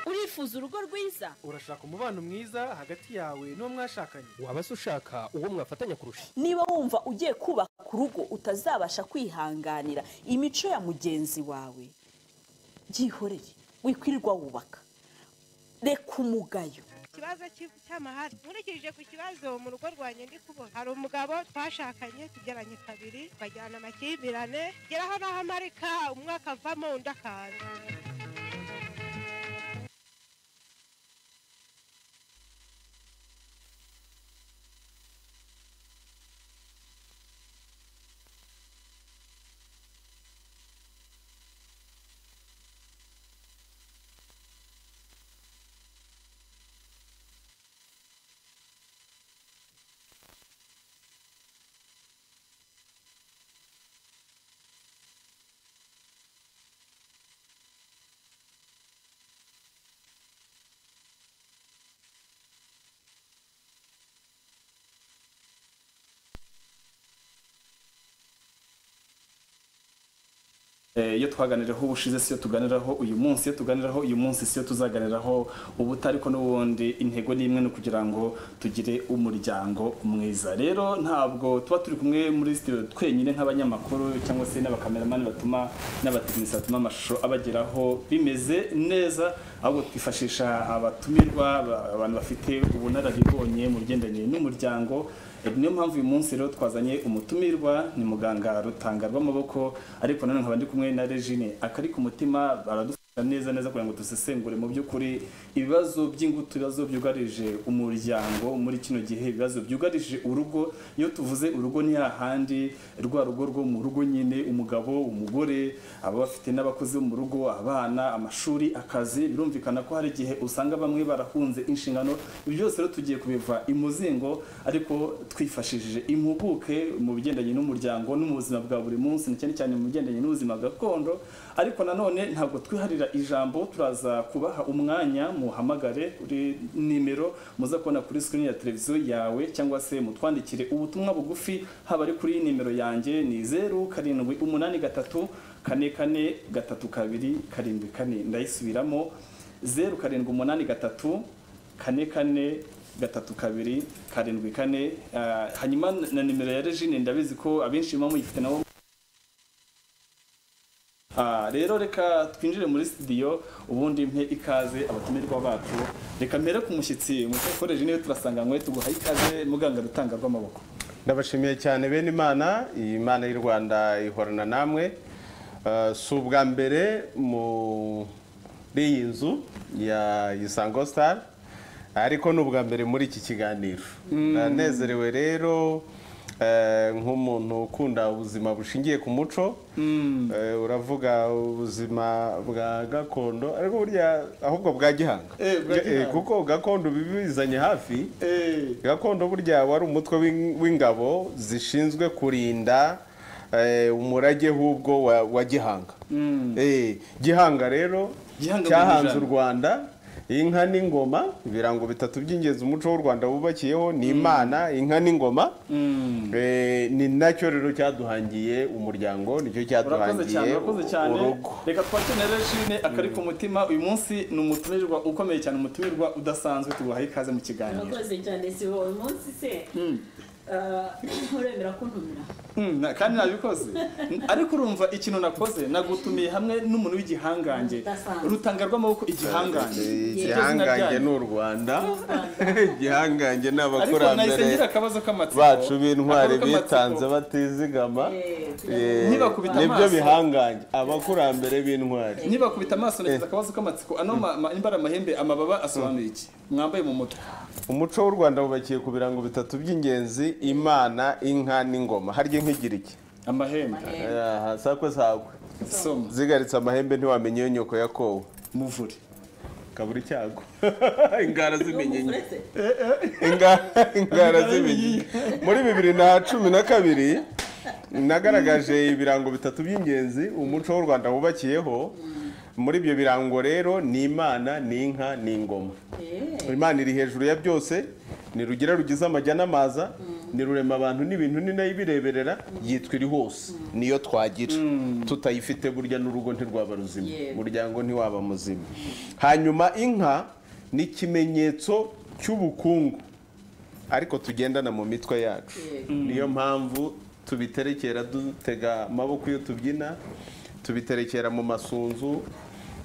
wifuza urugo rwiza urashaka umubano mwiza hagati yawe n'uwo mwashakanye waba se ushaka uwo mwafatanya kurusha niba wumva ugiye kubaka urugo utazabasha kwihanganira imico ya mugenzi wawe byihoreye wikwirirwa wubaka reka umugayo ikibazo cy'amahari nkurikije ku kibazo mu rugo rwanjye ndi kubona hari umugabo twashakanye tugeranye kabiri bajyana amakimbirane geraho naho amarika umwaka avamo undi akaza iyo twaganiraho ubushize siyo tuganiraho uyu munsi iyo tuganiraho uyu munsi siyo tuzaganiraho ubuta ariko n'ubundi intego ni imwe ni ukugira ngo tugire umuryango mwiza rero ntabwo tuba turi kumwe muri sitidiyo twenyine nk'abanyamakuru cyangwa se n'abakameramani batuma n'abatekinisi batuma amashusho abageraho bimeze neza ahubwo twifashisha abatumirwa abantu bafite ubunararibonye mu bigendanye n'umuryango niyo mpamvu uyu munsi rero twazanye umutumirwa ni muganga rutanga rw'amaboko ariko nanone nkaba ndi kumwe na regine akari ku mutima baradufasha neza neza kugira ngo dusesengure mu by'ukuri ibibazo by'ingutu ibibazo byugarije umuryango muri kino gihe ibibazo byugarije urugo iyo tuvuze urugo ni hahandi rwa rugo rwo mu rugo nyine umugabo umugore aba bafite n'abakozi bo mu rugo abana amashuri akazi birumvikana ko hari igihe usanga bamwe barahunze inshingano ibyo byose rero tugiye kubiva imuzingo ariko twifashishije impuguke mu bigendanye n'umuryango no mu buzima bwa buri munsi na cyane cyane mu bigendanye n'ubuzima gakondo ariko nanone ntabwo twiharira ijambo turaza kubaha umwanya muhamagare kuri nimero muza kubona kuri sikirini ya televiziyo yawe cyangwa se mutwandikire ubutumwa bugufi haba ari kuri nimero yanjye ni zeru karindwi umunani gatatu kane kane gatatu kabiri karindwi kane ndayisubiramo zeru karindwi umunani gatatu kane kane gatatu kabiri karindwi kane hanyuma na nimero ya regine ndabizi ko abenshi muba muyifite nabo rero reka twinjire muri sitidiyo ubundi mpe ikaze abatumirwa bacu reka mbere ku mushyitsi ko regine iyo turasanganywe tuguha ikaze muganga rutanga rw'amaboko ndabashimiye cyane bene imana iyi mana y'u rwanda ihorana namwe si ubwa mbere muri iyi nzu ya isango sitari ariko ni ubwa mbere muri iki kiganiro ndanezerewe rero nk'umuntu ukunda ubuzima bushingiye ku muco uravuga ubuzima bwa gakondo ariko burya ahubwo bwa gihanga kuko gakondo bibizanye hafi gakondo burya wari umutwe w'ingabo zishinzwe kurinda umurage hubwo wa gihanga gihanga rero cyahanze u rwanda inka n'ingoma ibirango bitatu by'ingenzi umuco w'u rwanda wubakiyeho ni imana inka n'ingoma ni nacyo rero cyaduhangiye umuryango nicyo cyaduhangiye urugo reka twakenera shine akari ku mutima uyu munsi ni umutumirwa ukomeye cyane umutumirwa udasanzwe tubaha ikaze mu kiganiro murakoze cyane si wowe munsi se nturemera kuntumira kandi nabikoze ariko urumva ikintu nakoze nagutumiye hamwe n'umuntu w'igihangange rutanga rw'amaboko igihangange igihangange ni u rwanda igihangange ni abakurambere bacu b'intwari bitanze batizigama nibyo bihangange abakurambere b'intwari nibakubita amaso nagize akabazo k'amatsiko ano imbara amahembe amababa asobanuye iki mwambaye mu mutwe umuco w'u rwanda wubakiye ku birango bitatu by'ingenzi imana inka n'ingoma harya inka igira iki amahembe sakwe sakwe zigaritse amahembe ntiwamenye iyo nyoko yakowe muvure kabura icyago ingara zimenyenye ingara zimenyenye muri bibiri na cumi na kabiri nagaragaje ibirango bitatu by'ingenzi umuco w'u rwanda wubakiyeho muri ibyo birango rero ni imana ni inka ni ingoma imana iri hejuru ya byose ni rugira rugize amajya n'amaza ni rurema abantu n'ibintu ni nayo ibireberera yitwa iri hose niyo twagira tutayifite burya n'urugo ntirwaba ruzima Yego. umuryango ntiwaba muzima hanyuma inka ni ikimenyetso cy'ubukungu ariko tugendana mu mitwe yacu Yego. niyo mpamvu tubiterekera dutega amaboko iyo tubyina tubiterekera mu masunzu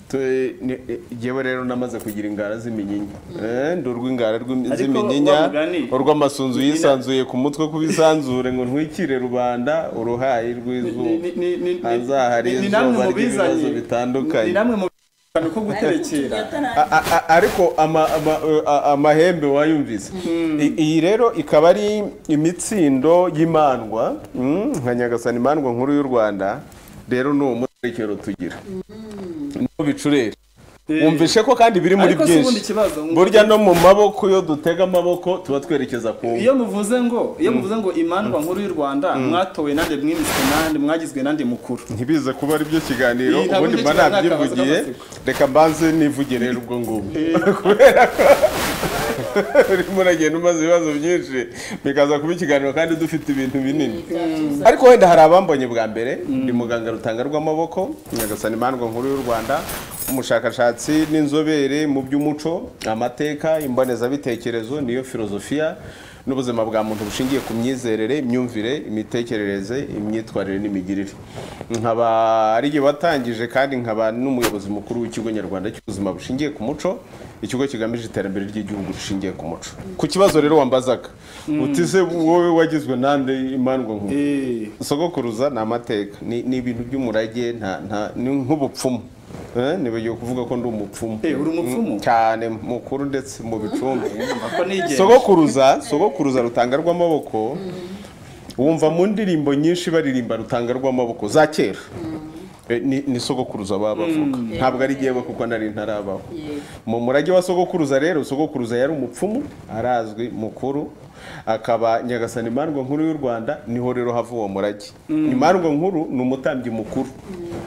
tu- ni- eh, Jyewe rero namaze kugira ingara z'iminyinya Eh, ndi urw'ingara Ariko rw'imi- wa z'iminyinya mugani, urw'amasunzu ni- yisanzuye ku mutwe kubisanzure ngo ntwikire rubanda uruhayi rw'izuba Ni- ni- ni- ni- hazahari ni- ni namwe izuba mubizanye. ry'ibibazo ni bitandukanye namwe mu kantu ko guterekera A- a- a- ariko ama- ama- eh, a- amahembe wayumvise I- iyi rero ikaba ari imitsindo y'imandwa mm, nka nyagasani imandwa nkuru y'u rwanda rero ni umuterekero tugira niwo bicurere Eh, wumvishe ko kandi biri muri ariko si ubundi byinshi ikibazo burya no mu maboko iyo dutega amaboko tuba twerekeza ku iyo muvuze ngo iyo muvuze ngo imandwa nkuru y'u rwanda mwatowe nande mwimiswe nande mwagizwe nande mukuru ntibize kuba ari byo kiganiro Iyi ntabwo ubundi ari mba byo kiganiro, nabyivugiye ni akabazo reka mbanze nivugire rero ubwo ngubwo kubera ko urimo uragenda umaze ibibazo byinshi bikaza kuba ikiganiro kandi dufite ibintu binini ariko wenda hari abambonye bwa mbere ni muganga rutanga rw'amaboko nyagasani imandwa nkuru y'u rwanda umushakashatsi n'inzobere mu by'umuco amateka imbonezabitekerezo niyo filozofiya n'ubuzima bwa muntu bushingiye ku myizerere imyumvire imitekerereze imyitwarire n'imigirire nkaba ari jye watangije kandi nkaba n'umuyobozi mukuru w'ikigo nyarwanda cy'ubuzima bushingiye ku muco ikigo kigamije iterambere ry'igihugu rishingiye ku muco ku kibazo rero wambazaga uti se wowe wagizwe nande imandwa nkuru Eh, sogokuruza ni amateka ni ni ibintu by'umurage nta nta ni nk'ubupfumu Eh, nibagiwe kuvuga ko ndi umupfumu Eh, uri umupfumu? Mm, cyane mukuru ndetse mu bicumbi ako nigeze. sogokuruza sogokuruza rutanga rw'amaboko wumva mu ndirimbo nyinshi baririmba rutanga rw'amaboko za kera Eh, ni ni sogokuruza baba bavuga ntabwo ari jyewe kuko nari ntarabaho mu murage wa sogokuruza rero sogokuruza yari umupfumu arazwi mukuru akaba nyagasani imandwa nkuru y'u rwanda niho rero hava uwo murage imandwa nkuru ni umutambyi mukuru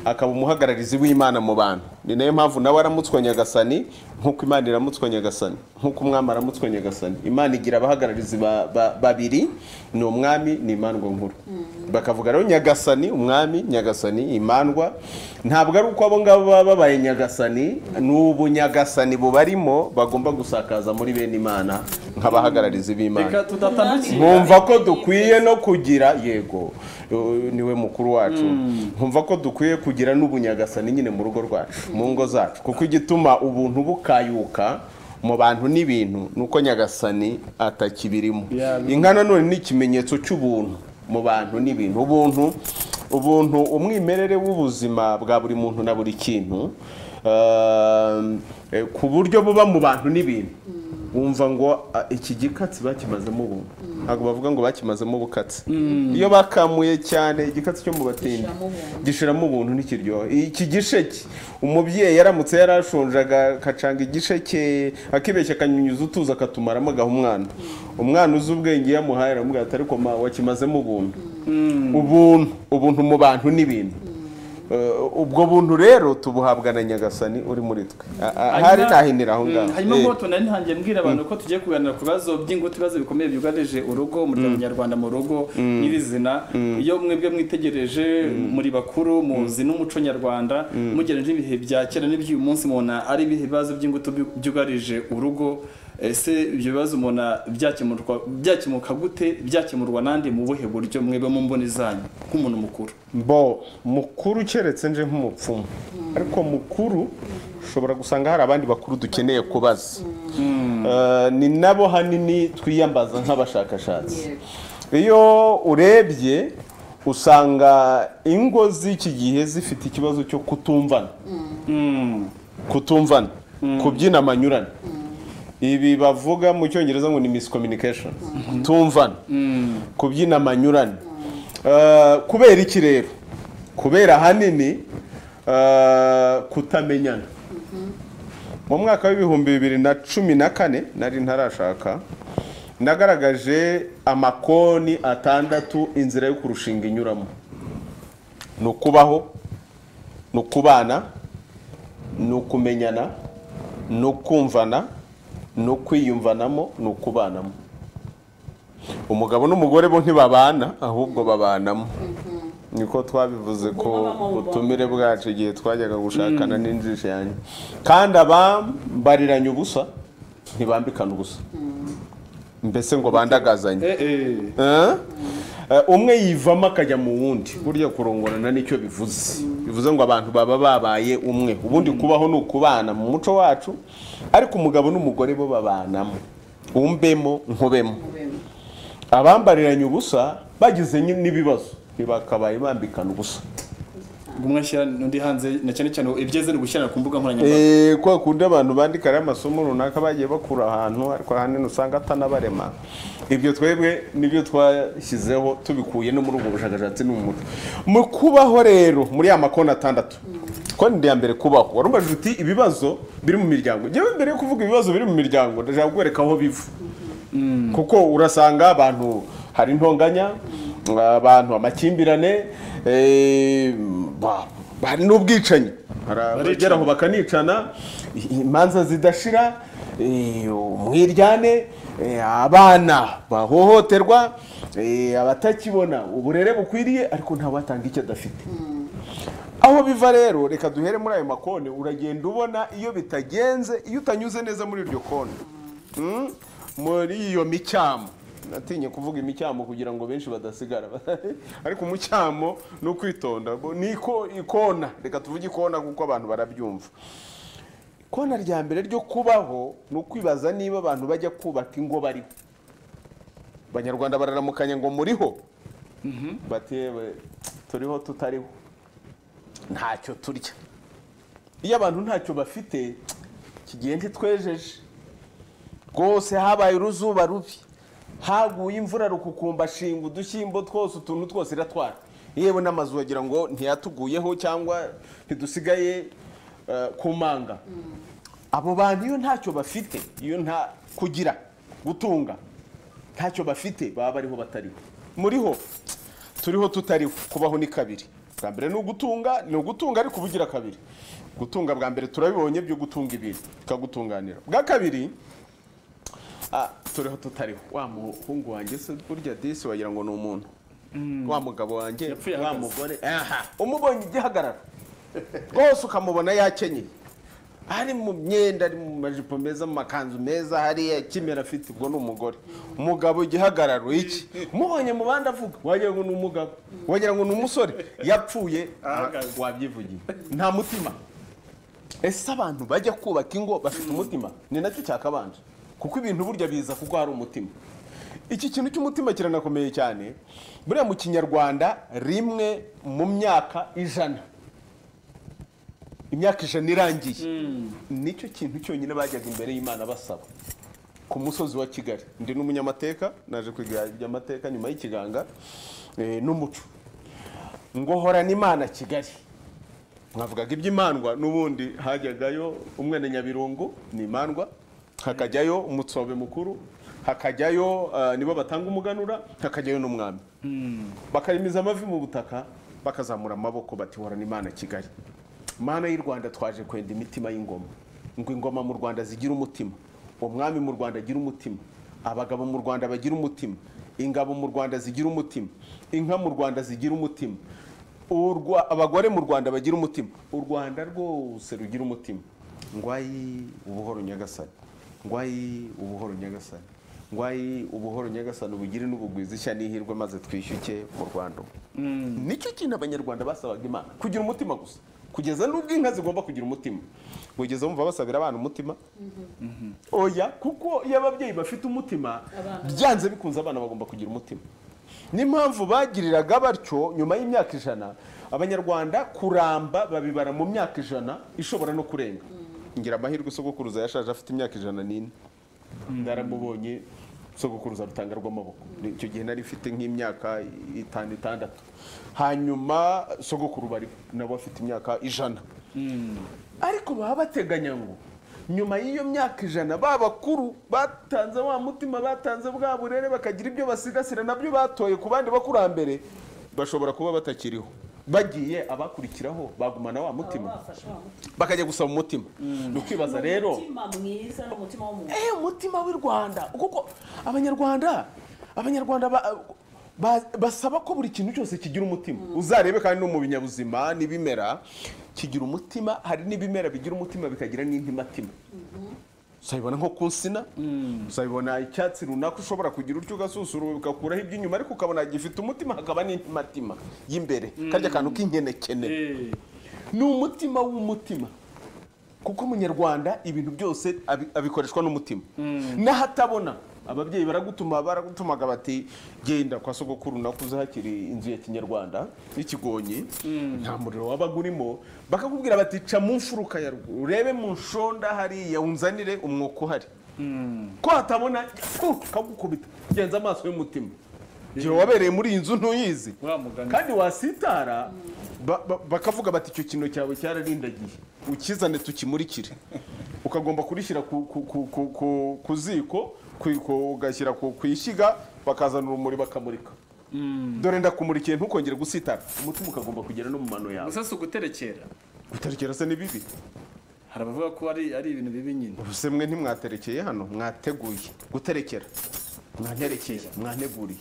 akaba umuhagararizi w'imana mu bantu ni nayo mpamvu nawe aramutswa nyagasani nk'uko imana iramutswa nyagasani nk'uko umwami aramutswa nyagasani imana igira abahagararizi ba- ba- babiri ni umwami ni imandwa nkuru bakavuga rero nyagasani umwami nyagasani imandwa ntabwo ari uko abo ngabo baba babaye nyagasani ni ubunyagasani bubarimo bagomba gusakaza muri bene imana nk'abahagararizi b'imana reka tudatandukira nkumva ko dukwiye no kugira yego eh, niwe mukuru wacu nkumva ko dukwiye kugira n'ubunyagasani nyine mu rugo rwacu mu ngo zacu kuko igituma ubuntu bukayuka mu bantu n'ibintu ni uko nyagasani atakibirimo inka nanone ni ikimenyetso cy'ubuntu mu bantu n'ibintu ubuntu ubuntu umwimerere w'ubuzima bwa buri muntu na buri kintu ehm, eh, ku buryo buba mu bantu n'ibintu wumva ngo "Ah, iki gikatsi bakimazemo ubu ntabwo bavuga ngo bakimazemo ubukatsi iyo bakamuye cyane igikatsi cyo mu batindi Gishiramo ubuntu. gishiramo ubuntu ntikiryoha iki gisheke umubyeyi yaramutse yarashonje aga- agacanga igisheke akibeshya akanyunyuza utuzi akatumaramo agaha umwana umwana uzi ubwenge iyo amuhaye aramubwira ati ariko ma wakimazemo ubuntu ubuntu ubuntu mu bantu n'ibintu Eh, ubwo buntu rero tubuhabwa na nyagasani uri muri twe Ah, ah, hari nahinira aho ngaho hanyuma Eh. ngo tunanihangiye mbwira abantu ko tugiye kuganira ku bibazo by'ingutu ibibazo bikomeye byugarije urugo umuryango nyarwanda mu rugo nyirizina iyo mwebwe mwitegereje muri bakuru muzi n'umuco nyarwanda mugereranyije ibihe bya kera n'iby'uyu munsi mubona ari ibihe bibazo by'ingutu byu- byugarije urugo ese ibyo bibazo mubona byakemurwa byakemuka gute byakemurwa nande mu buhe buryo mwebwe mu mboni zanyu nk'umuntu mukuru bo mukuru keretse nje nk'umupfumu ariko mukuru ushobora gusanga hari abandi bakuru dukeneye kubaza Eh, ni nabo hanini twiyambaza nk'abashakashatsi iyo urebye usanga ingo z'iki gihe zifite ikibazo cyo kutumvana kutumvana kubyina amanyurane ibi bavuga mu cyongereza ngo ni miscommunication kutumvana kubyina amanyurane Eh, kubera iki rero kubera ahanini eh, kutamenyana mu mwaka w'ibihumbi bibiri na cumi na kane nari ntarashaka nagaragaje amakoni atandatu inzira yo kurushinga inyuramo ni ukubaho ni ukubana ni ukumenyana ni ukumvana ni ukwiyumvanamo ni ukubanamo umugabo n'umugore bo ntibabana ahubwo babanamo niko twabivuze ko Mubabamo, butumire bwacu igihe twajyaga gushakana n'injiji yanjye kandi abambariranye ubusa ntibambikana ubusa mbese ngo bandagazanye Eh? Eh, umwe yivamo akajya mu wundi burya kurongorana nicyo bivuze bivuze ngo abantu baba babaye umwe ubundi kubaho ni ukubana mu muco wacu ariko umugabo n'umugore bo babanamo umbemo nkubemo abambariranye ubusa bagize ni- n'ibibazo ntibakabaye bambikana ubusa umwe ashyira undi hanze na cyane cyane ibyeze ni ugushyira ku mbuga nkoranyambaga Eh, kwa kundi abantu bandika amasomo runaka bagiye bakura ahantu ariko ahanini usanga atanabarema ibyo twebwe nibyo twashyizeho tubikuye no muri ubwo bushakashatsi no mu muco mu kubaho rero muri ya makoni atandatu konti ya mbere kubaho wari umajije uti ibibazo biri mu miryango njyewe mbere yo kuvuga ibibazo biri mu miryango ndashaka kubereka aho biva kuko urasanga abantu hari intonganya abantu amakimbirane eh, ba- hari n'ubwicanyi Hari abagera aho bakanicana i- imanza zidashira eh, umwiryane eh, abana bahohoterwa eh, abatakibona uburere bukwiriye ariko nta watanga icyo adafite aho biva rero reka duhere muri ayo makoni uragenda ubona iyo bitagenze iyo utanyuze neza muri iryo koni Mm, muri iyo micyamo natinye kuvuga imicyamo kugira ngo benshi badasigara ariko umucyamo ni ukwitonda bo- ni iko- ikona reka tuvuge ikona kuko abantu barabyumva ikona rya mbere ryo kubaho ni ukwibaza niba abantu bajya kubaka ingo bariho abanyarwanda bararamukanya ngo muriho batewe turiho tutariho ntacyo turya iyo abantu ntacyo bafite iki gihe ntitwejeje rwose habaye uruzuba rubi haguye imvura rukukumba shinga udushyimbo twose utuntu twose iratwara yewe n'amazu wagira ngo ntiyatuguyeho cyangwa ntidusigaye eh, ku manga abo bantu iyo ntacyo bafite iyo nta kugira gutunga ntacyo bafite baba bariho batariho muriho turiho tutariho kubaho ni kabiri bwa mbere ni ugutunga ni ugutunga ariko ubugira kabiri gutunga bwa mbere turabibonye byo gutunga ibintu bikagutunganira bwa kabiri Ah, turiho tutariho wa muhungu wanjye se burya disi wagira ngo ni umuntu wa mugabo wanjye Yapfuye wa ahagaze. mugore aha umubonye igihagarara rwose ukamubona yakenyeye ari mu myenda ari mu majipo meza mu makanzu meza hariya ikimera afite ubwo ni umugore umugabo igihagararo iki umubonye mu bandi avuga wagira ngo ni umugabo wagira ngo ni umusore yapfuye Ahagaze. wabyivugiye nta mutima ese abantu bajya kubaka ingo bafite umutima ni nacyo cyakabanje kuko ibintu burya biza kuko hari umutima iki kintu cy'umutima kiranakomeye cyane buriya mu kinyarwanda rimwe mu myaka ijana imyaka ijana irangiye nicyo kintu cyonyine bajyaga imbere y'imana basaba ku musozi wa kigali ndi n'umunyamateka naje kwiga iby'amateka nyuma y'ikiganga eh, n'umuco ngo horana imana kigali mwavugaga iby'imandwa n'ubundi hajyagayo umwene nyabirungu ni imandwa hakajyayo umutsobe mukuru hakajyayo eh, nibo batanga umuganura hakajyayo n'umwami bakarimiza amavi mu butaka bakazamura amaboko bati horana imana kigali mana y'u rwanda twaje kwenda imitima y'ingoma ngo ingoma mu rwanda zigira umutima umwami mu rwanda agira umutima abagabo mu rwanda bagira umutima ingabo mu rwanda zigira umutima inka mu rwanda zigira umutima Urwa- abagore mu rwanda bagira umutima u rwanda rwose rugira umutima ngwayi ubuhoro nyagasani ngwayi ubuhoro nyagasani ngwayi ubuhoro nyagasani ubugire n'ubugwiza ishya n'ihirwe maze twishyuke mu rwanda ubu. nicyo kintu abanyarwanda basabaga imana kugira umutima gusa kugeza n'ubwo inka zigomba kugira umutima wigeze wumva basabira abana umutima oya kuko iyo ababyeyi bafite umutima byanze bikunze abana bagomba kugira umutima n'impamvu bagiriraga batyo nyuma y'imyaka ijana abanyarwanda kuramba babibara mu myaka ijana ishobora no kurenga ngira amahirwe isogokuruza yashaje afite imyaka ijana n'ine naramubonye sogokuruza rutanga rw'amaboko icyo gihe nari mfite nk'imyaka itanu itandatu hanyuma sogokuru bari nabo bafite imyaka ijana ariko baba bateganya ngo nyuma y'iyo myaka ijana ba bakuru batanze wa mutima batanze bwa burere bakagira ibyo basigasira nabyo batoye ku bandi bakurambere bashobora kuba batakiriho bagiye abakurikiraho bagumana wa mutima bafashe wa mutima. bakajya gusaba umutima ni ukwibaza rero Umutima mwiza n'umutima w'umuntu. eh umutima w'u rwanda kuko abanyarwanda abanyarwanda ba- ba- basaba ko buri kintu cyose kigira umutima uzarebe kandi no mu binyabuzima n'ibimera kigira umutima hari n'ibimera bigira umutima bikagira n'intimatima uzabibona nko ku nsina uzabibona icyatsi runaka ushobora kugira utyo ugasusura ugakuraho iby'inyuma ariko ukabona gifite umutima hakaba n'intimatima y'imbere karya kantu k'inkenekene Eh, ni umutima w'umutima kuko umunyarwanda ibintu byose abi- abikoreshwa n'umutima n'ahatabona ababyeyi baragutuma baragutumaga bati genda kwa sogokuru nakuze hakiri inzu ya kinyarwanda y'ikigonyi nta muriro wabaga urimo bakakubwira bati ca mu mfuruka ya ruguru urebe mu nshonda hariya unzanire umwuka uhari ko hatabona uh, kagukubita genza amaso y'umutima Jyewe wabereye muri iyi nzu ntuyizi Wa mugani. kandi wasitara ba- ba- bakavuga bati icyo kino cyawe cyararindagiye ukizane tukimurikire ukagomba kurishyira ku, ku, ku, ku, ku, ku ziko ku- ku- ugashyira ku, ku ishyiga bakazana urumuri bakamurika dore ndakumurikiye ntukongere gusitara umutima ukagomba kugera no mu mano yawe gusa si uguterekera guterekera se ni bibi hari abavuga ko ari ari ibintu bibi nyine ubuse mwe ntimwaterekeye hano mwateguye guterekera mwanterekeye mwanteguriye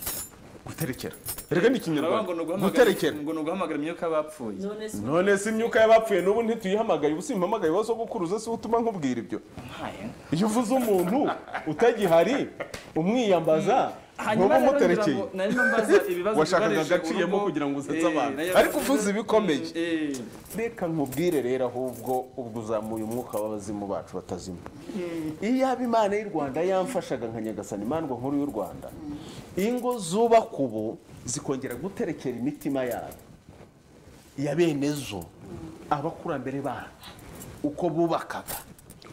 guterekera erega ni Baravuga ngo ikinyarwanda ni uguhamagara- guterekera ngo ni uguhamagara imyuka y'abapfuye none se none se imyuka y'abapfuye n'ubu ntituyihamagaye ubu simpamagaye wowe sogokuruza se utuma nkubwira ibyo Ntaye. iyo uvuze umuntu utagihari umwiyambaza Hanyuma ntuba rero ngira umuterekeye ngo- nari mbaza ibibazo washakaga byugarije agaciyemo urugo. kugira ngo usetse Eh, abantu nayo- ariko uvuze ibikomeye Eh, reka nkubwire rero ahubwo ubwo uzamuye umwuka w'abazimu bacu batazima iyo yaba imana y'u rwanda yamfashaga nka nyagasani imandwa nkuru y'u rwanda ingo zubakwa ubu zikongera guterekera imitima yabo ya bene zo abakurambere babo uko bubakaga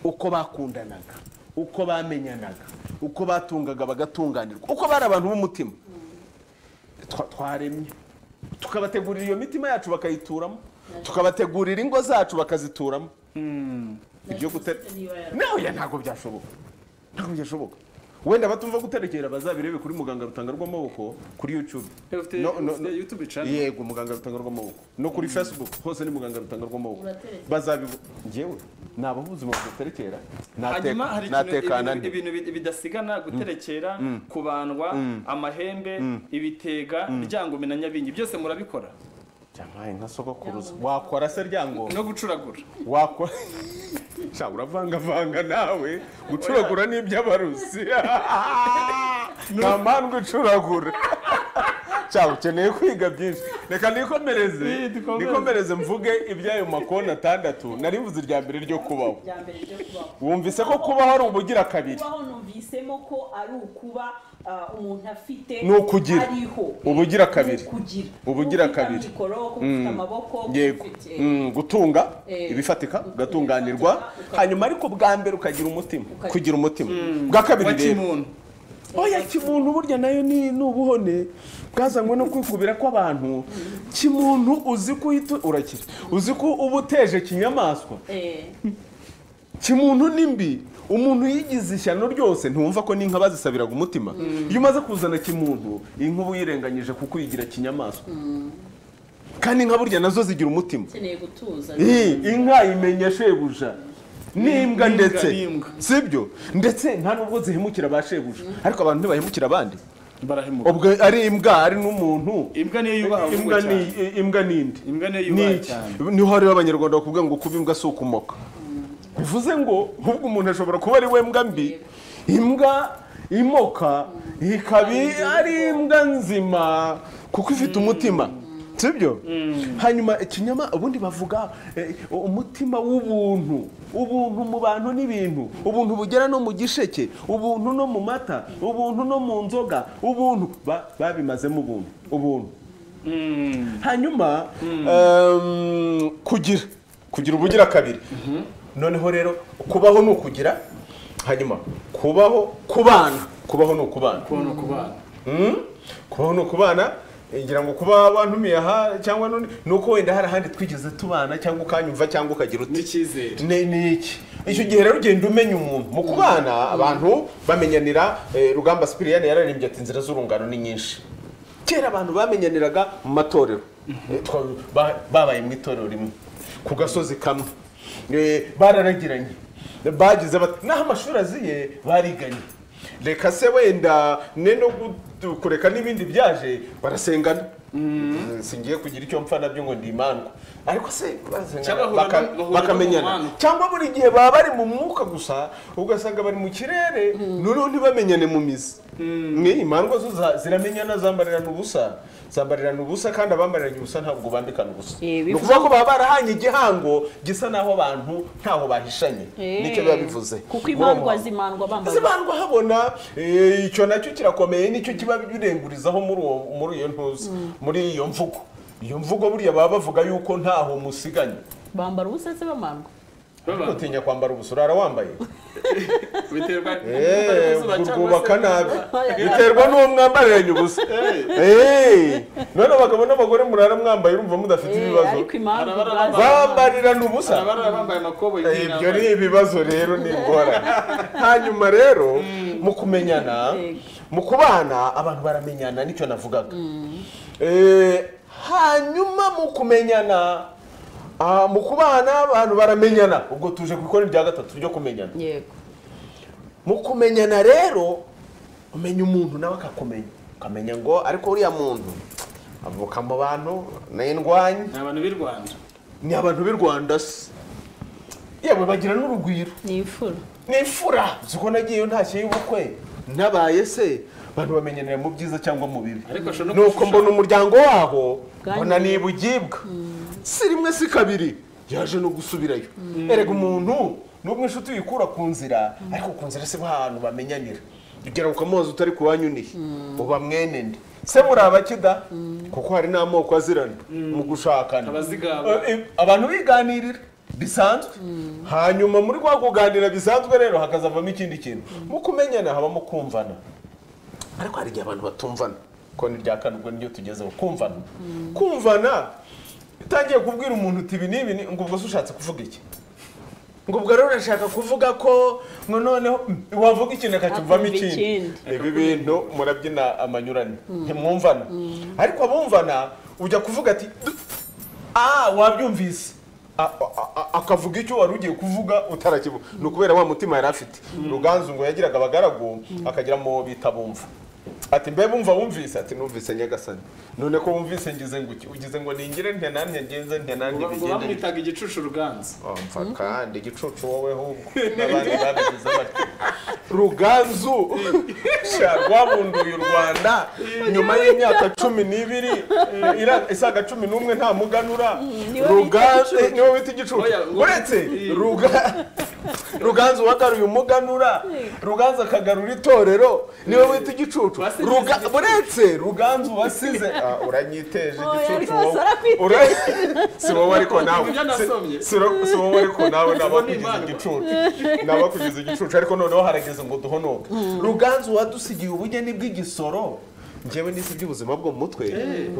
uko bakundanaga uko bamenyanaga uko batungaga bagatunganirwa uko bari abantu b'umutima twa- twaremye tukabategurira iyo mitima yacu bakayituramo tukabategurira ingo zacu bakazituramo ibyo gutera nawe ntabwo byashoboka ntabwo byashoboka wenda batumva guterekera bazabirebe kuri muganga rutanga rw'amaboko kuri youtube Eh, ufite- No, no, ufite no. YouTube channel? yego muganga rutanga rw'amaboko no kuri facebook hose ni muganga rutanga rw'amaboko bazabibona ngewe ni ababuzima buterekera hanyuma hari ikintu- natekana ibintu- ibintu bid- bidasigana guterekera kubandwa amahembe ibitega ryangome na nyabingi byose murabikora ntibyamaye nka sogokuruza wakora se ryangombe no gucuragura wakora Sha, uravangavanga nawe gucuragura ni iby'abarusi nta mpamvu ucuragura cyangwa ukeneye kwiga byinshi reka nikomereze Eh, dukomeze. nikomereze mvuge iby'ayo makonti atandatu nari mvuze irya mbere ryo kubaho bya mbere ryo kubaho wumvise ko kubaho ari ubugira kabiri kubaho numvisemo ko ari ukuba ah, umuntu afite Ni ukugira. ariho Ubugira kabiri. Ni ukugira Ubugira Kuba ufite kabiri. amikoro kuba ufite amaboko kuba yego ufite, Mm, gutunga Eh, ibifatika gutunga ugatunganirwa ibifatika, ukagira- hanyuma ariko bwa mbere ukagira umutima Ukagira- kugira umutima bwa kabiri wa rero kimuntu oya kimuntu burya nayo ni ni ubuhone bwazanywe no kwikubira kw'abantu kimuntu uzi ko uhita urakira uzi ko uba uteje kinyamaswa eh, kimuntu ni mbi umuntu yigize ishyano ryose ntiwumva ko n'inka bazisabiraga umutima iyo umaze kuzana kimuntu inka uba uyirenganyije kuko uyigira kinyamaswa kandi inka burya nazo zigira umutima ukeneye gutuza Ii, inka imenya shebuja N'imbwa, n'imbwa ndetse n'imbwa. sibyo ndetse nta nubwo zihemukira ba shebuja ariko abantu ntibahemukira abandi barahemuka ubwo ari imbwa ari n'umuntu imbwa niyo yubaha ahubwo imbwa ni cyane. imbwa nindi Imbwa niyo yubaha niki cyane. niho hariho abanyarwanda bakubwira ngo kuba imbwa si ukumoka bivuze ngo ahubwo umuntu ashobora kuba ari we mbwa mbi imbwa imoka ikaba i- ari imbwa nzima kuko ifite umutima sibyo hanyuma ikinyama ubundi bavuga eh, umutima w'ubuntu ubuntu mu bantu n'ibintu ubuntu bugera no mu gisheke ubuntu no mu mata ubuntu no mu nzoga ubuntu Ba- babimazemo ubuntu ubuntu hanyuma em, kugira kugira ubugira kabiri noneho rero kubaho ni ukugira hanyuma kubaho kubana kubaho ni ukubana kubona kubana Mm. kubaho ni ukubana ngira ngo kuba wantumiye aha cyangwa n'undi ni uko wenda hari ahandi twigeze tubana cyangwa ukanyumva cyangwa ukagira uti n'icyizere ni ni iki icyo gihe rero ugenda umenya umuntu mu kubana abantu bamenyanira eh, rugamba sipiriyani yararembye ati inzira z'urungano ni nyinshi kera abantu bamenyaniraga mu matorero Eh, twa- ba- babaye mu itorero rimwe ku gasozi kamwe Eh, bararagiranye bagize bati n'aho amashuri aziye bariganye reka se wenda ne no gu- dukureka n'ibindi byaje barasengana singiye kugira icyo mpfa nabyo ngo ndi imandwa ariko se barasengana, Cyangwa bahura- baka- bahura no mu bakamenyana mubano. cyangwa buri gihe baba bari mu mwuka gusa ugasanga bari mu kirere noneho ntibamenyane mu mizi mwe imandwa zo za- ziramenyana zambarirana ubusa zambarirana ubusa kandi abambariranye ubusa ntabwo bambikana ubusa Eh, ni bivuze- ukuvuga ko baba barahanye igihango gisa n'aho abantu ntaho bahishanye nicyo biba bivuze kuko Muri uwo imandwa muhango. zimandwa bambaye zibandwa habona eh, icyo nacyo kirakomeye nicyo kiba birengurizaho muri uwo muri iyo ntuza muri iyo mvugo iyo mvugo buriya baba bavuga yuko ntaho musiganye bambara ubusa se bamandwa Ariko utinya kwambara ubusura wambaye biterwa urwubaka nabi biterwa n'uwo mwambariranye ubusa Eh, none abagabo n'abagore murara mwambaye urumva mudafite Eh, ibibazo ariko imandwa Arabara- ubwazo- bambarirana ubusa bambaye amakoboyi Eh, ibyo ni ibibazo rero ni ingorane hanyuma rero mu kumenyana Yego. mu kubana abantu baramenyana nicyo navugaga Eh, hanyuma mu kumenyana ah, mu kubana abantu baramenyana ubwo tuje ku ikoni rya gatatu ryo kumenyana yego mu kumenyana rero umenya umuntu nawe akakumenya ukamenya ngo ariko uriya muntu avuka mu bantu ni indwanyi ni abantu b'i rwanda ni abantu b'i rwanda se yewe bagira n'urugwiro ni imfura ni imfura ziko nagiyeyo ntashye y'ubukwe nabaye se abantu bamenyaniye mu byiza cyangwa mu bibi Ariko ashobora no nuko gushushanya. mbona umuryango waho Bwanyu. mbona ni ibugibwa si rimwe si kabiri yaje no gusubirayo erega umuntu nubwo inshuti uyikura ku nzira ariko ku nzira si bo ahantu bamenyanira ugera ukamubaza utari ku wanyu nihe uba mwene nde se muri abakida kuko hari n'amoko azirana mu gushakana Abazigaba. Eh, eh, abantu biganirira bisanzwe hanyuma muri kwa kuganira bisanzwe rero hakazavamo ikindi kintu mu kumenyana habamo kumvana ariko hari igihe abantu batumvana ko ni rya kane ubwo niryo tugezeho kumvana kumvana utangiye kubwira umuntu uti ibi n'ibi ni- ngo ubwo se ushatse kuvuga iki ngo ubwo rero urashaka kuvuga ko ngo noneho mm, wavuga ikintu akacyumvamo Akumva ikindi ikindi. ibi bintu murabyina amanyurane ntimwumvana ariko abumvana ujya kuvuga ati "Du- ah wabyumvise A- a- a- akavuga icyo wari ugiye kuvuga utarakivuga ni ukubera wa mutima yari afite ruganzu ngo yagiraga abagaragu akagira mu bita bumva ati mbe bumva wumvise ati numvise nyagasani none ko wumvise ngize ngo iki ugize ngo ningire nte nanjye ngenze nte nanjye ngo bigende bityo." bamwitaga igicucu ruganza Umva kandi igicucu wowe ahubwo n'abandi babigize batyo ruganzu sha rwabunduye u rwanda nyuma y'imyaka cumi n'ibiri ira- isaga cumi n'umwe nta muganura niwe ruganzu bita igicucu. niwe bita igicucu Oya, uwo- uretse Eh. Ruga- ruganzu wagaruye umuganura ruganzu akagarura itorero niwe wita igicucu Wasize Ruga- igicucu. uretse ruganzu wasize Ah, uranyiteje Oya, igicucu rwose wowe. arakwiteje. Ura- si wowe ariko nawe Ibyo nasomye. Si- si ro- si wowe ariko nawe nabakugize impano. igicucu nabakugize igicucu ariko noneho harageze ngo duhonoke ruganzu wadusigiye ubugeni bw'igisoro njyewe n'isi by'ubuzima bwo mu mutwe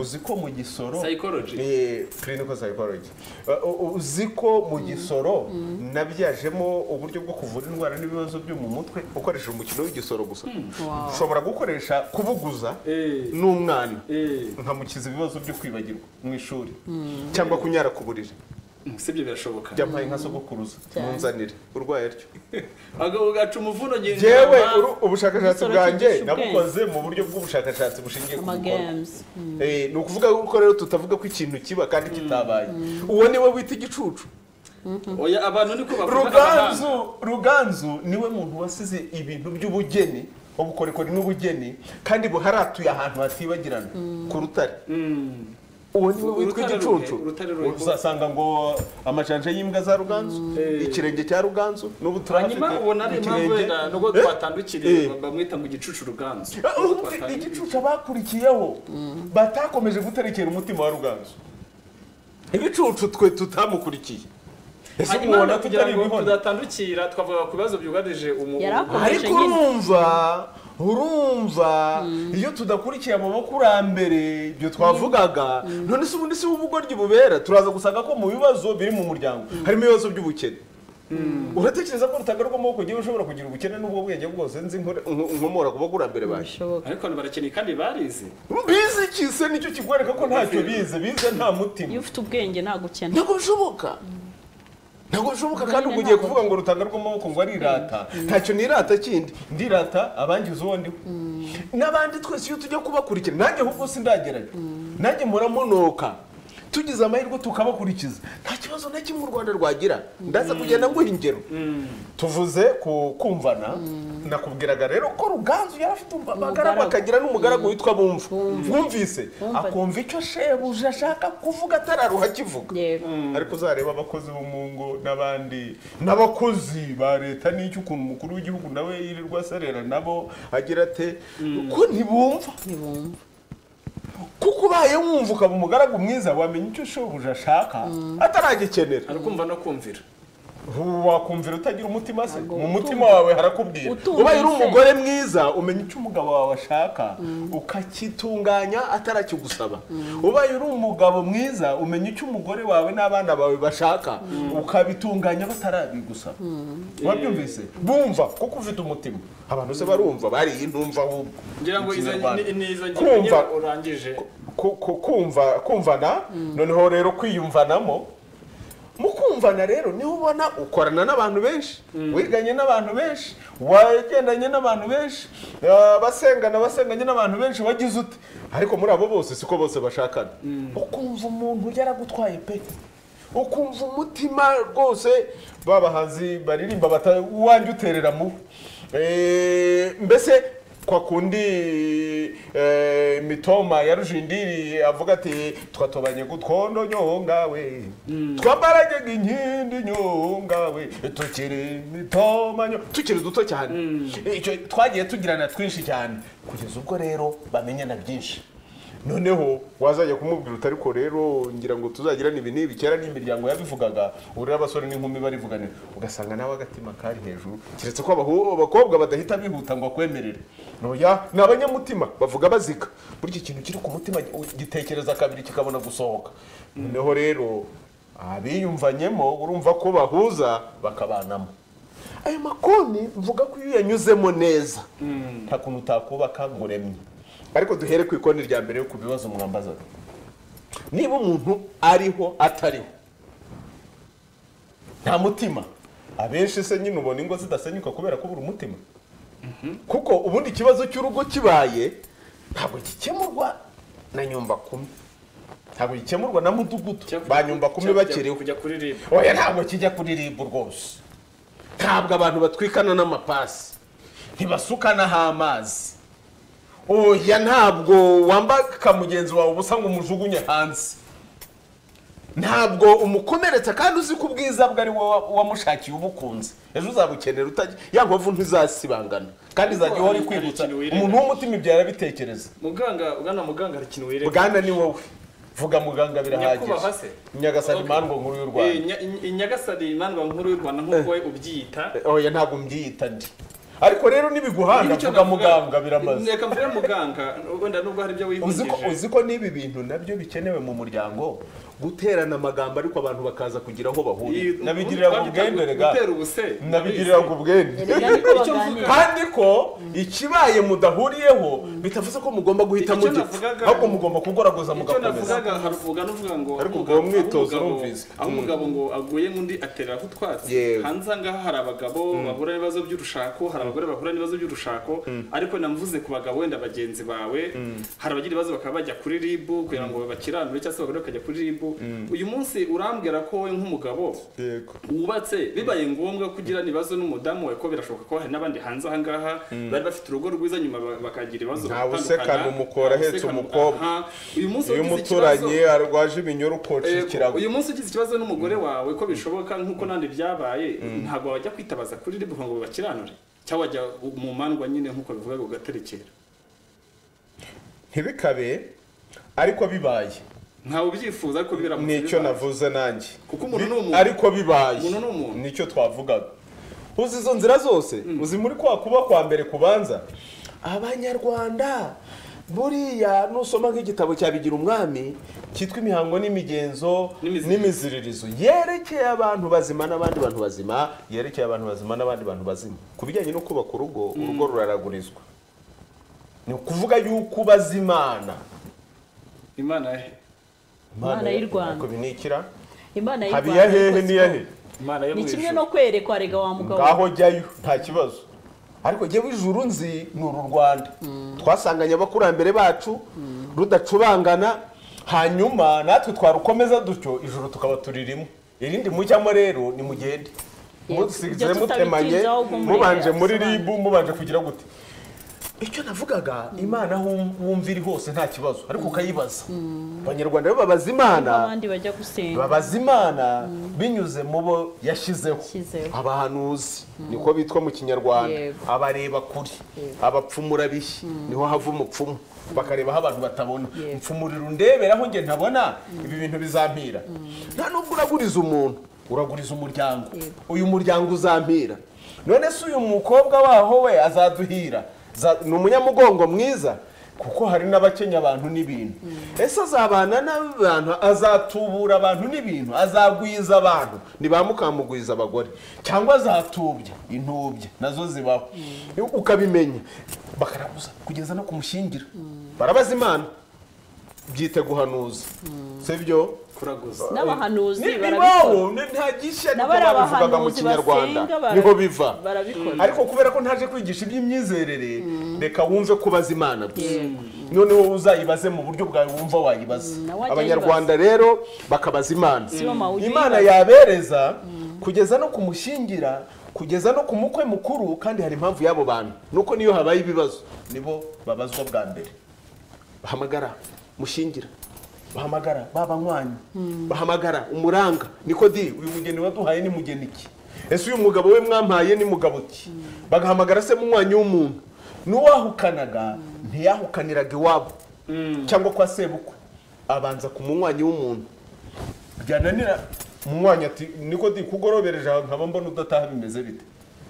uzi ko mu gisoro Psychology. Eh, clinical psychology Uh, u- uzi ko mu gisoro nabyajemo uburyo bwo kuvura indwara n'ibibazo byo mu mutwe ukoresheje umukino w'igisoro gusa ushobora gukoresha kubuguza Eh. n'umwana Eh. nkamukiza ibibazo byo kwibagirwa mu ishuri cyangwa kunyara ku buriri sibyo birashoboka byampaye nka sogokuruza munzanire urwaye atyo Aga- ugaca umuvuno ngenda yewe mama. uru- ubushakashatsi Igisoro bwanjye cyigisha ubwenge. nabukoze mu buryo bw'ubushakashatsi bushingiye ku bikorwa amagames Eh, ni ukuvuga yuko rero tutavuga ko ikintu kiba kandi kitabaye uwo niwe wita igicucu oya abantu niko bavuga abahanga. ruganzu ruganzu niwe muntu wasize ibintu by'ubugeni ubukorikori n'ubugeni kandi buharatuye ahantu hatibagirana ku rutare Mm. uwo niwe witwa Urutare igicucu ruhe, urutare ruhe. uzasanga ngo amajanja y'imbwa za ruganzu ikirenge cya ruganzu n'ubu turahafite hanyuma ubona ari impamvu ikirenge. wenda nubwo Eh? twatandukiriye Eh. bamwita ngo igicucu ruganzu Ah, igicucu abakurikiyeho batakomeje guterekera umutima wa ruganzu ibicucu twe tutamukurikiye ese hanyuma umubona no kugira tutari ngo ibihona tudatandukira twavuga ku bibazo byugarije umu- Yari umu- akomeje ariko nyine. urumva urumva iyo tudakurikiye amabakurambere ibyo twavugaga none se ubundi si ubugoryi bubera turaza gusanga ko mu bibazo biri mu muryango harimo ibibazo by'ubukene uratekereza ko rutagarwa amaboko ngewe ushobora kugira ubukene n'ubwo bwenge bwose nzi nkore- nko- nkomora ku bakurambere baje bishoboka ariko abantu barakeneye kandi barize bize iki se nicyo kikwereka ko ntacyo bize bize nta iyo mutima ufite ubwenge ntabwo ukena ntabwo bishoboka ntabwo bishoboka kandi ubwo ugiye kuvuga ngo urutanga rw'amaboko ngo arirata ntacyo nirata kindi ndirata abangiza uwo ndiwe n'abandi twese iyo tujya kubakurikira nanjye ahubwo sindageranya nanjye muramunuka tugize amahirwe tukabakurikiza nta kibazo na kimwe u rwanda rwagira ndaza kugenda nguha ingero tuvuze ku kumvana nakubwiraga rero ko ruganzu yari afite abagaragu akagira n'umugaragu witwa bumva bumvise akumva icyo shebuja ashaka kuvuga atararuha akivuga Yego. ariko uzareba abakozi bo mu ngo n'abandi n'abakozi ba leta n'icyo ukuntu umukuru w'igihugu nawe yirirwa aserera nabo agira ate ko ntibumva kuko ubaye wumva ukaba umugaragu mwiza wamenya icyo shobuja ashaka ataragikenera arakumva no kumvira ubu wakumvira utagira umutima se mu mutima wawe harakubwira ubaye uri umugore mwiza umenya icyo umugabo wawe ashaka ukakitunganya atarakigusaba ubaye uri umugabo mwiza umenya icyo umugore wawe n'abana bawe bashaka ukabitunganya batarabigusaba wabyumvise bumva kuko ufite umutima abantu se barumva bariye intumva ahubwo ngira ngo izo Ikinyarwanda. ni- ni izo ngingo kumva nyine urangije ku- ku- kumva kumvana noneho rero kwiyumvanamo mu kumvana rero niho ubona ukorana n'abantu benshi wiganye n'abantu benshi wagendanye n'abantu benshi eh, basengana basenganye n'abantu benshi wagize ute ariko muri abo bose siko bose bashakana ukumva umuntu yaragutwaye pe ukumva umutima rwose ba bahanzi baririmba bata uwanjye uterera mu Eh, mbese kwa kundi eh, mitoma ya rujindiri avuga ati twatobanye gutwondo nyongawe twambarage inkindi nyongawe tukiri mitoma nyo tukiri duto cyane icyo twagiye tugirana twinshi cyane kugeza ubwo rero bamenyana byinshi noneho wazajya kumubwira uti ariko rero ngira ngo tuzagirane ibi n'ibi kera n'imiryango yabivugaga ubu rero abasore n'inkumi barivuganira ugasanga nawe agatima kari hejuru keretse ko abahu- abakobwa badahita bihuta ngo akwemerere noya ni abanyamutima bavuga bazika burya ikintu kiri ku mutima gitekereza kabiri kikabona gusohoka noneho rero abiyumvanyemo urumva ko bahuza bakabanamo ayo makoni mvuga ko iyo uyanyuzemo neza nta kuntu utakubaka ngo uremye ariko duhere ku ikoni rya mbere yo ku bibazo mwambazaga niba umuntu ariho atariho nta mutima abenshi se nyine ubona ingo zidasenyuka kubera kubura umutima kuko ubundi ikibazo cy'urugo kibaye ntabwo gikemurwa na nyumbakumi ntabwo gikemurwa na mudugudu ba nyumbakumi Kujya- bakiriho kujya kuri ribu oya ntabwo kijya kuri ribu rwose ntabwo abantu batwikana n'amapasi ntibasukanaho amazi oya ntabwo wambaka mugenzi wawe ubusa ngo umujugunye hanze ntabwo umukomeretsa kandi uzi ko ubwiza bwe ari wowe wamushakiye ubukunze ejo uzabukenera utagira ya nkovu ntizasibangana kandi izajya ihora ikwibutsa umuntu w'umutima ibyo yarabitekereza muganga ugana muganga hari ikintu wireba bwana ni wowe vuga muganga nyakubahwa birahagije se nyagasani Okay. mandwa nkuru y'u Eh, rwanda Nya- i- i- nyagasani mandwa nkuru y'u rwanda nk'uko we ubyita oya ntabwo mbyiyita ndi ariko rero Niba nibiguhanga icyo vuga navuga- muganga biramaze reka mvuge muganga wenda nubwo hari ibyo uzi ko wihungije uzi ko n'ibi bintu nabyo bikenewe mu muryango guterana amagambo ariko abantu bakaza kugira aho bahurira Iyi- nabigirira ku twabyita bwendere ga gutera ubuse nabigirira ku bwende Icyo mvuga- kandi ko ikibaye mudahuriyeho bitavuze ko mugomba guhita Icyo mugipfa navugaga- ahubwo mugomba kugoragoza icyo mugakomeza navugaga haruvuga n'uvuga ngo Ariko aho ubwo umugabo- mwitozo aho umugabo- urumvise. aho umugabo ngo aguye nk'undi aterera ku twatsi Yewe. hanze aha ngaha hari abagabo bahura n'ibibazo by'urushako hari abagore bahura n'ibibazo by'urushako ariko namvuze ku bagabo wenda bagenzi bawe hari abagira ibibazo bakaba bajya kuri ribu kugira ngo bakiranure cyangwa se abagore bakajya kuri ribu uyu munsi urambwira ko wowe nk'umugabo Yego. wubatse bibaye ngombwa ko ugira ibibazo n'umudamu wawe ko birashoboka ko hari n'abandi hanze aha ngaha bari bafite urugo rwiza nyuma ba- bakagira ibibazo Ntawe batandukana. usekana umukora ahetse Usekana- umukobwa. Aha. uyu munsi iyo ugize umuturanyi ikibazo- arwaje ibinyoro koca Eh, ikirago uyu munsi ugize ikibazo n'umugore wawe ko bishoboka nk'uko nandi byabaye ntabwo wajya kwitabaza kuri ribu ngo bakiranure cyangwa wajya mu mandwa nyine nk'uko bivugaga ugaterekera ntibikabe ariko bibaye ntawe ubyifuza ariko bibera mu nicyo bibaye. navuze nanjye Kuko umuntu Bi- ni umuntu. ariko bibaye Umuntu ni umuntu. nicyo twavugaga uzi izo nzira zose uzi muri kwa kuba kwa mbere kubanza abanyarwanda buriya nusoma nk'igitabo cya bigira umwami cyitwa imihango n'imigenzo N'imiziririzo. n'imiziririzo yerekeye abantu bazima n'abandi bantu bazima yerekeye abantu bazima n'abandi bantu bazima ku bijyanye no kubaka urugo urugo ruraragurizwa ni ukuvuga yuko ubaza imana imana he Imana y'u Rwanda. ariko ibi ni ikira Imana y'u habiya Rwanda hehe ikoze niya he Imana yo mu ni kimwe ijuru. no kwerekwa rega wa mugabo ngaho jyayo nta kibazo ariko jyewe ijuru nzi ni uru rwanda twasanganye abakurambere bacu rudacubangana hanyuma natwe twarukomeza dutyo ijuru tukaba turirimo irindi mujyamo rero ni mugende Yego. musize Ibyo mutemanye tutabitinzaho ubwo murebe mubanje muri asobanura. ribu mubanje kugira gute icyo navugaga imana aho wumva iri hose nta kibazo ariko ukayibaza abanyarwanda bo babaza imana abandi bajya gusenga babaza imana binyuze mu bo yashyizeho Yashyizeho. abahanuzi niko bitwa mu kinyarwanda Yego. abareba kuri abapfumura bihi niho hava umupfumu bakareba aho abantu batabona mfumurira undeberaho nge ntabona ibi bintu bizampira nta nubwo uraguriza umuntu uraguriza umuryango uyu muryango uzampira none se uyu mukobwa waho we azaduhira Za- ni umunyamugongo mwiza kuko hari n'abakenya abantu n'ibintu ese azabana n'abantu azatubura abantu n'ibintu azagwiza abantu ni ba mukamugwiza abagore cyangwa azatubya intubya nazo zibaho ukabimenya bakaraguza kugeza no kumushyingira barabaza imana byite guhanuza si byo kuraguza n'abahanuzi barabikora ntibibaho nta gishya niko N'abari babivugaga mu abahanuzi kinyarwanda basenga bara- niho biva barabikora. ariko kubera ko ntaje kwigisha iby'imyizerere reka wumve ko ubaza imana gusa noneho uzayibaze mu buryo bwawe wumva wayibaza nawe ajya abanyarwanda rero bakabaza imana bo mawujya imana uyibaza. yabereza kugeza no kumushyingira kugeza no ku mukwe mukuru kandi hari impamvu y'abo bantu nuko niyo habaye ibibazo nibo babazwa bwa mbere bahamagara mushingira bahamagara babanywanyi bahamagara umuranga niko di uyu mugeni waduhaye ni mugeni iki ese uyu mugabo we mwampaye ni mugabo ki bagahamagara se munywanyi w'umuntu n'uwahukanaga ntiyahukaniraga iwabo cyangwa kwa sebukwe abanza ku munywanyi w'umuntu byananira munywanyi ati niko di kugorobereje ahantu nkaba mbona udataha bimeze bite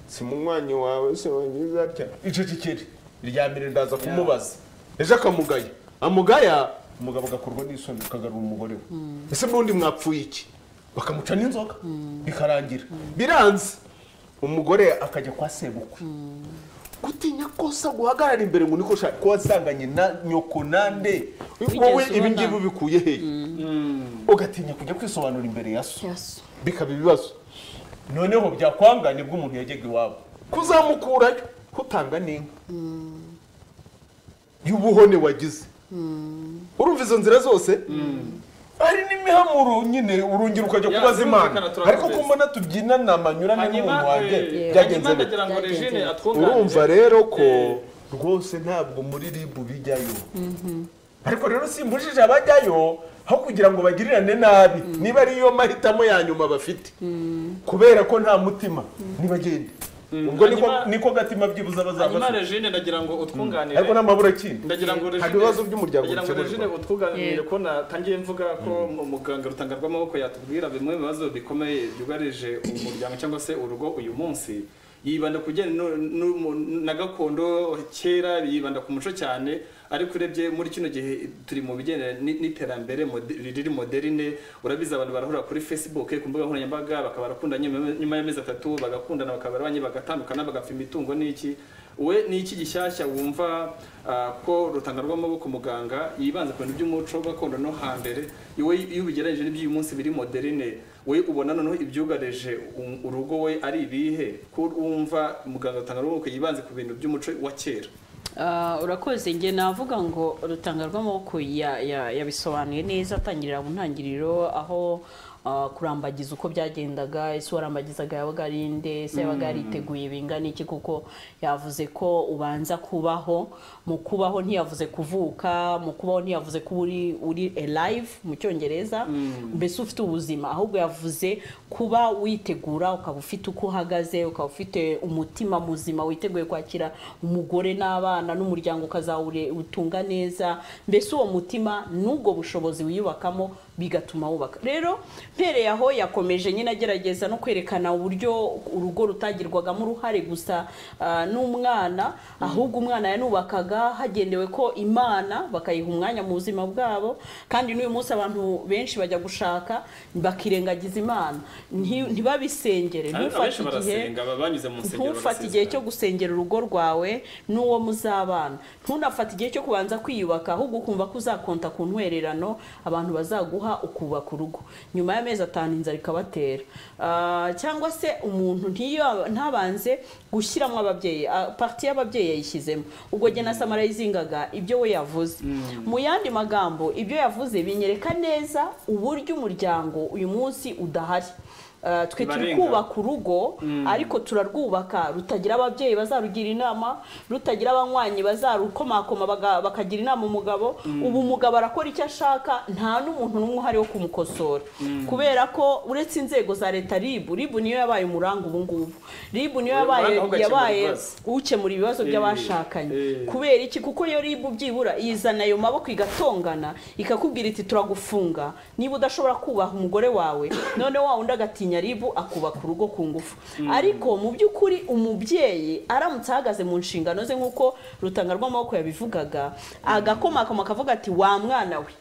si munywanyi wawe se wangiza atya icecekere irya mbere ndaza kumubaza ejo akamugaya amugaya umugabo agakorwa n'isoni akagarura umugore we ese n'undi mwapfuye iki bakamuca n'inzoga bikarangira biranze umugore akajya kwa sebukwe gutinya kosa guhagarara imbere ngo niko shaka ko wasanganye na nyoko nande wowe ubona? ibi ngibi ubikuye hehe ugatinya kujya kwisobanura imbere ya so bikaba ibibazo noneho byakwanga nibwo umuntu yajyaga iwabo kuzamukurayo utanga n'inka y'ubuhone wagize urumva izo nzira zose hari n'imihamuro nyine urongera ukajya Ya, kubaza imana birumvikana, turabizi. ariko ko mbona tubyinana amanyurane hanyuma n'umuntu wanjye eh, byagenze hanyuma bite ndagira ngo Byagenze regine bite. atwunganire urumva rero ko Eh. rwose ntabwo muri ribu bijyayo ariko rero simbujije abajyayo aho kugira ngo bagirirane nabi niba ariyo mahitamo ya nyuma bafite kubera ko nta mutima nibagende ubwo niko Hanyuma- niko gatima byibuze bazaba hanyuma bafite regine ndagira ngo utwunganire ariko n'amabura kindi ndagira ngo nta Regine- bibazo by'umuryango ndagira ngo regine bikemurwa utwunganire ko natangiye mvuga ko mu- muganga rutanga rw'amaboko yatubwira bimwe mu bibazo bikomeye byugarije umuryango cyangwa se urugo uyu munsi yibanda ku bijyanye n'u- n'umu- na gakondo kera yibanda ku muco cyane ariko urebye muri kino gihe turi mu bigendanye ni- n'iterambere mode- riri moderine urabizi abantu barahura kuri facebook ku mbuga nkoranyambaga bakaba barakundanye nyuma- nyuma y'amezi atatu bagakundana bakaba barabanye bagatandukana bagapfa imitungo n'iki we ni iki gishyashya wumva ah, ko rutanga rw'amaboko muganga yibanze ku bintu by'umuco gakondo no hambere iwe iyo ubigereranyije n'iby'uyu munsi biri moderine we ubona noneho ibyugarije um- urugo we ari ibihe ko wumva muganga rutanga rw'amaboko yibanze ku bintu by'umuco wa kera Ah, urakoze njye navuga ngo urutanga rw'amaboko ya- ya- yabisobanuye neza atangirira mu ntangiriro aho ah, kurambagiza uko byagendaga ese warambagizaga yabaga ari nde ese yabaga yariteguye bingana iki kuko yavuze ko ubanza kubaho mu kubaho ntiyavuze kuvuka mu kubaho ntiyavuze ko uri uri alive mu cyongereza mbese ufite ubuzima ahubwo yavuze kuba witegura ukaba ufite uko uhagaze ukaba ufite umutima muzima witeguye kwakira umugore n'abana n'umuryango ukazawutunga neza mbese uwo mutima n'ubwo bushobozi wiyubakamo bigatuma wubaka rero mpereye aho yakomeje nyine agerageza no kwerekana uburyo urugo rutagirwagamo uruhare gusa ah, n'umwana ahubwo umwana yanubakaga hagendewe ko imana bakayiha umwanya mu buzima bwabo kandi n'uyu munsi abantu benshi bajya gushaka bakirengagiza imana Nti- ntibabisengere ntufate abenshi igihe barasenga baba banyuze mu nsengero ntufate barasezera. igihe cyo gusengera urugo rwawe n'uwo muzabana ntunafate igihe cyo kubanza kwiyubaka ahubwo ukumva ko uzakonta ku ntwererano abantu bazaguha ukubaka urugo nyuma y'amezi atanu inzara ikabatera Ah, cyangwa se umuntu ntiyo- ntabanze gushyiramo ababyeyi ah, parti y'ababyeyi yayishyizemo ubwo jye na samara yizingaga ibyo we yavuze mu yandi magambo ibyo yavuze binyereka neza uburyo umuryango uyu munsi udahari Ah, twe turi Barenga. kubaka urugo ariko turarwubaka rutagira ababyeyi bazarugira inama rutagira abanywanyi bazarukomakoma baga- bakagira inama umugabo ubu umugabo arakora icyo ashaka nta n'umuntu n'umwe uhari wo kumukosora kubera ko uretse inzego za leta ribu ribu niyo yabaye umuranga ubu ngubu ribu niyo Uyu yabaye muranga ugakemura yabaye ibibazo. ukemura ibibazo by'abashakanye eh. kubera iki kuko iyo ribu byibura izana ayo maboko igatongana ikakubwira iti turagufunga niba udashobora kubaha umugore wawe none wa wundi agatinya ribu akubaka urugo ku ngufu ariko mu by'ukuri umubyeyi aramutse ahagaze mu nshingano ze nk'uko rutanga rw'amaboko yabivugaga agakomakoma akavuga ati wa mwana we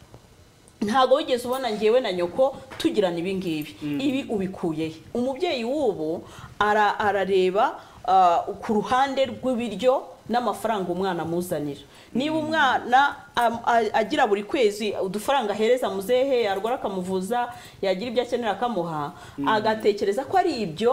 ntabwo wigeze ubona ngewe na nyoko tugirana ibi ngibi ibi ubikuye he umubyeyi w'ubu ara- arareba ah, ku ruhande rw'ibiryo n'amafaranga umwana amuzanira niba umwana am- a- agira buri kwezi udufaranga ahereza muzehe yarwara akamuvuza yagira ibyo akenera akamuha agatekereza ko ari ibyo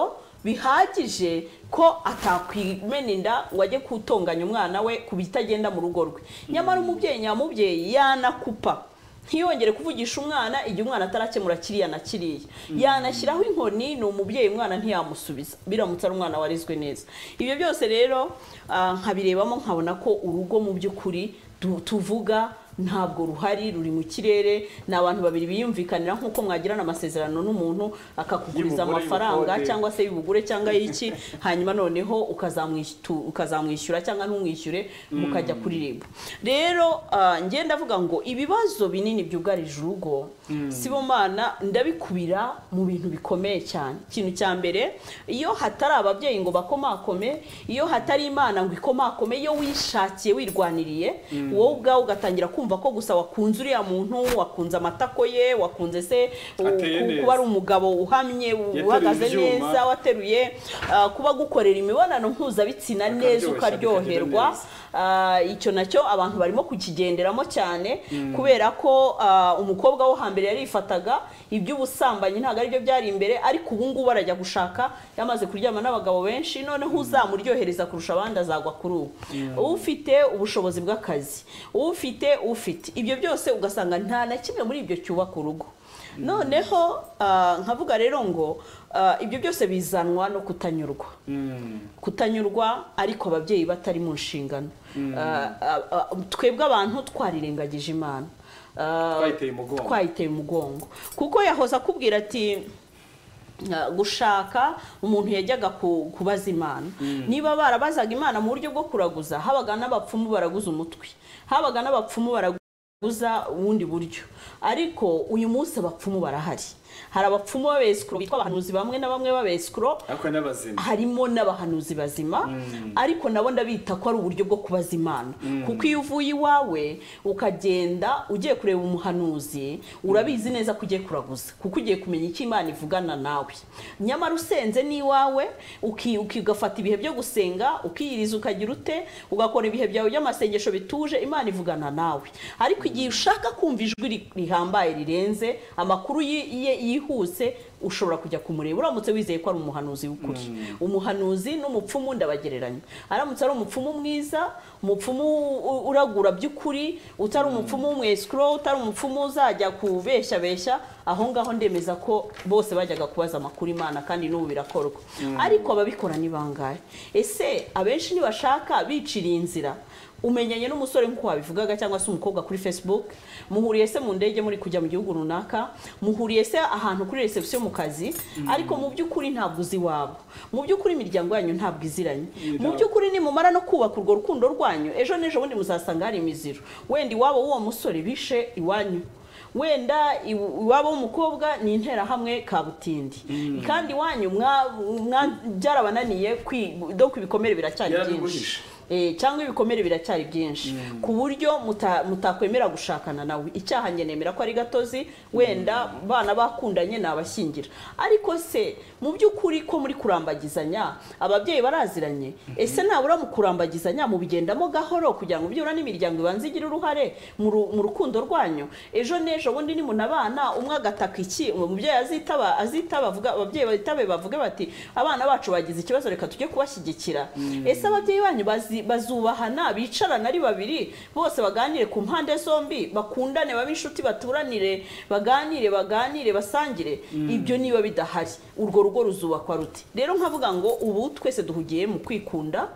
bihagije ko atakwimena inda ngo ajye kutonganya umwana we ku bitagenda mu rugo rwe nyamara umubyeyi nyamubyeyi yanakupa ntiyongere kuvugisha umwana igihe umwana atarakemura kiriya na kiriya yanashyiraho inkoni ni umubyeyi umwana ntiyamusubiza biramutse ari umwana warezwe neza ibyo byose rero ah, nkabirebamo nkabona ko urugo mu by'ukuri du- tuvuga ntabwo ruhari ruri mu kirere ni abantu babiri biyumvikanira nk'uko mwagirana amasezerano n'umuntu akakuguriza Y'ubugure, amafaranga y'ubukode. cyangwa se y'ubugure cyangwa y'iki hanyuma noneho ukazamwishytu- ukazamwishyura cyangwa ntumwishyure mukajya kuri RIB rero ah, njye ndavuga ngo ibibazo binini byugarije urugo sibomana ndabikubira mu bintu bikomeye cyane ikintu cya mbere iyo hatari ababyeyi ngo bakomakome iyo hatari imana ngo ikomakome iyo wishakiye wirwaniriye wowe ubwawe ugatangira kumva ko gusa wakunze uriya muntu wakunze amatako ye wakunze se u- Ateye ku- neza. kuba ari umugabo uhamye Yateruye uhagaze ibyuma. neza wateruye ah, kuba gukorera imibonano mpuzabitsina Akaryoshya, neza bikagenda ukaryoherwa neza. Ah, icyo nacyo abantu barimo kukigenderamo cyane kubera ko ah, umukobwa wo hambere yarifataga iby'ubusambanyi ntabwo aribyo byari imbere ariko ubu ngubu arajya gushaka yamaze kuryama n'abagabo benshi noneho uzamuryohereza kurusha abandi azagwa kuri ubu ufite ubushobozi bw'akazi ufite ufite ibyo byose ugasanga nta na kimwe muri ibyo cyubaka urugo noneho ah, nkavuga rero ngo ah, ibyo byose bizanwa no kutanyurwa kutanyurwa ariko ababyeyi batari mu nshingano Ah, ah, ah, twebwe abantu twarirengagije imana Ah, Twayiteye umugongo. twayiteye umugongo kuko yahoze akubwira ati ah, gushaka umuntu yajyaga ku- kubaza imana niba barabazaga imana mu buryo bwo kuraguza habaga n'abapfumu baraguza umutwe habaga n'abapfumu baraguza buza ubundi buryo ariko uyu munsi abapfumu barahari hari abapfumu b'abesikuro bitwa abahanuzi bamwe na bamwe b'abesikuro ariko n'abazima harimo n'abahanuzi bazima ariko nabo ndabita ko ari uburyo bwo kubaza imana kuko iyo uvuye iwawe ukagenda ugiye kureba umuhanuzi urabizi neza ko ugiye kuraguza kuko ugiye kumenya icyo imana ivugana nawe nyamara usenze n'iwawe uki- uki- ugafata ibihe byo gusenga ukiyiriza ukagira ute ugakora ibihe byawe by'amasengesho bituje imana ivugana nawe ariko igihe ushaka kumva ijwi ri- rihambaye rirenze amakuru yi- ye- yihuse ushobora kujya kumureba uramutse wizeye ko ari umuhanuzi w'ukuri umuhanuzi n'umupfumu ndabagereranya aramutse ari umupfumu mwiza umupfumu u- uragura by'ukuri utari umupfumu w'umwesikuro utari umupfumu uzajya kubeshyabeshya aho ngaho ndemeza ko bose bajyaga kubaza amakuru imana kandi n'ubu birakorwa ariko ababikora ni bangahe ese abenshi ntibashaka biciriye inzira umenyanye n'umusore nk'uko wabivugaga cyangwa se umukobwa kuri facebook muhuriye se mu ndege muri kujya mu gihugu runaka muhuriye se ahantu kuri reception mu kazi ariko mu by'ukuri ntabwo uzi iwabo mu by'ukuri imiryango yanyu ntabwo iziranye mu by'ukuri nimumara no kubaka urwo rukundo rwanyu ejo n'ejo bundi muzasanga hari imiziro wenda iwabo w'uwo musore bishe iwanyu wenda iw- iwabo w'umukobwa ni interahamwe kabutindi kandi iwanyu mwa- mwa- byarabananiye kwi- donc ibikomere biracyari byinshi Yarabiguhishe. Eh, cyangwa ibikomere biracyari byinshi ku buryo muta- mutakwemera gushakana nawe icyaha njye nemera ko ari gatozi wenda bana bakundanye nabashyingira ariko se mu by'ukuri ko muri kurambagizanya ababyeyi baraziranye ese nabura mu kurambagizanya mubigendamo gahoro kugira ngo byibura n'imiryango ibanza igire uruhare mu ru- mu rukundo rwanyu ejo n'ejo bundi nimunabana umwe agataka iki umubyeyi azitaba azitaba avuga ababyeyi bazitabe bavuge bati abana bacu bagize ikibazo reka tujye kubashyigikira ese ababyeyi banyu bazi- bazubahana bicarana ari babiri bose baganire ku mpande zombi bakundane babe inshuti baturanire baganire baganire basangire ibyo niba bidahari urwo rugo ruzubakwa rute rero nkavuga ngo ubu twese duhugiye mu kwikunda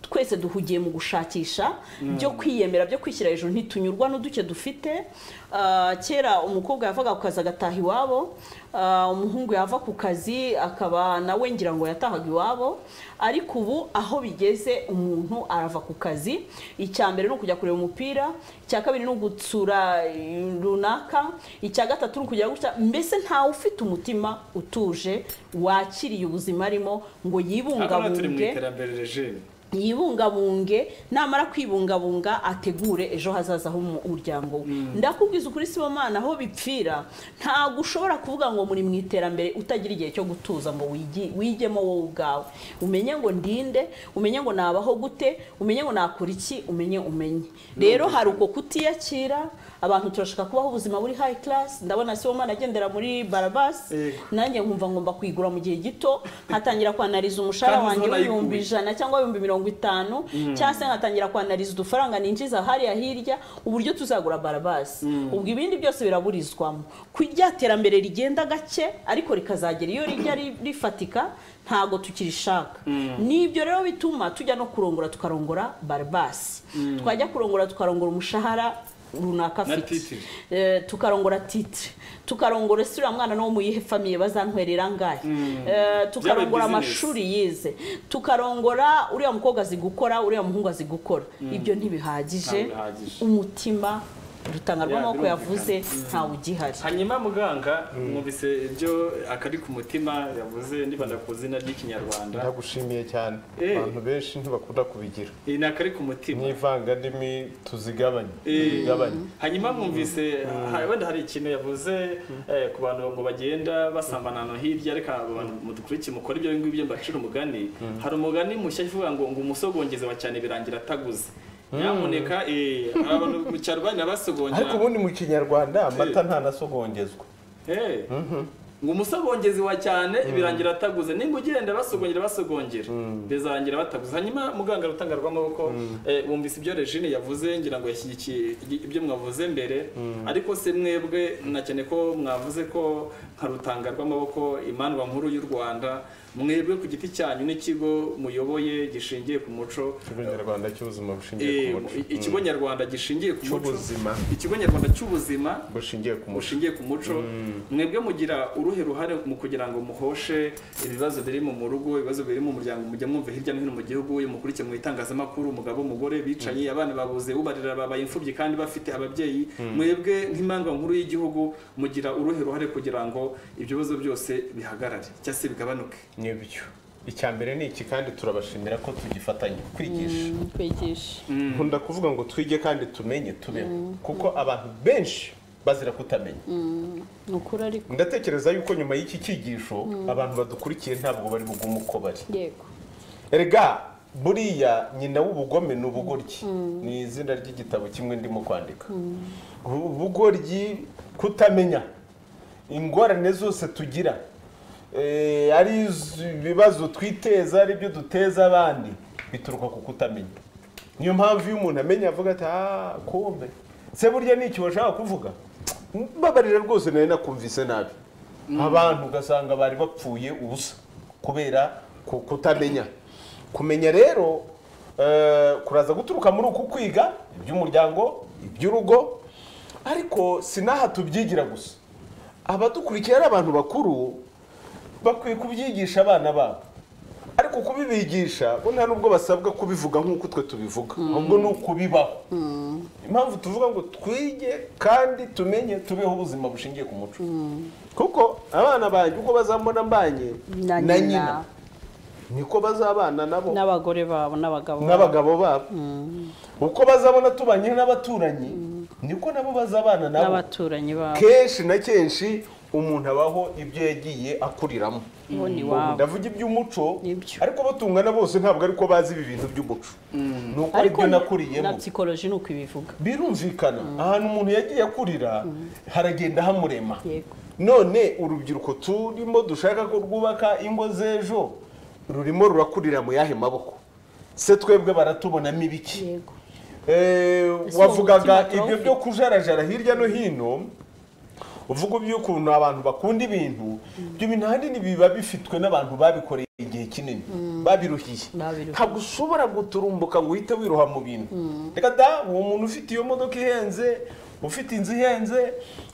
twese duhugiye mu gushakisha byo kwiyemera byo kwishyira hejuru ntitunyurwa n'uduke dufite Ah, kera umukobwa yavaga ku kazi agataha iwabo Ah, umuhungu yava ku kazi akaba nawe ngira ngo yatahaga iwabo ariko ubu aho bigeze umuntu arava ku kazi icya mbere ni ukujya kureba umupira icya kabiri ni ugutsura eh, runaka icya gatatu ni ukujya gutya mbese ntawe ufite umutima utuje wakiriye ubuzima arimo ngo hano turi mu yibungabunge iterambere regime yibungabunge namara kwibungabunga ategure ejo hazaza h'umuryango we ndakubwiza ukuri sibomana aho bipfira ntabwo ushobora kuvuga ngo muri mu iterambere utagira igihe cyo gutuza ngo wigi- wigemo wowe ubwawe umenye ngo ndinde umenye ngo nabaho gute umenye ngo nakora iki umenye umenye rero hari uko kutiyakira abantu turashaka kubaho ubuzima buri high class ndabona sibomana agendera muri barabasi nanjye nkumva ngomba kuyigura mu gihe gito nkatangira kwanariza umushahara Kandi wanjye uzabona w'ibihumbi ayikuye. ijana cyangwa ibihumbi mirongo itanu cyangwa se nkatangira kwanariza udufaranga ninjiza hariya hirya uburyo tuzagura barabasi ubwo ibindi byose biraburizwamo ku rya terambere rigenda gake ariko rikazagera iyo rijya ri- rifatika ntabwo tukirishaka nibyo rero bituma tujya no kurongora tukarongora barabasi twajya kurongora tukarongora umushahara runaka Na afite titire. Eh, tukarongora titire tukarongora sura mwana no mu yihe famiye bazantwerera ngahe Eh, tukarongora business. amashuri amashuri yize tukarongora uriya mukobwa azi gukora uriya muhungu azi gukora ibyo ntibihagije Ntabwo bihagije. umutima rutanga Ya, rw'amaboko birumvikana. yavuze ntawe ugihari hanyuma muganga mwumvise ibyo akari ku mutima yavuze ndibanda ku izina ry'ikinyarwanda ndagushimiye cyane Eh. abantu benshi ntibakunda kubigira iyi ni akari ku mutima n'ivangandimi tuzigabanye Eh. tuzigabanye hanyuma mwumvise ha- wenda hari ikintu yavuze eh, ku bantu ngo bagenda basambana no hirya reka abo bantu mudukurikiye mukora ibyo ngibyo mbacira umugani hari umugani mushya uvuga ngo ngo umusogongezi wa cyane birangira ataguze nyamuneka eh, hari abantu mu cyaro bajya basogongera ariko ubundi mu kinyarwanda amata ntanasogongezwa Eh, ngo umusogongezi wa cyane birangira ataguze nimba ugenda basogongera basogongera bizarangira bataguze hanyuma muganga rutanga rw'amaboko eh, wumvise ibyo regine yavuze ngira ngo yashyigikiye ibyo mwavuze mbere ariko se mwebwe nakeneye ko mwavuze ko nka rutanga rw'amaboko imandwa nkuru y'u rwanda mwebwe ku giti cyanyu n'ikigo muyoboye gishingiye ku muco ikigo nyarwanda cy'ubuzima bushingiye ku Eh, muco ikigo nyarwanda gishingiye ku muco Cy'ubuzima. ikigo nyarwanda cy'ubuzima Mm. bushingiye ku muco mushingiye ku muco mwebwe mugira uruhe ruhare mu kugira ngo muhoshe ibibazo biri mu mu rugo ibibazo biri mu muryango mujya mwumva hirya no hino mu gihugu uyu mukurikiye mu itangazamakuru umugabo umugore bicaye abana babuze ubarira babaye imfubyi kandi bafite ababyeyi mwebwe nk'impanga nkuru y'igihugu mugira uruhe ruhare kugira ngo ibyo bibazo byose bihagarare cyangwa se bigabanuke nibyo icya mbere ni iki kandi turabashimira ko tugifatanya kwigisha kwigisha nkunda kuvuga ngo twige kandi tumenye tubeho kuko abantu benshi bazira kutamenya ni ukuri ariko ndatekereza yuko nyuma y'iki cyigisho abantu badukurikiye ntabwo bari bugume uko bari yego erega buriya nyina w'ubugome ni ubugoryi ni izina ry'igitabo kimwe ndimo kwandika Bu- ubugoryi kutamenya ingorane zose tugira eh, ari iz- ibibazo twiteza ari byo duteza abandi bituruka ku kutamenya niyo mpamvu iyo umuntu amenya avuga ati "Ah, kumbe se burya ni iki washaka kuvuga mbabarira rwose nari nakumvise nabi abantu ugasanga bari bapfuye ubusa kubera ku- kutamenya kumenya rero eh, kuraza guturuka muri uku kwiga iby'umuryango iby'urugo ariko sinaha tubyigira gusa abadukurikiye ari abantu bakuru bakwiye kubyigisha abana babo ariko kubibigisha bo nta n'ubwo basabwa kubivuga nk'uko twe tubivuga ahubwo ni ukubibaho impamvu tuvuga ngo twige kandi tumenye tubeho ubuzima bushingiye ku muco kuko abana banjye uko bazambona mbanye na nyina niko bazabana nabo n'abagore babo n'abagabo babo n'abagabo babo uko bazabona tubanye n'abaturanyi niko nabo bazabana nabo n'abaturanyi babo kenshi na kenshi umuntu abaho ibyo yagiye akuriramo bo ni iwabo ndavuga iby'umuco Nibyo. ariko abo tungana bose ntabwo ariko bazi ibi bintu by'umuco ni uko ariko aribyo na nakuriyemo psikoloji ni uko ibivuga birumvikana ahantu umuntu yagiye akurira haragenda hamurema yego none urubyiruko turimo dushaka ko rwubaka ingo z'ejo rurimo rurakurira mu yahe maboko se twebwe baratubonamo ibiki yego Eh, Ese uwo wavugaga mutima ibyo byo kujarajara hirya no hino uvuga iby'ukuntu abantu bakunda ibintu ibyo bintu ahanini biba bifitwe n'abantu babikoreye igihe kinini babiruhiye Babiruhiye. ntabwo ushobora guturumbuka ngo uhite wiroha mu bintu reka da uwo muntu ufite iyo modoka ihenze ufite inzu ihenze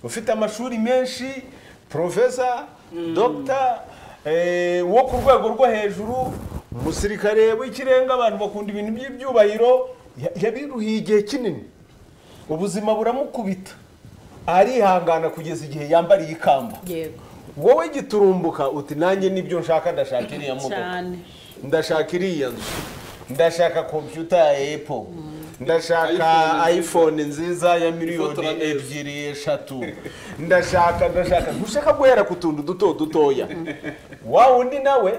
ufite amashuri menshi porofesa dogita eh, wo ku rwego rwo hejuru umusirikare w'ikirenga abantu bakunda ibintu by'ibyubahiro ya- yabiruhiye igihe kinini ubuzima buramukubita arihangana kugeza igihe yambariye ikamba yego wowe giturumbuka uti nanjye nibyo nshaka ndashaka iriya modoka cyane ndashaka iriya nzu ndashaka kompiyuta ya epo ndashaka iPhone ayifone nziza ya miliyoni Ifotora neza. ebyiri eshatu ndashaka ndashaka ntushaka guhera ku tuntu duto dutoya wa wundi nawe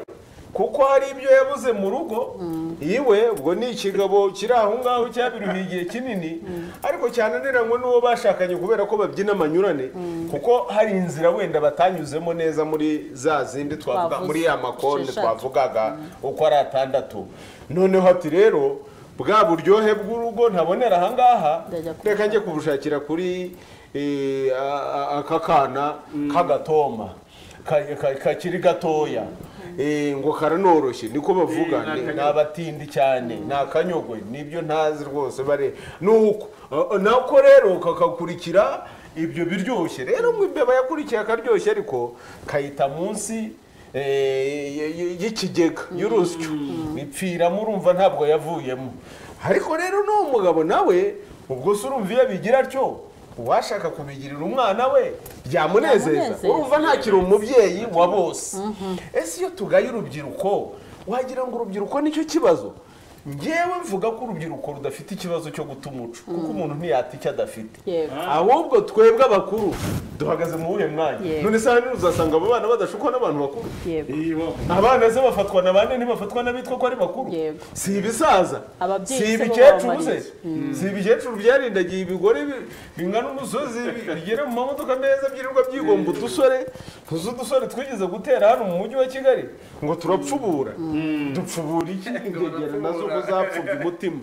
kuko hari ibyo yabuze mu rugo iwe ubwo ni ikigabo kiri aho ngaho cyabiruhiye igihe kinini ariko cyananiranywe n'uwo bashakanye kubera ko babyina amanyurane kuko hari inzira wenda batanyuzemo neza muri za zindi twavuga Twavuze. muri ya makonde Esheshatu. twavuga twavugaga uko ari atandatu noneho ati rero bwa buryohe bw'urugo ntabonera ahangaha Ndajya ku- reka njye kubushakira kuri eh, a- a- aka kana k'agatoma ka- ka- kakiri gatoya Eh, ngo karanoroshye niko bavuga Eh, ni ni- ni akanyogo. abatindi cyane ni akanyogwe nibyo ntazi rwose bare nuko Ah, ah, nako rero kakakurikira ibyo biryoshye rero ngo imbeba yakurikiye akaryoshye ariko kayita munsi eh, y- y- y'ikigega y'urusyo bipfiramo urumva ntabwo yavuyemo ariko rero n'uwo mugabo nawe ubwo se urumva iyo abigira atyo uwashaka kubigirira umwana we byamunezeza Byamunezeza. urumva ntakiri umubyeyi wa bose ese iyo tugaye urubyiruko wagira ngo urubyiruko nicyo kibazo ngewe mvuga ko urubyiruko rudafite ikibazo cyo guta umuco kuko umuntu ntiyata icyo adafite yego ahubwo twebwe abakuru duhagaze mu wuhe mwanya Yego. none se ahanini uzasanga abo bana badashukwa n'abantu bakuru yego abana se bafatwa na bane ntibafatwa n'abitwa ko ari bakuru Yego. si ibisaza Ababyeyi se si bo ibikecuru babamariye. se si ibikecuru byarindagiye ibigore bi- bingana umusozi bi- bigera mu mamodoka meza byirirwa byigomba udusore tuzi udusore twigeze gutera hano mu mujyi wa kigali ngo turapfubura dupfubura iki ingegera nazo ko zapfubye umutima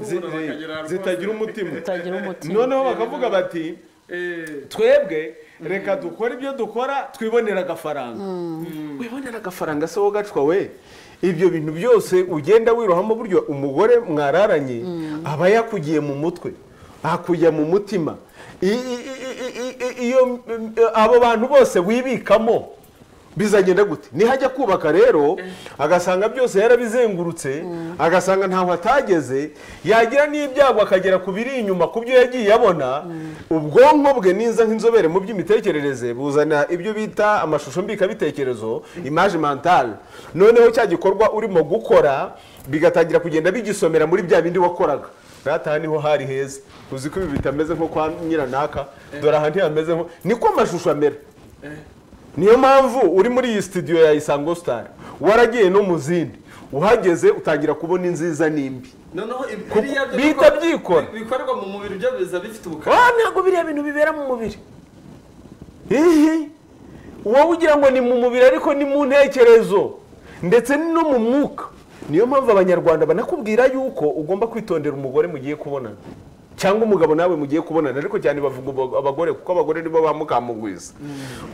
Zi- bakagera zitagira umutima utagira umutima noneho bakavuga bati twebwe reka dukore ibyo dukora twibonera agafaranga wibonera agafaranga se wowe gacwa we ibyo bintu byose ugenda wirohamo buryo umugore mwararanye aba yakugiye mu mutwe akujya mu mutima I- i- i- i- i- i- iyo mm, abo bantu bose wibikamo bizagenda gute nihajya kubaka rero agasanga byose yarabizengurutse agasanga ntaho atageze yagira n'ibyago akagera ku biri inyuma ku byo yagiye abona ubwonko bwe niza nk'inzobere mu by'imitekerereze buzana ibyo bita amashusho mbikabitekerezo image mentale noneho cya gikorwa urimo gukora bigatangira kugenda bigisomera muri bya bindi wakoraga Rataha niho hari heza uzi ko ibi bitameze nko kwa nyiranaka dore aha ntihameze nko niko amashusho amera niyo mpamvu uri muri iyi studio ya isango star waragiye no mu zindi uhageze utangira kubona inziza n'imbi noneho biriya byo bihita bikora- byikora. bikorerwa mu mubiri byo biza bifite ubukana ah ntabwo biriya bintu bibera mu mubiri ihi wowe ugira ngo ni mu mubiri ariko ni mu ntekerezo ndetse no mu mwuka niyo mpamvu abanyarwanda banakubwira yuko ugomba kwitondera umugore mugiye kubonana cyangwa umugabo nawe mugiye kubonana ariko cyane bavuga abo- abagore kuko abagore nibo bamukamugwiza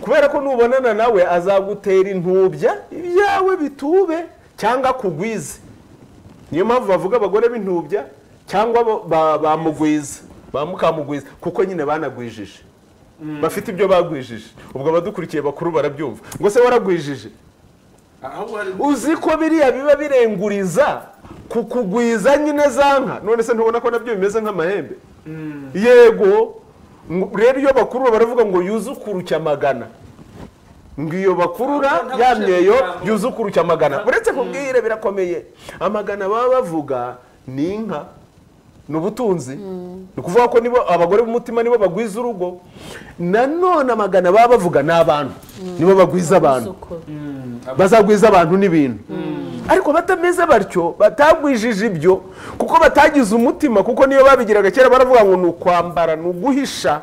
kubera ko nubonana nawe azagutera intubya ibyawe bitube cyangwa akugwize niyo mpamvu bavuga abagore b'intubya cyangwa bo- ba- bamugwiza ba mukamugwiza kuko nyine banagwijije bafite ibyo bagwijije ubwo abadukurikiye bakuru barabyumva ngo se waragwijije ahubwo hari uzi ko biriya biba birenguriza kukugwiza nyine za nka none se ntubona ko nabyo bimeze nk'amahembe yego ngo- rero iyo bakuru baravuga ngo yuzukuruke amagana ngo iyo bakurura ya myeyo byuze ukurushya amagana uretse kubwire birakomeye amagana baba bavuga ni inka ni ubutunzi ni ukuvuga ko nibo abagore b'umutima nibo bagwiza urugo nanone amagana baba bavuga ni abantu nibo bagwiza abantu bazagwiza abantu n'ibintu ariko batameze batyo batagwijije ibyo kuko batagize umutima kuko niyo babigiraga kera baravuga ngo ni ukwambara ni uguhisha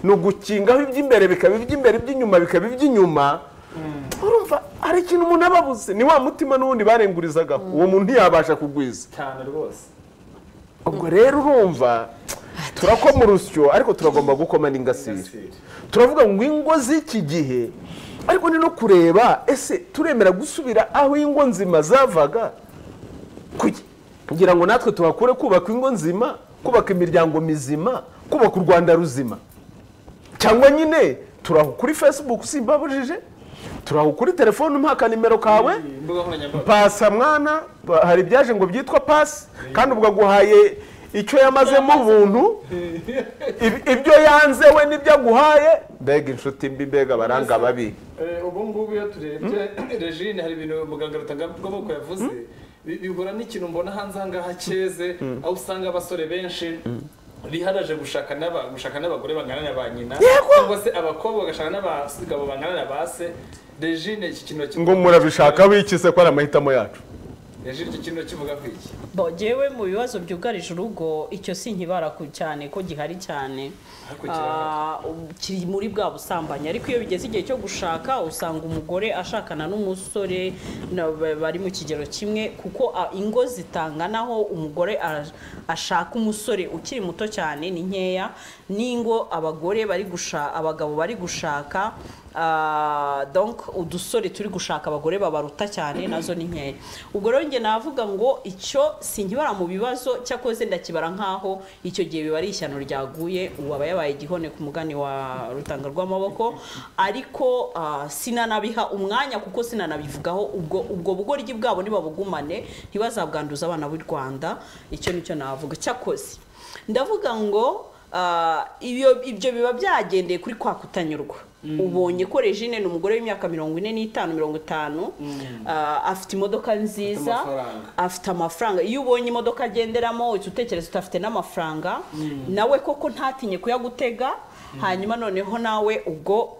ni ugukingaho iby'imbere bikaba iby'imbere iby'inyuma bikaba iby'inyuma urumva hari ikintu umuntu aba abuze ni wa mutima n'ubundi barengurizagaho uwo muntu ntiyabasha kugwiza cyane rwose ubwo rero urumva turakoma urusyo ariko turagomba gukoma n'ingasire turavuga ngo ingo z'iki gihe ariko ni no kureba ese turemera gusubira aho ingo nzima zavaga Kuki? kugira ngo natwe tuhakure kubaka ingo nzima kubaka imiryango mizima kubaka u rwanda ruzima cyangwa nyine turaho kuri facebook simbabujije turaho kuri telefone umpa akanimero kawe imbuga nkoranyambaga pasa mwana pa- hari ibyaje ngo byitwa pasi kandi ubwo aguhaye icyo yamazemo ubuntu Ib- ibyo yanze we n'ibyo aguhaye mbega inshuti mbi mbega abaranga babi ubu ngubu iyo turebye regine hari ibintu muganga rutangabwoko yavuze bi- bihura n'ikintu mbona hanze aha ngaha cyeze aho usanga abasore benshi biharaje gushaka n'aba- gushaka n'abagore bangana na ba nyina cyangwa se abakobwa bagashaka n'abagabo bangana na ba se regine iki kintu kivuga- ngo murabishaka wikise ko ari amahitamo yacu regine iki kintu kivuga ku iki Bo, jewe mu bibazo byugarije urugo icyo si nkibara ku- cyane ko gihari cyane Ariko Ah, kiri muri bwa busambanyi ariko iyo bigeze igihe cyo gushaka usanga umugore ashakana n'umusore na- ba- bari mu kigero kimwe kuko ah, ingo zitanganaho umugore ara- ashaka umusore ukiri muto cyane ni nkeya n'ingo abagore bari gushaka abagabo bari gushaka ah, donc udusore turi gushaka abagore babaruta cyane nazo ni nkeya ubwo rero njye navuga ngo icyo sinkibara mu bibazo cyakoze ndakibara nk'aho icyo gihe biba ari ishyano ryaguye uwaba yabaye igihone ku mugani wa rutanga rw'amaboko ariko ah, sinanabiha umwanya kuko sinanabivugaho ubwo ubwo bugoryi bwabo ntibabugumane ntibazabwanduza abana b'u rwanda icyo nicyo navuga cyakoze ndavuga ngo ah, ibyo ibyo biba byagendeye kuri kwa kutanyurwa ubonye ko regine ni umugore w'imyaka mirongo ine n'itanu mirongo itanu ah, afite imodoka nziza amafaranga. afite amafaranga iyo ubonye imodoka agenderamo uhita utekereza uti afite n'amafaranga nawe koko ntatinye kuyagutega hanyuma noneho nawe ubwo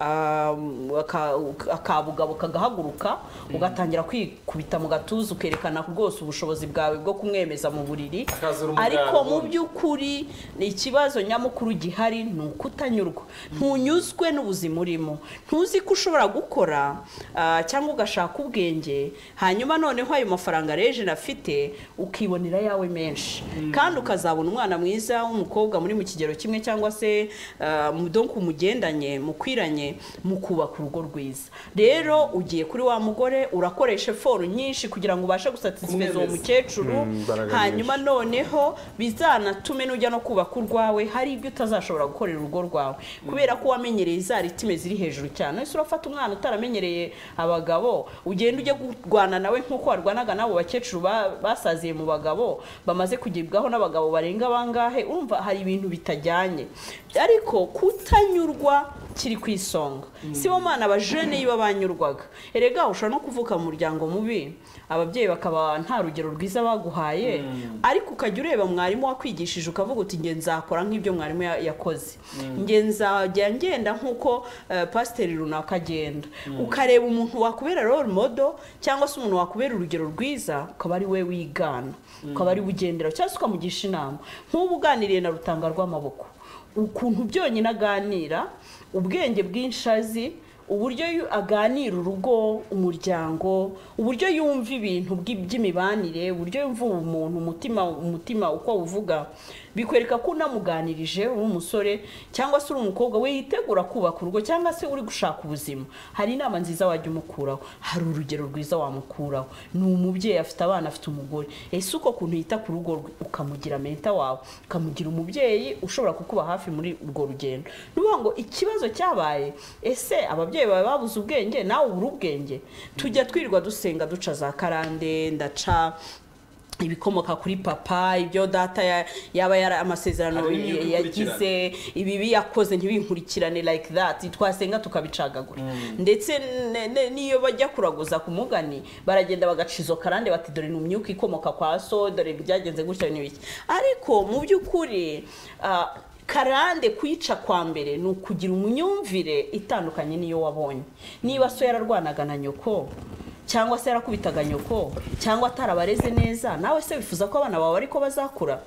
um, aka- akabugabo kagahaguruka ugatangira kwikubita mu gatuza ukerekana rwose ubushobozi bwawe bwo kumwemeza mu buriri Akazura umuganda ariko mu ubundi. by'ukuri ni ikibazo nyamukuru gihari ni ukutanyurwa ntunyuzwe n'ubuzima urimo ntuzi ko ushobora gukora ah, cyangwa ugashaka ubwenge hanyuma noneho ayo mafaranga rejeni afite ukibonera ayawe menshi kandi ukazabona umwana mwiza w'umukobwa muri mu kigero kimwe cyangwa se ah, mu- donc mugendanye mukwiranye mukubaka urugo rwiza rero ugiye kuri wa mugore urakoresha eforu nyinshi kugira ngo ubashe gusatisfeza uwo Kumwemeza. mukecuru imbaraga hanyuma hanyuma noneho bizanatume n'ujya no kubaka urwawe hari ibyo utazashobora gukorera urugo rwawe kubera ko wamenyereye za ritime ziri hejuru cyane ese urafata umwana utaramenyereye abagabo ugenda ujya kurwana nawe nk'uko warwanaga n'abo bakecuru ba- basaziye mu bagabo bamaze kugibwaho n'abagabo barenga bangahe urumva hari ibintu bitajyanye ariko kutanyurwa kiri ku isonga si bo mwana abajene iyo banyurwaga erega ushobora no kuvuka mu muryango mubi ababyeyi bakaba nta rugero rwiza baguhaye ariko ukajya ureba mwarimu wakwigishije ukavuga uti nge nzakora nk'ibyo mwarimu ya- yakoze nge nzajya ngenda nk'uko eh, pasiteri runaka agenda ukareba umuntu wakubera role model cyangwa se umuntu wakubera urugero rwiza ukaba ari we wigana ukaba ari we ugendera cyangwa se ukamugisha inama nk'ubu uganiriye na rutanga rw'amaboko ukuntu byonyine aganira ubwenge bw'inshazi uburyo yu- aganira urugo umuryango uburyo yumva ibintu bw'i- by'imibanire uburyo yumva umuntu umutima umutima uko uvuga bikwereka ko unamuganirije uri umusore cyangwa se uri umukobwa we yitegura kubaka urugo cyangwa se uri gushaka ubuzima hari inama nziza wajya umukuraho hari urugero rwiza wamukuraho ni umubyeyi afite abana afite umugore ese uko kuntu yita ku rugo rwe ukamugira menta wawe ukamugira umubyeyi ushobora kukuba hafi muri urwo rugendo ni ukuvuga ngo ikibazo cyabaye ese ababyeyi bawe babuze ubwenge nawe ubura ubwenge tujya twirirwa dusenga duca za karande ndaca ibikomoka kuri papa ibyo data ya- yaba yari amasezerano Hari n'ibyo ya- yagize ibibi yakoze ntibinkurikirane like that twasenga tukabicagagura ndetse ne- ne- n'iyo bajya kuraguza ku mugani baragenda bagaca izo karande bati dore ni umwuka ikomoka kwa so dore byagenze gutya n'ibiki ariko mu by'ukuri ah, karande kuyica kwa mbere ni ukugira imyumvire itandukanye n'iyo wabonye niba so yararwanaga na nyoko cyangwa se yarakubitaga nyoko cyangwa atarabareze neza nawe se wifuza ko abana bawe ariko bazakura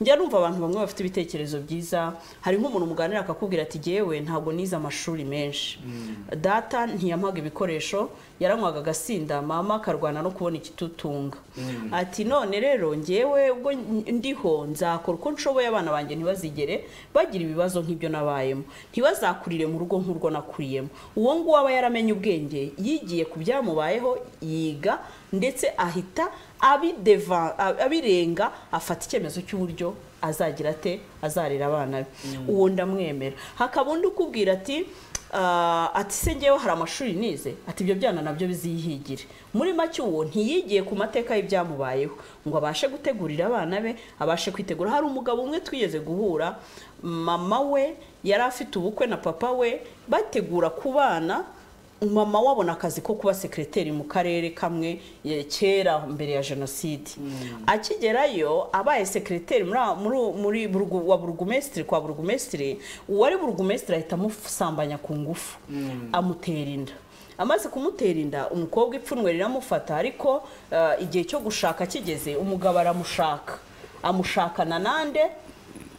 njya numva abantu bamwe bafite ibitekerezo byiza hari nk'umuntu muganira akakubwira ati jyewe ntabwo nize amashuri menshi data ntiyampaga ibikoresho yaranywaga agasinda mama akarwana no kubona ikitutunga ati none rero njyewe ubwo ndiho nzakora uko nshoboye abana banjye ntibazigere bagira ibibazo nk'ibyo nabayemo ntibazakurire mu rugo nk'urwo nakuriyemo uwo nguwo aba yaramenye ubwenge yigiye ku byamubayeho yiga ndetse ahita abideva- abirenga afata icyemezo cy'uburyo azagira ate azarera abana be uwo ndamwemera hakaba undi ukubwira ati ah, ati se ngewe hari amashuri nize ati ibyo byana nabyo bizihigire muri make uwo ntiyigiye ku mateka y'ibyamubayeho ngo abashe gutegurira abana be abashe kwitegura hari umugabo umwe twigeze guhura mama we yari afite ubukwe na papa we bategura ku bana mama wabona akazi ko kuba sekireteri mu karere kamwe eh, kera mbere ya jenoside akigerayo abaye sekireteri muri a- muri u- muri burgu- wa burugumesitiri kwa burugumesitiri uwari burugumesitiri ahita amusambanya ku ngufu amutera inda amaze kumutera inda umukobwa ipfunwe riramufata ariko eh, igihe cyo gushaka kigeze umugabo aramushaka amushakana nande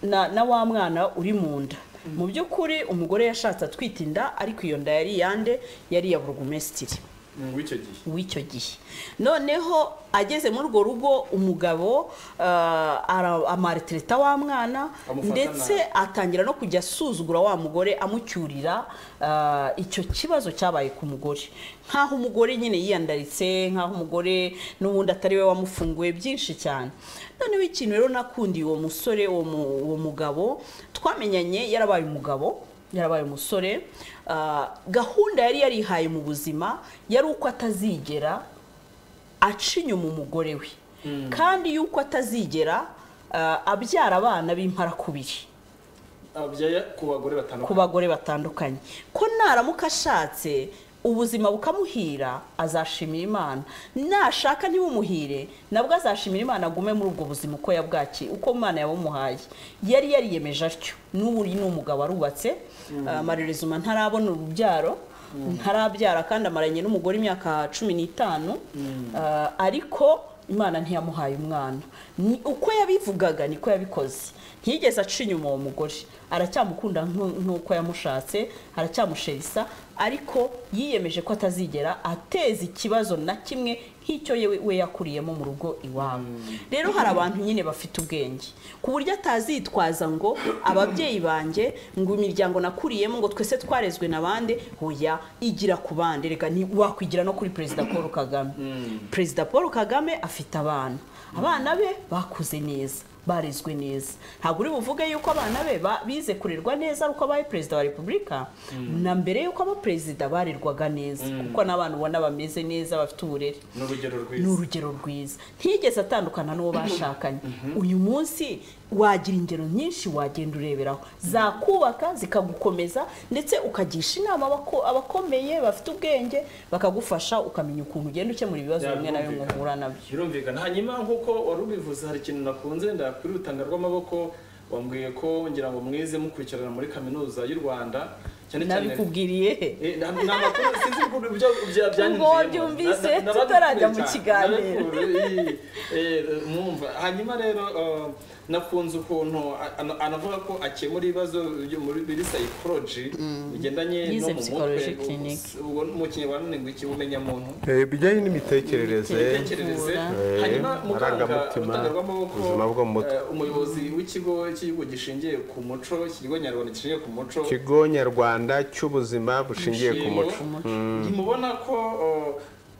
na na wa mwana uri mu nda mu by'ukuri umugore yashatse atwita inda ariko iyo nda yari iyande yari iya burugumesitiri w'icyo gihe w'icyo gihe noneho ageze muri urwo rugo umugabo ah, ara- amaretereta wa mwana Amufata ndetse atangira no kujya asuzugura wa mugore amucyurira ah, icyo kibazo cyabaye ku mugore nk'aho umugore nyine yiyandaritse nk'aho umugore n'ubundi atari we wamufunguye byinshi cyane noneho ikintu rero nakundiye uwo musore uwo mu- uwo mugabo twamenyanye yarabaye umugabo yarabaye umusore ah, gahunda yari yarihaye mu buzima yari uko atazigera aca inyuma umugore we kandi yuko atazigera ah, abyara abana b'imparakubiri abyaye ku bagore batanu ku bagore batandukanye ko naramuka ashatse ubuzima bukamuhira azashimira imana nashaka ntibumuhire nabwo azashimira imana agume muri ubwo buzima uko yabwaki uko imana yabumuhaye yari yariyemeje atyo n'ubu uyu ni umugabo arubatse amarerezuma ntarabona urubyaro ntarabyara kandi amaranye n'umugore imyaka cumi n'itanu Ah, ariko imana ntiyamuhaye umwana Ni- uko yabivugaga niko yabikoze ntiyigeze aca inyuma uwo mugore aracyamukunda nku- nk'uko yamushatse aracyamusherisa ariko yiyemeje ko atazigera ateza ikibazo na kimwe nk'icyo yewe- we yakuriyemo mu rugo iwabo rero hari abantu nyine bafite ubwenge ku buryo atazitwaza ngo ababyeyi banjye ngo imiryango nakuriyemo ngo twese twarezwe na bande hoya igira ku bande reka ni- wakwigira no kuri perezida paul kagame perezida paul kagame afite abana abana be bakuze neza barezwe neza ntabwo uri buvuge yuko abana be ba- bize kurerwa neza ari uko abaye perezida wa repubulika na mbere yuko aba perezida barerwaga neza kuko n'abana ubona bameze neza bafite uburere ni urugero ni rwiza urugero rwiza ntiyigeze atandukana n'uwo bashakanye uyu munsi wagira ingero nyinshi wagenda ureberaho zakubaka zikagukomeza ndetse ukagisha inama abako- abakomeye bafite ubwenge bakagufasha ukamenya ukuntu ugenda ukemura ibibazo bimwe na bimwe uhura nabyo birumvikana hanyuma nk'uko wari ubivuze hari ikintu nakunze ndakuri urutanga rw'amaboko wambwiye ko ngira ngo mwize mukurikirana muri kaminuza y'u rwanda cyane cyane nabikubwiriye he Eh, na- ni amakuru sinzi ukuntu ibyo bya- byanyinjiyemo. Ubwo wabyumvise Na- na- nababikuru tutarajya mu cyane. kiganiro. Nababikuru, eh, eh, mwumva hanyuma rero eh, nakunze ukuntu a- ana- anavuga ko akemura ibibazo byo muri- biri psychology bigendanye no Yize mu psychology mutwe clinic. ubwo mu kinyarwanda ni ngo iki ubumenya muntu bijyanye n'imitekerereze imitekerereze Eh, hanyuma muganga amarangamutima, utangarwamaboko ubuzima bwo mu mutwe. eh, umuyobozi w'ikigo cy'igihugu gishingiye ku muco ikigo nyarwanda gishingiye ku muco ikigo nyarwanda cy'ubuzima bushingiye ku muco ntimubona ko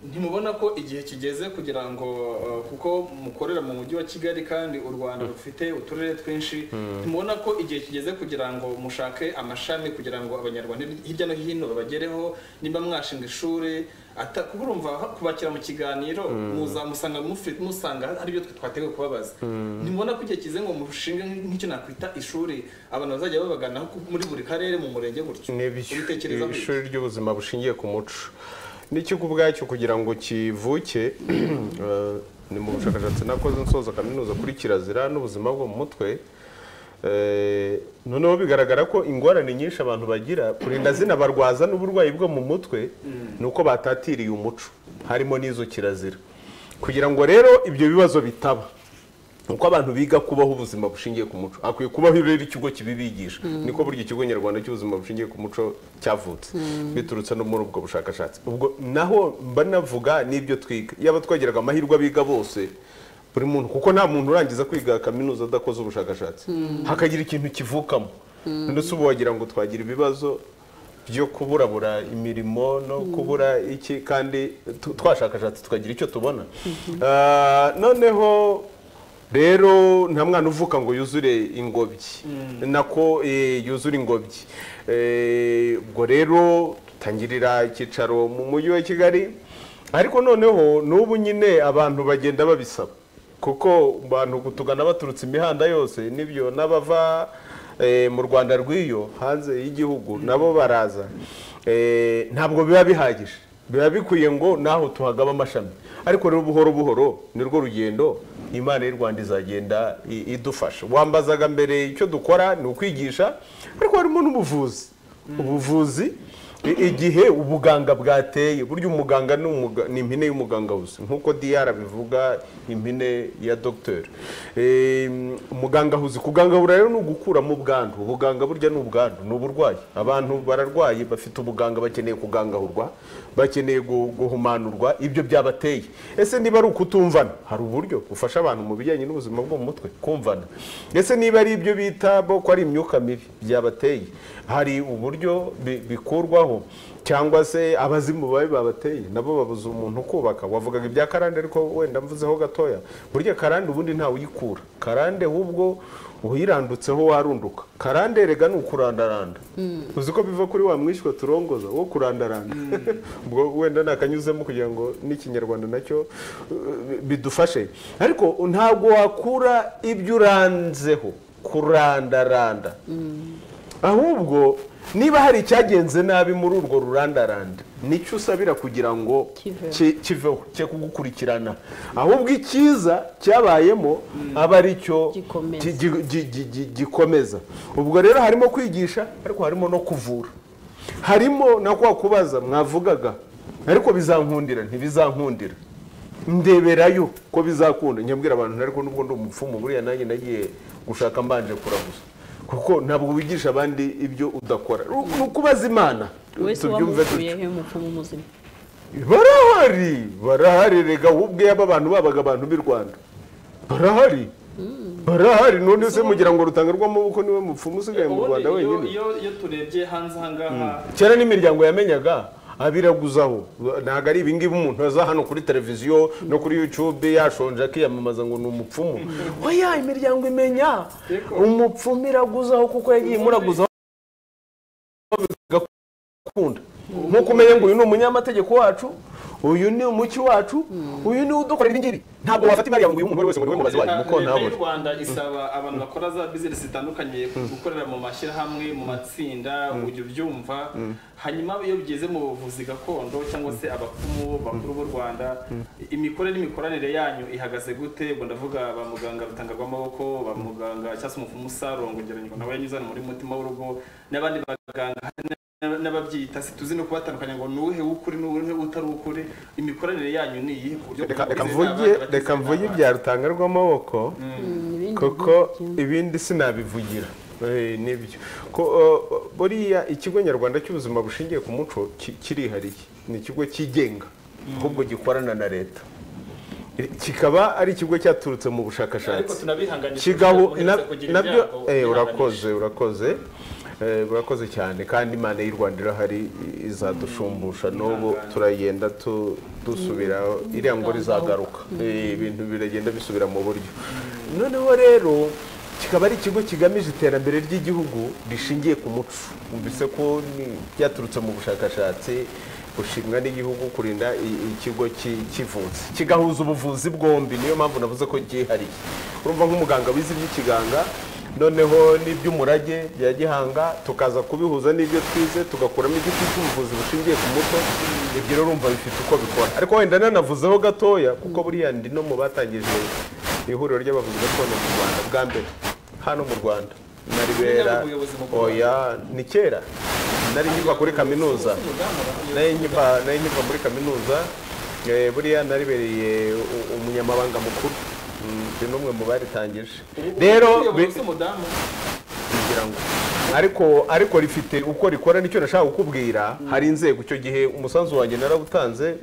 ntimubona ko igihe kigeze kugira ngo uh, kuko mukorera mu mujyi wa kigali kandi u rwanda rufite uturere twinshi ntimubona ko igihe kigeze kugira ngo mushake amashami kugira ngo abanyarwanda hirya no hino babagereho nimba mwashinga ishuri ata- kuko urumva ha- kubakira mu kiganiro muza musanga mufi- musanga hari ibyo twe twateguye kubabaza ntimubona ko igihe kigeze ngo mushinge nk'icyo nakwita ishuri abantu bazajya babagana muri buri karere mu murenge gutyo ni ibishu- Ubitekerezaho iki? ishuri ry'ubuzima bushingiye ku muco n'icyo ubwacyo kugira ngo kivuke eh, ni mu bushakashatsi nakoze nsoza kaminuza kuri kirazira n'ubuzima bwo mu mutwe Eh, noneho bigaragara ko ingorane nyinshi abantu bagira kurinda zina barwaza n'uburwayi bwo mu mutwe ni uko batatiriye umuco harimo n'izo kirazira kugira ngo rero ibyo bibazo bitaba uko abantu biga kubaho ubuzima bushingiye ku muco akwiye kubaho rero ikigo kibibigisha niko burya ikigo nyarwanda cy'ubuzima bushingiye ku muco cyavutse biturutse no muri ubwo bushakashatsi ubwo naho mba navuga n'ibyo twiga yaba twagiraga amahirwe abiga bose buri muntu kuko nta muntu urangiza kwiga kaminuza adakoze ubushakashatsi hakagira ikintu kivukamo ndetse ubu wagira ngo twagira ibibazo byo kuburabura imirimo no kubura iki kandi tu- twashakashatse tukagira icyo tubona Ah, noneho rero nta mwana uvuka ngo yuzure ingobyi nako eh, yuzura ingobyi Eh, ubwo rero dutangirira icyicaro mu mujyi wa kigali ariko noneho n'ubu nyine abantu bagenda babisaba kuko abantu kutugana baturutse imihanda yose n'ibyo n'abava eh, mu rwanda rw'iyo hanze y'igihugu nabo baraza Eh, ntabwo biba bihagije biba bikwiye ngo naho tuhagaba amashami ariko rero buhoro buhoro ni rwo rugendo imana y'u rwanda izagenda i- idufasha wambazaga mbere icyo dukora ni ukwigisha ariko harimo n'ubuvuzi ubuvuzi i- igihe ubuganga bwateye burya umuganga ni umuga- ni impine y'umuganga gusa nk'uko diyara bivuga impine ya dogiteri Em, umuganga ahuze kugangabura rero ni ugukuramo ubwandu ubuganga burya ni ubwandu ni uburwayi abantu bararwaye bafite ubuganga bakeneye kugangahurwa bakeneye gu- guhumanurwa ibyo byabateye ese niba ari ukutumvana hari uburyo bufasha abantu mu bijyanye n'ubuzima bwo mu mutwe kumvana ese niba ari ibyo bita bo ko ari imyuka mibi byabateye hari uburyo bi- bikurwaho cyangwa se abazimu babi babateye nabo babuze umuntu ukubaka wavugaga ibya karande ariko wenda mvuzeho gatoya burya karande ubundi ntawe uyikura karande ahubwo uyirandutseho warunduka karande rega ni ukurandaranda uzi ko biva kuri wa mwishywa turongoza wo kurandaranda ubwo wenda nakanyuzemo kugira ngo n'ikinyarwanda nacyo uh, bidufashe ariko ntabwo wakura ibyo uranzeho kurandaranda ahubwo niba hari icyagenze nabi muri urwo rurandaranda nicyo usabira kugira ngo Kiveho. ki- kiveho cye kugukurikirana ahubwo icyiza cyabayemo aba ari cyo Gikomeza. ki- gi- gi- gi- gi- gikomeza ubwo rero harimo kwigisha ariko harimo no kuvura harimo na kwa kubaza mwavugaga ariko bizankundira ntibizankundira ndeberayo ko bizakunda nyabwira abantu ariko nubwo ndi umupfumu buriya nanjye nagiye gushaka mbanje kuraguza kuko ntabwo wigisha abandi ibyo udakora ni ukubaza imana wese tubyumve dutyo wamukuye he umupfumu muzima barahari barahari rega wowe ubwe aba bantu babaga abantu b'i rwanda barahari barahari none se mugira ngo rutanga rw'amaboko niwe mupfumu usigaye mu Ubundi rwanda iyo- wenyine iyo iyo turebye hanze ahangaha kera n'imiryango yamenyaga abiraguzaho ntabwo ari ibingibi umuntu aza hano kuri televiziyo no kuri yutube yashonje akiyamamaza ngo ni umupfumu oya imiryango imenya umupfumu iraguzaho kuko yagiye imuraguzaho bigakunda nkuko umenya ngo uyu ni umunyamategeko wacu uyu ni umuki wacu uyu ni udukorera ibi ngibi ntabwo wafata imari yawe ngo uyu umuntu wese ngo niwe mubazi wanyu Leta kuko leta y'u ntabure rwanda isaba abantu bakora za bizinesi zitandukanye gukorera mu mashyirahamwe mu matsinda ujya ubyumva hanyuma iyo bigeze mu buvuzi gakondo cyangwa se abapfumu bakuru b'u rwanda imikorere n'imikoranire yanyu ihagaze gute ubwo ndavuga ba muganga rutanga rw'amaboko ba muganga cyangwa se umupfumu usarongo ngeranywa nawe yanyuzana muri mutima w'urugo n'abandi baganga n- n'ababyita situzi no kubatandukanya ngo ni uwuhe w'ukuri ni uwuhe utari uw'ukuri imikoranire yanyu ni iyihe ku buryo reka reka mwagize mvuge inama, abagize reka mvuge inama? ibya rutanga rw'amaboko kuko ibindi sinabivugira Eh, nibyo ko eh, buriya ikigo nyarwanda cy'ubuzima bushingiye ku muco ki- kirihariye ni ikigo cyigenga ahubwo gikorana na leta Eh, kikaba ari ikigo cyaturutse mu ariko bushakashatsi tunabihanganisha kigaho kugira ngo na- muhereze kugira nabyo ibyago, eh, mwihanganishe. urakoze urakoze Eh, murakoze cyane kandi imana y'u rwanda irahari izadushumbusha n'ubu turagenda tu- dusubira iriya ngo rizagaruka Eh, ibintu biragenda bisubira mu buryo noneho rero kikaba ari ikigo kigamije iterambere ry'igihugu rishingiye ku muco mbese ko ni- byaturutse mu bushakashatsi gushimwa n'igihugu kurinda i- ikigo ki- kivutse kigahuza ubuvuzi bwombi niyo mpamvu navuze ko ryihariye urumva nk'umuganga wize iby'ikiganga noneho n'iby'umurage bya gihanga tukaza kubihuza n'ibyo twize tugakuramo igiti cy'ubuvuzi bushingiye ku muco ibyo rero urumva bifite uko bikora ariko wenda nanavuzeho gatoya kuko buriya ndi no mu batangije ihuriro ry'abavuzi gakondo mu rwanda bwa mbere hano mu rwanda nari bera ubuyobozi mu Rwanda. oya ni kera nari nkiva kuri kaminuza nari nkiva nari nkiva muri kaminuza eh, buriya naribereye u- umunyamabanga mukuru Mm, ndi n'umwe mu baritangije rero be... be- kugira ngo ariko ariko rifite uko rikora nicyo nashaka kukubwira hari inzego icyo gihe umusanzu wanjye narabutanze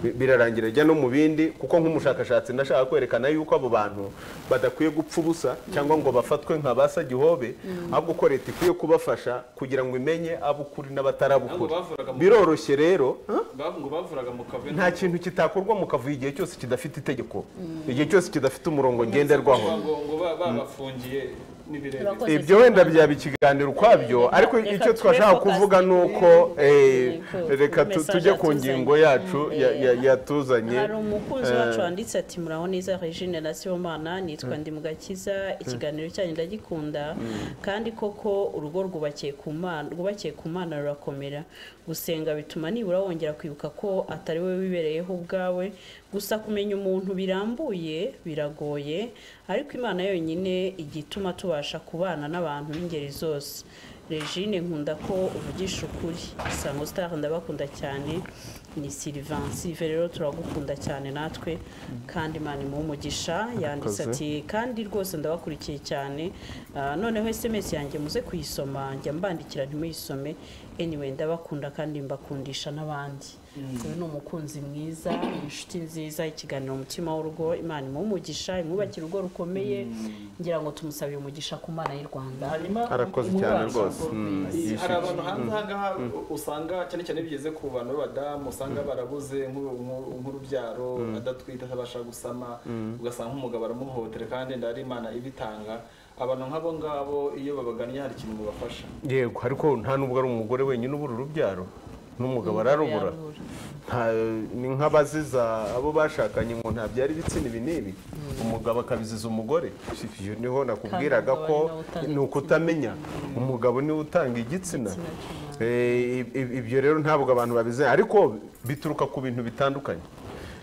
bi- birarangira ajya no mu bindi kuko nk'umushakashatsi nashaka kwerekana yuko abo bantu badakwiye gupfa ubusa cyangwa ngo bafatwe nka basa gihobe ahubwo ko leta ikwiye kubafasha kugira ngo imenye abukuri n'abatarabukuri Ntabwo bavuraga mu- biroroshye rero huh? ngo bavuraga mu kavuyo nta kintu kitakorwa mu kavuyo igihe cyose kidafite itegeko igihe cyose kidafite umurongo ngenderwaho ngo ngo ba- babafungiye n'ibirenge Turakoze ibyo wenda byaba ikiganiro ukwabyo ariko Reka icyo tube twashaka focused. kuvuga ni uko eh, Ku- reka ku tu- message tujye ku yatuzanye. ngingo yacu ya- ya- yatuzanye hari umukunzi wacu wanditse ati muraho neza regine na sibomana nitwa ndimugakiza ikiganiro cyanyu ndagikunda kandi koko urugo rwubakiye ku mana rwubakiye ku mana rurakomera gusenga bituma nibura wongera kwibuka ko atari wowe wibereyeho ubwawe gusa kumenya umuntu birambuye biragoye ariko imana yonyine ijya ituma tubasha kubana n'abantu b'ingeri zose regine nkunda ko uvugisha ukuri isango star ndabakunda cyane ni Sylvain Sylvain rero turagukunda cyane natwe kandi Imana imuhe umugisha yanditse ati kandi rwose ndabakurikiye cyane Ah, noneho SMS yanjye muze kuyisoma njya mbandikira ntimuyisome anyway ndabakunda kandi mbakundisha n'abandi uyu ni umukunzi mwiza inshuti nziza ikiganiro umutima w'urugo Imana imuhe umugisha imwubakire urugo rukomeye ngira ngo tumusabire umugisha ku Mana y'u Rwanda hanyuma arakoze umubano. cyane rwose Mm, I- hari yishimiye. abantu hanze aha ngaha u- usanga cyane cyane bigeze ku bantu b'abadamu usanga barabuze nk'u- nk'u- nk'urubyaro adatwite atabasha gusama ugasanga nk'umugabo aramuhotera kandi wenda hari imana ibitanga abantu nk'abo ngabo iyo babagannye hari ikintu mubafasha yego ariko nta nubwo ari umugore wenyine ubura urubyaro n'umugabo ararubura Nta- ni nk'abaziza abo bashakanye ngo ntabyara ibitsina ibi n'ibi umugabo akabiziza umugore ibyo niho nakubwiraga Kandi ko umugabo ari nawe utanga ni ukutamenya umugabo niwe utanga igitsina Eh, ib- ib- ibyo rero ntabwo abantu babizeye ariko bituruka ku bintu bitandukanye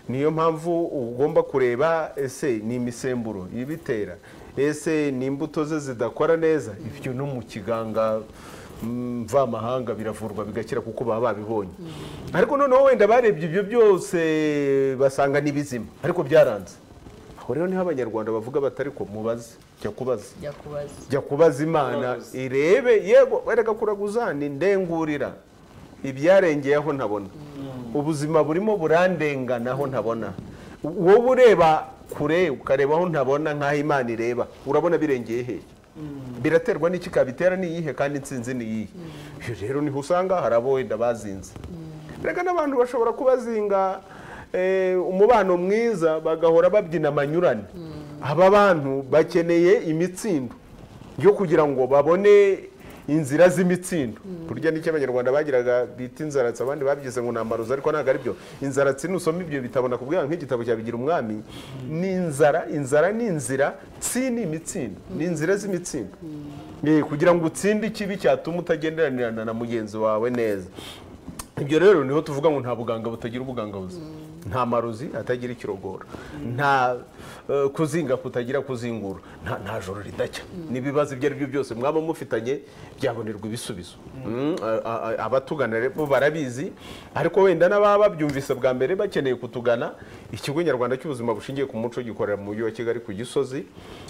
niyo mpamvu ugomba kureba ese ni imisemburo ibitera ese ni imbuto ze zidakora neza ibyo no mu kiganga mm, mvamahanga biravurwa bigakira kuko baba babibonye ariko noneho wenda barebye ibyo byose basanga ni bizima ariko byaranze aho rero niho abanyarwanda bavuga batari ko mubaze jya kubaza jya kubaza jya kubaza imana irebe yego wereka kuraguzani ndengurira ibyarengeyeho ntabona ubuzima burimo burandenganaho ntabona wowe ureba kure ukareba aho ntabona nk'aho imana ireba urabona birengeye hehe biraterwa n'iki kabitera ni iyihe kandi insinzi ni iyihe Iyo rero niho usanga hari abo wenda bazinze reka n'abantu bashobora kubazinga eh, umubano mwiza bagahora babyina amanyurane aba bantu bakeneye imitsindo yo kugira ngo babone inzira z'imitsindo burya n'icyo abanyarwanda bagiraga bita inzaratsi abandi babyize ngo nambaruza ariko ntabwo ari byo inzaratsi nusoma ibyo bitabo nakubwira nk'igitabo cya bigira umwami ni inzara inzara ni inzira tsi ni imitsindo ni inzira z'imitsindo Eh, kugira ngo utsinde ikibi cyatuma utagenderanirana na mugenzi wawe neza ibyo rero niho tuvuga ngo nta buganga butagira ubuganga buzima nta marozi atagira ikirogora nta eh, kuzinga kutagira kuzingura nta nta joro ridacya n'ibibazo ibyo ari byo byose mwaba mufitanye byabonerwa ibisubizo Mm, a- a- a- abatugana rero barabizi ariko wenda n'ababa babyumvise bwa mbere bakeneye kutugana ikigo nyarwanda cy'ubuzima bushingiye ku muco gikorera mu mujyi wa kigali ku gisozi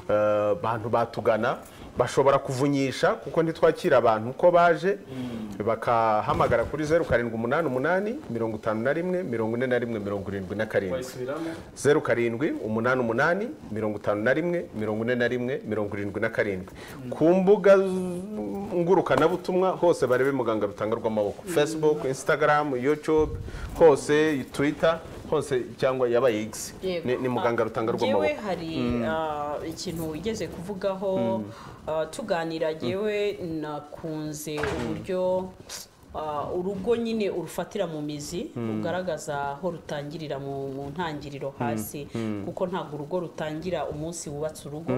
eh, bantu batugana bashobora kuvunyisha kuko ntitwakira abantu uko baje bakahamagara kuri zeru karindwi umunani umunani mirongo itanu na rimwe mirongo ine na rimwe mirongo irindwi na karindwi wayisubiramo zeru karindwi umunani umunani mirongo itanu na rimwe mirongo ine na rimwe mirongo irindwi na karindwi ku mbuga z- ngurukanabutumwa hose barebe muganga rutanga rw'amaboko facebook instagram youtube hose twitter hose cyangwa yaba x Yego. ni, ni muganga Ah, rutanga njyewe rw'amaboko hari ah, ikintu wigeze kuvugaho ah, tuganira njyewe nakunze uburyo ah, urugo nyine urufatira mu mizi rugaragaza aho rutangirira mu mu ntangiriro hasi kuko ntabwo urugo rutangira umunsi wubatse urugo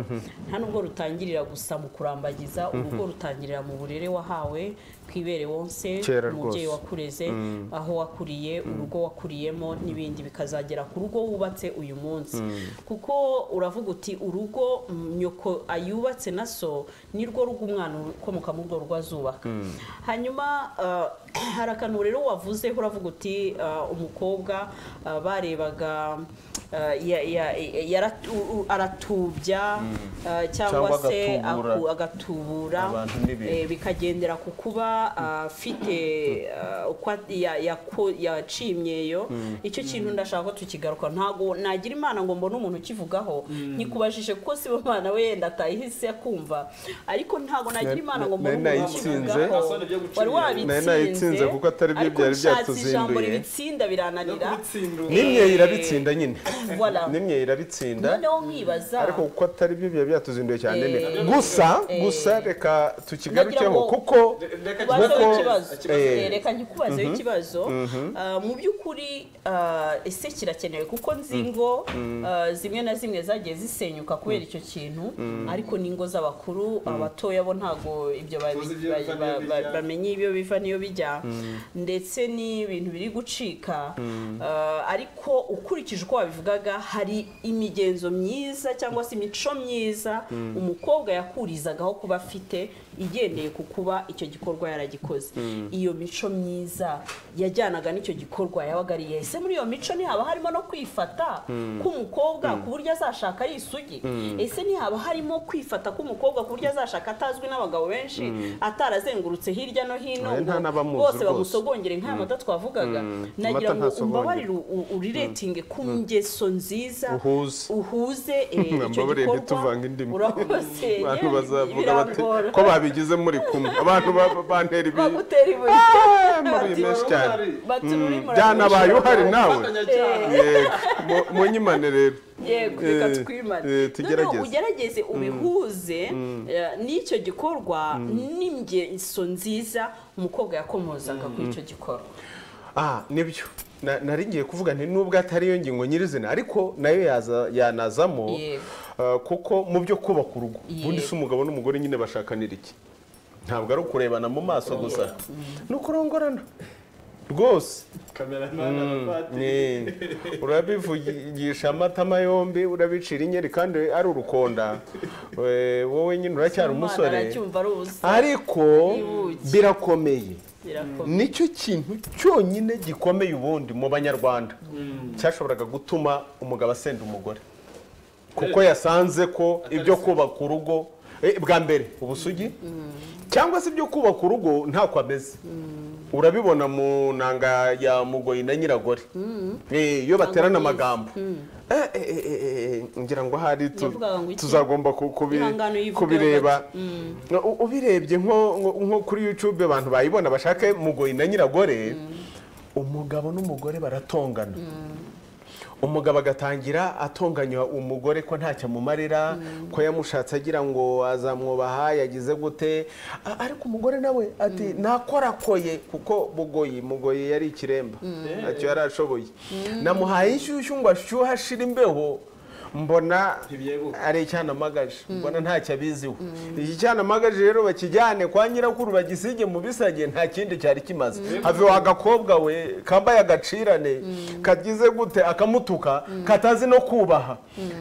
nta nubwo rutangirira gusa mu kurambagiza urugo rutangirira mu burere wahawe kwibere wonse Kera umubyeyi rwose. wakureze aho wakuriye urugo wakuriyemo n'ibindi bikazagera ku rugo wubatse uyu munsi kuko uravuga uti urugo mm, nyoko ayubatse na so nirwo rugo umwana ukomoka muri urwo rugo azubaka hanyuma ah, hari akantu rero wavuze uravuga uti ah, umukobwa ah, barebaga ah, ya- ya- yaratu- u- aratubya ah, cyangwa Cyangwa se agatubura. aku- agatubura Abantu n'ibintu. eh, bikagendera ku kuba afite ah, uko at- ya- yako- yacimyeyo icyo kintu ndashaka ko tukigaruka ntabwo nagira imana ngo mbone umuntu ukivugaho nkikubajije kuko si bo bana we yenda atayihise kumva ariko ntabwo nagira imana ngo mbone nari umuntu nayitsinze. ukivugaho wari Nari wabitsinze nayitsinze kuko atari byo ariko byari nshatse ijambo byatuzinduye. ribitsinda birananira nimwe irabitsinda nyine Voilà. nimwe irabitsinda noneho nkibaza ariko kuko atari byo biba byatuzinduye cyane Eh, ni- gusa eh, gusa reka tukigarukeho nagira ngo- kuko Kubazaho Kuko- ikibazo. eh. Eh, reka nkikubazeho ikibazo Ah, mu by'ukuri ah, ese kirakenewe kuko nzi ngo ah, zimwe na zimwe zagiye zisenyuka kubera icyo kintu ariko n'ingo z'abakuru abatoya bo ntabwo ibyo ba- Tuzi ibyo ba- biva ba- n'iyo ba- bijya. bamenye ibyo biva n'iyo bijya ndetse n'ibintu biri gucika Ah, ariko ukurikije uko wabivugaga hari imigenzo myiza cyangwa se imico myiza umukobwa yakurizagaho kuba afite igendeye ku kuba icyo gikorwa yaragikoze iyo mico myiza yajyanaga n'icyo gikorwa yabaga ari iyihe? ese muri iyo mico ntihaba harimo no kwifata k'umukobwa ku buryo azashaka yisugi ese ntihaba harimo kwifata k'umukobwa ku buryo azashaka atazwi n'abagabo benshi atarazengurutse hirya no hino Oya, nta ngo n'abamuzi bose rwose. bagusogongere nk'aya mata twavugaga nagira amata ngo ntasogongera. umbabarire u- u- uriretinge ku ngeso nziza Uhuze. uhuze eh, icyo Mbabarire gikorwa ntituvanga indimi. urakose abantu yewe, bazavuga bati birangora. ko babigize muri kumwe abantu ba- bantera ibi bagutera ibuye muri bati, menshi cyane bati "Ruri muragurisha." byanabaye uhari nawe Eh, Yego, mu- munyimane rero yego Eh, reka twimane eh, noneho tugerageze ugerageze ubihuze eh, n'icyo gikorwa n'ingeso nziza umukobwa yakomozaga kuri icyo gikorwa Ah, nibyo Na- nari ngiye kuvuga nti nubwo atari yo ngingo nyirizina ariko nayo yaza- yanazamo Yego. ah, kuko mu byo kubaka urugo Yego. ubundi se umugabo n'umugore nyine bashakanira iki ntabwo ari ukurebana mu maso gusa ni ukurongorana rwose kameramani abapadiri Ni- urabivugisha amatama yombi urabicira inyeri kandi ari urukonda Eh, wowe nyine uracyari Umwana umusore aracyumva ari ubusa ariko Ibuki. birakomeye birakomeye nicyo kintu cyonyine gikomeye ubundi mu banyarwanda cyashoboraga gutuma umugabo asenda umugore kuko yasanze ko ibyo kubaka urugo eh, bwa mbere ubusugi cyangwa se ibyo kubaka urugo ntako ameze urabibona mu nanga ya mugoyi na nyiragore Eh, iyo baterana amagambo Eh, eh, eh, eh, eh, ngira ngo ahari tu- Yavugaga ngo iki? tuzagomba ku- kubi- Ihangane uyivugeho kubirebaga U- ubirebye nko nko- nko kuri youtube abantu bayibona bashake mugoyi na nyiragore umugabo n'umugore baratongana umugabo agatangira atonganywa umugore ko ntacyo amumarira ko yamushatse agira ngo azamwubaha yagize gute A- ariko umugore nawe ati nakorakoye kuko bugoyi mugoyi yari ikiremba ntacyo yari ashoboye namuhaye inshyushyu ngo ashyuhe ashira imbeho mbona Ntibyebuka. ari icyanamagaje mbona ntacyo abiziho iki cyanamagaje rero bakijyane kwa nyirakuru bagisige mu bisage nta kindi cyari kimaze have wa gakobwa we kambaye agacirane kagize gute akamutuka katazi no kubaha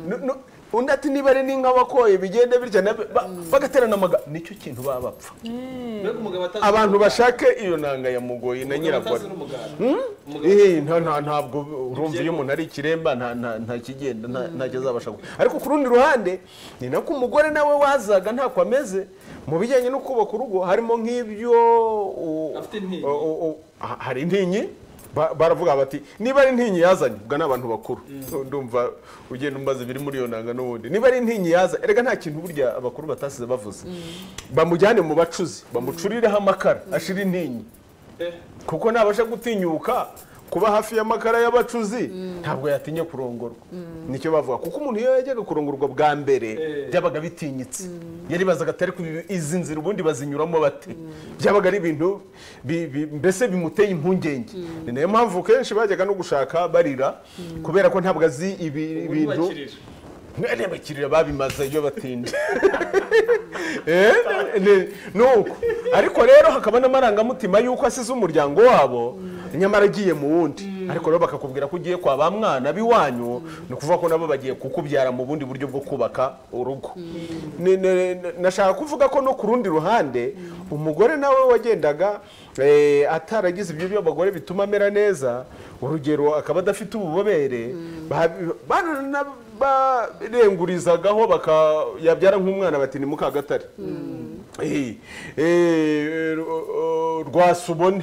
Nu- nu- undi ati niba ari n'inka wakoye bigende bityo nabe- ba- bagaterana amagambo nicyo kintu baba bapfa mbega umugabo atazi abantu bashake iyo nanga ya mugoyi na nyirakore atazi n'umuganda Eh, nta- nta- ntabwo urumva iyo umuntu ari ikiremba nta- nta- nta kigenda nta- ntacyo azabasha gukora ariko ku rundi ruhande ni nako umugore nawe wazaga ntako ameze mu bijyanye no kubaka urugo harimo nk'ibyo u- Afite intinyi. u- u- u- ha- hari intinyi ba- baravuga bati niba ari intinyi yazanye ubwo ni abantu bakuru ndumva ugenda umbaza ibiri muri iyo nanga n'ubundi niba ari intinyi yazanye erega nta kintu burya abakuru batasize bavuze bamujyane mu bacuzi bamucurireho amakara ashira intinyi kuko nabasha gutinyuka kuba hafi y'amakara y'abacuzi ntabwo yatinya kurongorwa nicyo bavuga kuko umuntu iyo yajyaga kurongorwa bwa mbere byabaga bitinyitse yaribazaga atari ko izi nzira ubundi bazinyuramo bate byabaga ari ibintu bi- bi- mbese bimuteye impungenge ni nayo mpamvu kenshi bajyaga no gushaka barira kubera ko ntabwo azi ibi- ibintu bakirira mwene bakirira babimaze iyo batinda Eh, ni- ni uko ariko rero hakaba n'amarangamutima y'uko asize umuryango wabo nyamara agiye mu wundi ariko rero bakakubwira ko ugiye kwa ba mwana b'iwanyu ni ukuvuga ko nabo bagiye kukubyara mu bundi buryo bwo kubaka urugo Ni- ni- ni- nashaka kuvuga ko no ku rundi ruhande umugore nawe wagendaga eh, ataragize ibyo by'abagore bituma amera neza urugero akaba adafite ububobere ba- ba- barengurizaga baka yabyara nk'umwana bati ni mukagatare Eh, eh, ru- eh, rwasubone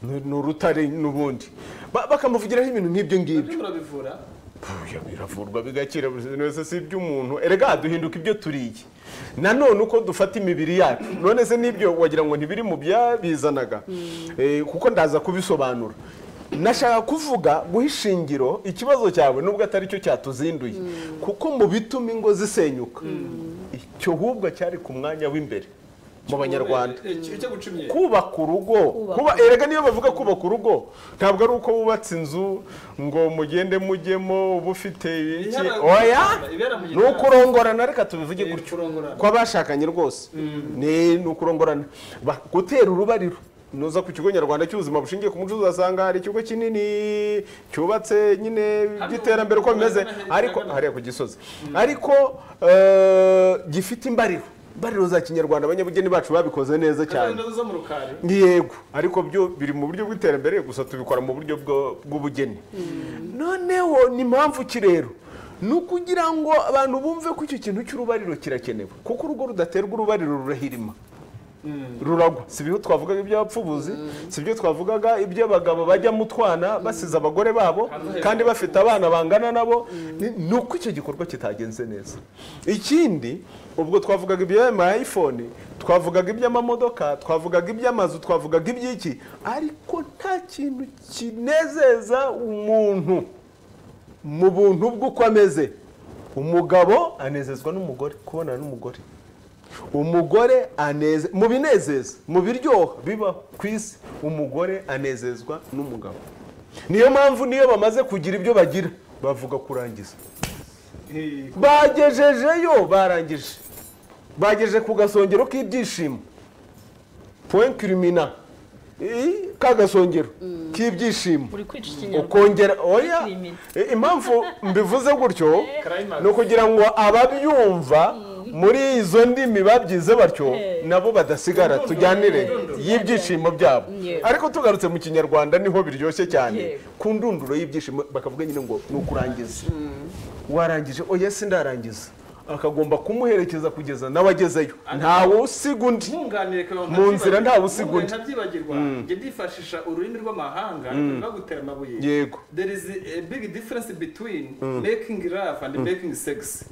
ni ni urutare n'ubundi Ba- bakamuvugiraho ibintu nk'ibyo ngibyo ibyo murabivura Oya, biravurwa bigakira nose si iby'umuntu erega duhinduka ibyo turiye nanone uko dufata imibiri yacu none se n'ibyo wagira ngo ntibiri mu byabizanaga Eh, kuko ndaza kubisobanura nashaka kuvuga guha ishingiro ikibazo cyawe nubwo atari cyo cyatuzinduye kuko mu bituma ingo zisenyuka icyo hubwo cyari ku mwanya w'imbere mu banyarwanda Eh, eh, icyo guca imyenda kubaka urugo kuba erega niyo bavuga kubaka urugo ntabwo ari uko wubatse inzu ngo mugende mujyemo uba ufite iki Ibera- oya ibera mu ni ukurongorana reka tubivuge Eh, gutyo kurongorana. kw'abashakanye rwose ni ni ukurongorana Ba- gutera urubariro nuza ku kigo nyarwanda cy'ubuzima bushingiye ku muco uzasanga hari ikigo kinini cyubatse nyine by'iterambere uko bimeze Hano- ariko hano- hariya ku gisozi ariko eh, gifite imbariro imbariro za kinyarwanda abanyabugeni bacu babikoze neza cyane indodo zo mu rukari yego ariko byo biri mu buryo bw'iterambere gusa tubikora mu buryo bwo- bw'ubugeni noneho ni mpamvu ki rero ni ukugira ngo abantu bumve ko icyo kintu cy'urubariro kirakenewe kuko urugo rudaterwa urubariro rurahirima ruragwa si byo twavugaga iby'abapfubuzi si byo twavugaga iby'abagabo bajya mu twana basize abagore babo kandi bafite abana bangana nabo ni ni uko icyo gikorwa kitagenze neza ikindi ubwo twavugaga iby'ama ayifone twavugaga iby'amamodoka twavugaga iby'amazu twavugaga iby'iki ariko nta kintu kinezeza umuntu mu buntu bw'uko ameze umugabo anezezwa n'umugore kubonana n'umugore umugore aneze mu binezeza mu biryoha biba ku isi umugore anezezwa n'umugabo niyo mpamvu niyo bamaze kugira ibyo bagira bavuga kurangiza bagejejeyo barangije bagejeje ku gasongero k'ibyishimo point kirimina ka gasongero k'ibyishimo uri kwica ikinyarwanda ukongera oya Limit. I- impamvu mbivuze gutyo Climax. ni ukugira ngo ababyumva muri izo ndimi babyize batyo nabo badasigara tujyanire y'ibyishimo byabo Yego. ariko tugarutse mu kinyarwanda niho biryoshye cyane Yego. ku ndunduro y'ibyishimo bakavuga nyine ngo ni ukurangiza warangije oya sindarangiza akagomba kumuherekeza kugeza nawe agezeyo ntawe usiga undi nkunganire kaba Mu nzira ntawe usiga undi. ntabyibagirwa njye ndifashisha ururimi rw'amahanga bagutera amabuye Yego. there is a big difference between making love and making sex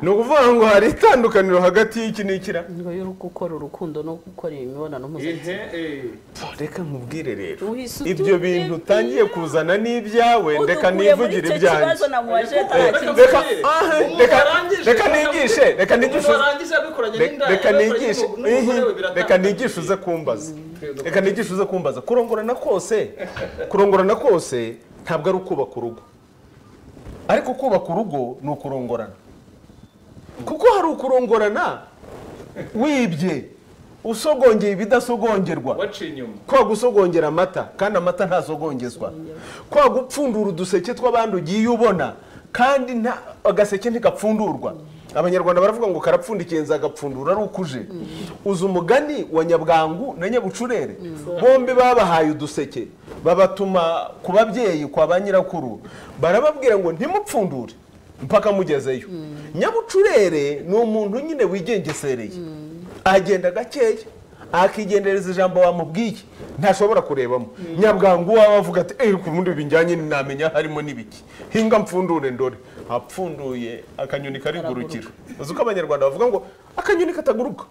ni ukuvuga ngo hari itandukaniro hagati y'iki n'ikira ingo yo gukora urukundo no gukora imibonano mpuzabitsina ehe eh reka nkubwire rero Uhise ibyo utubwira. bintu utangiye kuzana n'ibyawe reka udukuye muri nivugire icyo ibyanjye kibazo namubaje atarakigira reka Ubu ah, ubu reka warangije. reka nigishe reka nigishe Ubu warangije abikoranye reka- n'indaya, reka abikoranye nigishe n'umugore we ihi, biratandukanye. reka nigishe uze kumbaza reka nigishe uze kumbaza kurongorana kose kurongorana kose ntabwo ari ukubaka urugo ariko kubaka urugo ni ukurongorana kuko hari ukurongorana wibye usogongeye ibidasogongerwa waciye inyuma kwa gusogongera amata kandi amata ntasogongezwa kwa gupfundura uduseke tw'abandi ugiye ubona kandi nta agaseke ntigapfundurwa abanyarwanda baravuga ngo karapfundikiye nzagapfundura ari uko uje uza umugani wa nyabwangu na nyabucurere bombi babahaye uduseke babatuma ku babyeyi kwa ba nyirakuru barababwira ngo ntimupfundure mpaka mugezeyo nyabucurere ni umuntu nyine wigengesereye agenda gakeya akigendereza ijambo wamubwiye ntashobora kurebamo nyabwangu waba avuga ati eee ku bundi bijyanye namenya harimo n'ibiki hinga mpfundure ndore apfunduye akanyoni karigurukira uzi uko abanyarwanda bavuga ngo akanyoni kataguruka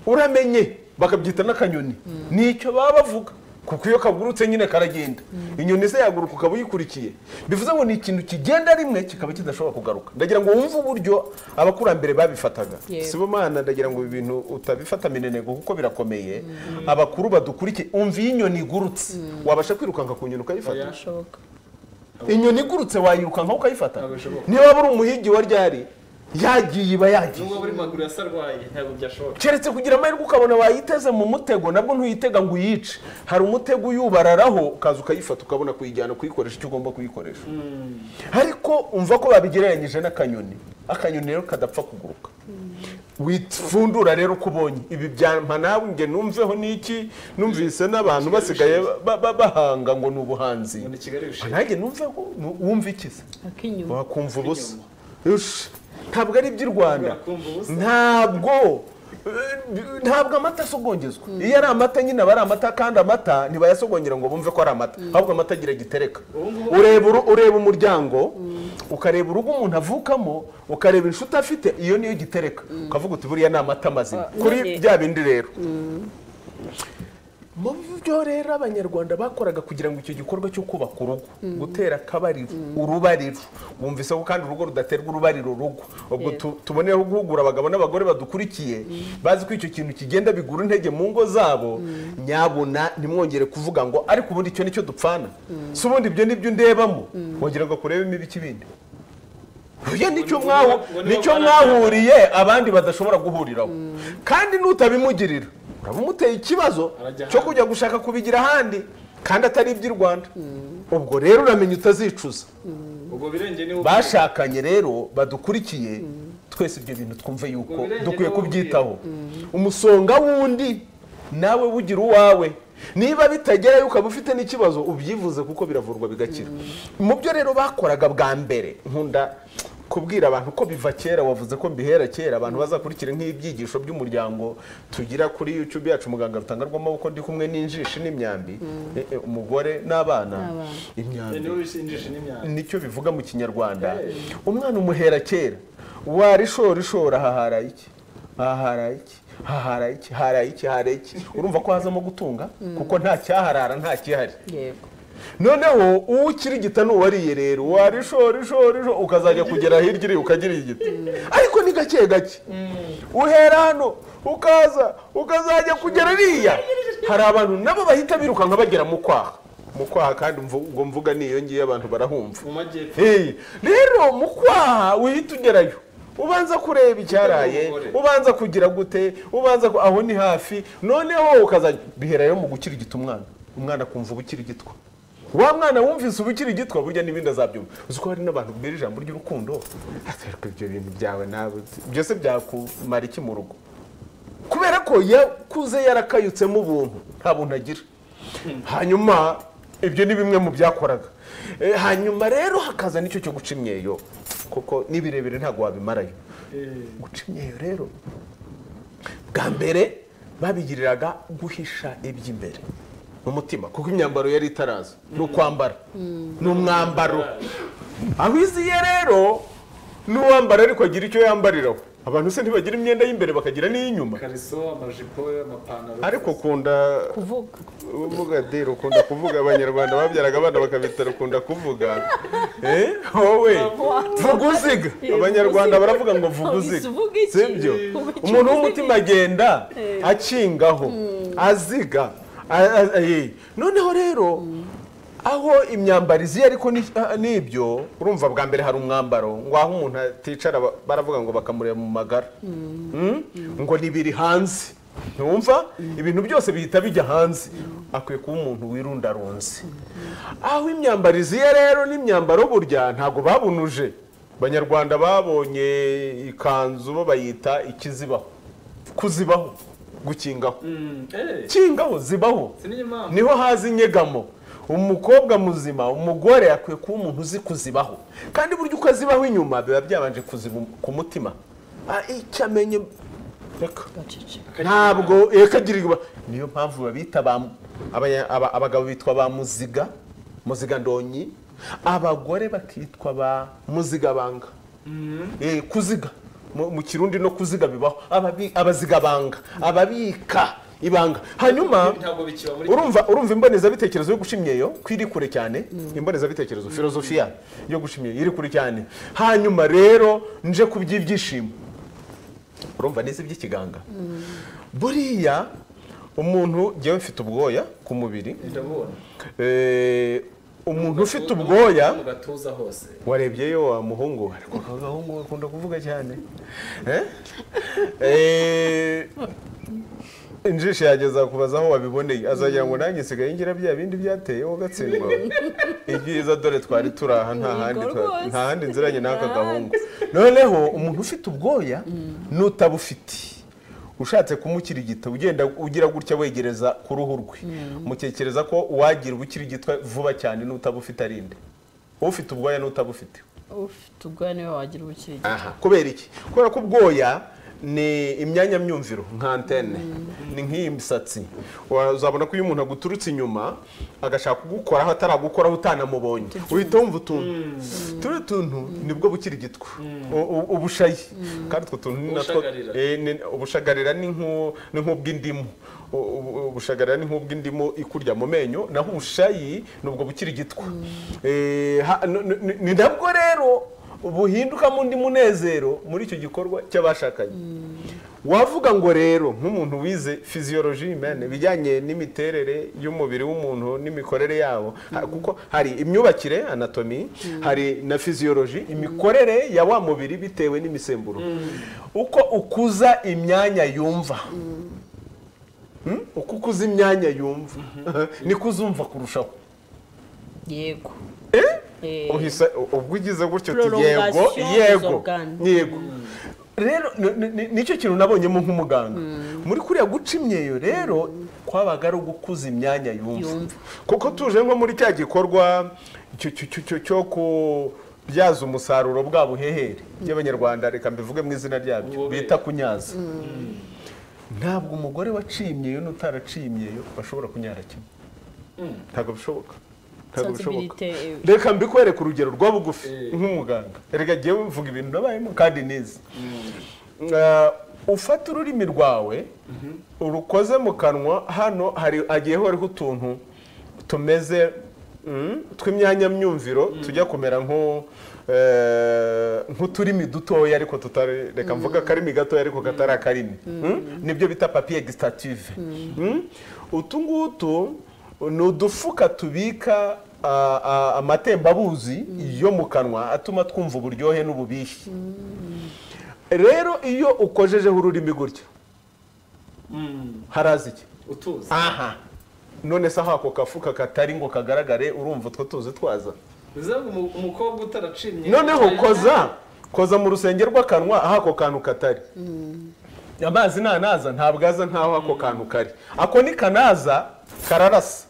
uramenye bakabyita n'akanyoni nicyo baba bavuga kuko iyo kagurutse nyine karagenda inyoni se yaguruka ukaba uyikurikiye bivuze ngo ni ikintu kigenda rimwe kikaba kidashobora kugaruka ndagira ngo wumve uburyo abakurambere babifataga Yego. si bo mana ndagira ngo ibi bintu utabifata minenengo kuko birakomeye abakuru badukurikiye umva iyo inyoni igurutse wabasha kwirukanka ku nyoni ukayifata birashoboka inyoni igurutse wayirukankaho ukayifata Ntabwo bishoboka. niba waba uri umuhigi wa ryari yagiye iba yagiye n'ubwo buri maguru yasarwaye ntabwo byashoboka keretse kugira amahirwe ukabona wayiteze mu mutego nabwo ntuyitega ngo uyice hari umutego uyubararaho ukaza ukayifata ukabona kuyijyana kuyikoresha icyo ugomba kuyikoresha ariko umva ko babigereranyije n'akanyoni akanyoni rero kadapfa kuguruka wifundura rero uko ubonye ibi byampa nawe nge numveho n'iki numvise n'abantu basigaye ba- ba- bahanga ngo ni ubuhanzi Ngo ni Kigali bishinzwe. nanjye numveho nu- wumve ikiza ak'inyuma wakumva ubusa Ush, ntabwo ari iby'u rwanda Urakumva ubusa. ntabwo eh, ntabwo amata asogongezwa iyo ari amata nyine aba ari amata kandi amata ntibayasogongera ngo bumve ko ari amata ahubwo amata agira gitereka ureba uru- ureba umuryango ukareba urugo umuntu avukamo ukareba inshuti afite iyo niyo gitereka ukavuga uti buriya ni amata mazima Ah, kuri none- bya bindi rero mu byo rero abanyarwanda bakoraga kugira ngo icyo gikorwa cyo kubaka urugo gutera akabariro urubariro wumvise ko kandi urugo rudaterwa urubariro urugo ubwo Yego. tu- tuboneyeho guhugura abagabo n'abagore badukurikiye bazi ko icyo kintu kigenda bigura intege mu ngo zabo nyabuna ntimwongere kuvuga ngo ariko ubundi icyo nicyo dupfana si ubundi ibyo nibyo ndebamo wongera ngo kurebemo ibiki bindi Oya nicyo mwahu- ngo nibo nicyo barangara. mwahuriye abandi badashobora guhuriraho kandi nutabimugirira uraba umuteye ikibazo Arajya cyo ahandi. kujya gushaka kubigira ahandi kandi atari iby'i rwanda ubwo rero uramenya utazicuza ubwo birenge ni bashakanye rero badukurikiye twese ibyo bintu twumve yuko Ubirenge dukwiye n'ubwiru. kubyitaho umusonga wundi nawe wugira uwawe niba bitagerayo ukaba ufite n'ikibazo ubyivuze kuko biravurwa bigakira mu byo rero bakoraga bwa mbere nkunda kubwira abantu ko biva kera wavuze ko mbihera kera abantu bazakurikira nk'ibyigisho by'umuryango tugira kuri YouTube yacu muganga rutangarwamo kuko ndi kumwe n'injishi n'imyambi Eh, eh, umugore n'abana imyambi niwe bishinjisha n'imyanda nicyo bivuga mu kinyarwanda umwana umuhera kera wari ishora ishora hahara iki hahara iki hahara iki hahara iki hahara iki urumva ko hazamo gutunga kuko nta cyaharara nta kihari yego noneho uwukirigita n'uwariye rero warishora ishora ishora ukazajya kugera hirya iri ukagira igiti ariko ni gake gake uhera hano ukaza ukazajya kugera iriya hari abantu nabo bahita birukanka bagera mu kwaha mu kwaha kandi mvu- ubwo mvuga niyongiye abantu barahumva mu majyepfo Hey, rero mu kwaha uhita ugerayo ubanza kureba icyaraye Umugore. ubanza kugira gute ubanza ku- aho ni hafi noneho ukazajya biherayo mu gukirigita umwana umwana akumva ubukirigitwa wa mwana wumvise ubukirigitwa burya n'ibindi azabyumva uzi ko hari n'abantu bwira ijambo ry'urukundo ariko ibyo bintu byawe nawe byose byakumara iki mu rugo kubera ko yakuze yarakayutsemo ubuntu nta buntu agira hanyuma ibyo ni bimwe mu byakoraga Eh, hanyuma rero hakaza n'icyo cyo guca imyeyo kuko n'ibirebire ntabwo wabimarayo guca imyeyo rero bwa mbere babigiriraga guhisha iby'imbere mu mutima kuko imyambaro yari itaraza ni ukwambara ni umwambaro aho iziye rero n'uwambara ariko agira icyo yambariraho abantu se ntibagira imyenda y'imbere bakagira n'iy'inyuma kariso amajipo amapantaro ariko ukunda kuvuga uvuga deri ukunda kuvuga abanyarwanda babyaraga abana bakabitara ukunda kuvuga Eh, wowe vuga uziga abanyarwanda baravuga ngo vuga uziga Uvuga iki? sibyo Uvuga iki? umuntu w'umutima agenda akingaho aziga a- a- eh. noneho rero aho imyambaro iziye ariko ni- ah, n'ibyo urumva bwa mbere hari umwambaro ngo aho umuntu aticara ba- baravuga ngo bakamureba mu magara Mm? ngo nibiri hanze ntumva ibintu byose bihita bijya hanze akwiye kuba umuntu wirundarunze aho imyambaro iziye rero n'imyambaro burya ntabwo babunuje abanyarwanda babonye ikanzu bo bayita ikizibaho kuzibaho gukingaho kingaho zibaho Sinigeze mpamvu. niho haza inyegamo umukobwa muzima umugore akwiye kuba umuntu uzi kuzibaho kandi burya uko azibaho inyuma biba byabanje kuziba ku mutima Ah, icyo amenye reka ntabwo yakagirirwa niyo mpamvu babita ba abanya- aba- abagabo bitwa ba muziga muziga ndonyi abagore bakitwa ba muziga banga Eh, kuziga mu mu kirundi no kuziga bibaho Ababi- abaziga banga ababika ibanga hanyuma Ntabwo bikiba muri- urumva urumva imbonezabitekerezo yo gushimyeyo ko iri kure cyane imbonezabitekerezo filozofiya yo gushimyeyo iri kure cyane hanyuma rero nje ku by'ibyishimo urumva neza iby'ikiganga buriya umuntu njyewe mfite ubwoya ku mubiri ndabona Eh, umuntu ufite ubwoya mu gatuza hose warebyeyo wa muhungu we ariko ako gahungu gakunda kuvuga cyane Eh? Eh, injishi yageza kubaza aho wabiboneye azagira ngo nanjye nsigaye ngira bya bindi byateyeho gatsindwa ibyiza dore twari turi aha nta handi twa- rwose. nta handi nziranye n'aka gahungu noneho umuntu ufite ubwoya n'utabufite ushatse kumukirigita ugenda ugira gutya wegereza ku ruhu rwe mutekereza ko uwagira ubukirigitwa vuba cyane n'utabufite arinde ufite ubwoya n'utabufite ufite ubwoya niwe wagira ubukirigita aha kubera iki kubera ko ubwoya ni imyanya myumviro nka antene ni nk'iyi misatsi Wa- uzabona ko iyo umuntu aguturutse inyuma agashaka kugukoraho ataragukoraho utanamubonye uhita wumva utuntu turiya tuntu nibwo bukirigitwa U- u- ubushayi kandi utwo tuntu ni natwo Ubushagarira. Eh, ni- ubushagarira ni nk'u- ni nk'ubw'indimu U- u- ubushagarira ni nk'ubw'indimu ikurya mu menyo naho ubushayi ni ubwo bukirigitwa Eh, ha- n- n- n- ni nabwo rero buhindukamo undi munezero muri icyo gikorwa cy'abashakanye wavuga ngo rero nk'umuntu wize physiology mene bijyanye n'imiterere y'umubiri w'umuntu n'imikorere yawo ha- kuko hari imyubakire anatomy hari na physiology imikorere ya wa mubiri bitewe n'imisemburo uko ukuza imyanya yumva Hmm? uko ukuza imyanya yumva niko uzumva kurushaho yego uhise ubwo ugize gutyo uti yego Prolongation yego z'organe. yego rero ni- ni- ni- nicyo kintu nabonyemo nk'umuganga muri kuriya guca imyeyo rero kwabaga ari ugukuza imyanya yumva Yumva. kuko tuje nko muri cya gikorwa cyo- cyo- cyo- cyo- cyo kubyaza umusaruro bwa buhehere by'abanyarwanda reka mbivuge mu izina ryabyo Ububobere. bita kunyaza ntabwo umugore waciye imyeyo n'utaraciye imyeyo bashobora kunyara kimwe ntabwo bishoboka ntabwo bishoboka Sensibilité, eh. reka mbikwereke urugero rwa bugufi Eh. nk'umuganga reka njyewe mvuga ibintu nabayemo kandi neza Ah, ufata ururimi rwawe urukoze mu kanwa hano hari hagiye horiho utuntu tumeze mm, tw'imyanya myumviro tujya kumera nko eh, nk'uturimi dutoya ariko tutari reka mvuga akarimi gatoya ariko katari akarimi Mm? nibyo bita papier gestative Mm? utu ngutu ni udufuka tubika ah, ah, amatembabuzi yo mu kanwa atuma twumva uburyohe n'ububihi rero iyo ukojejeho ururimi gutya haraza iki utuza aha none se aho ako kafuka katari ngo kagaragare urumva utwo tuzi twaza bivuze ngo umu- umukobwa utaracimye noneho koza koza mu rusenge rw'akanwa aho ako kantu katari amazi nanaza ntabwo aza nkaho ako kantu kari ako ni kanaza kararasa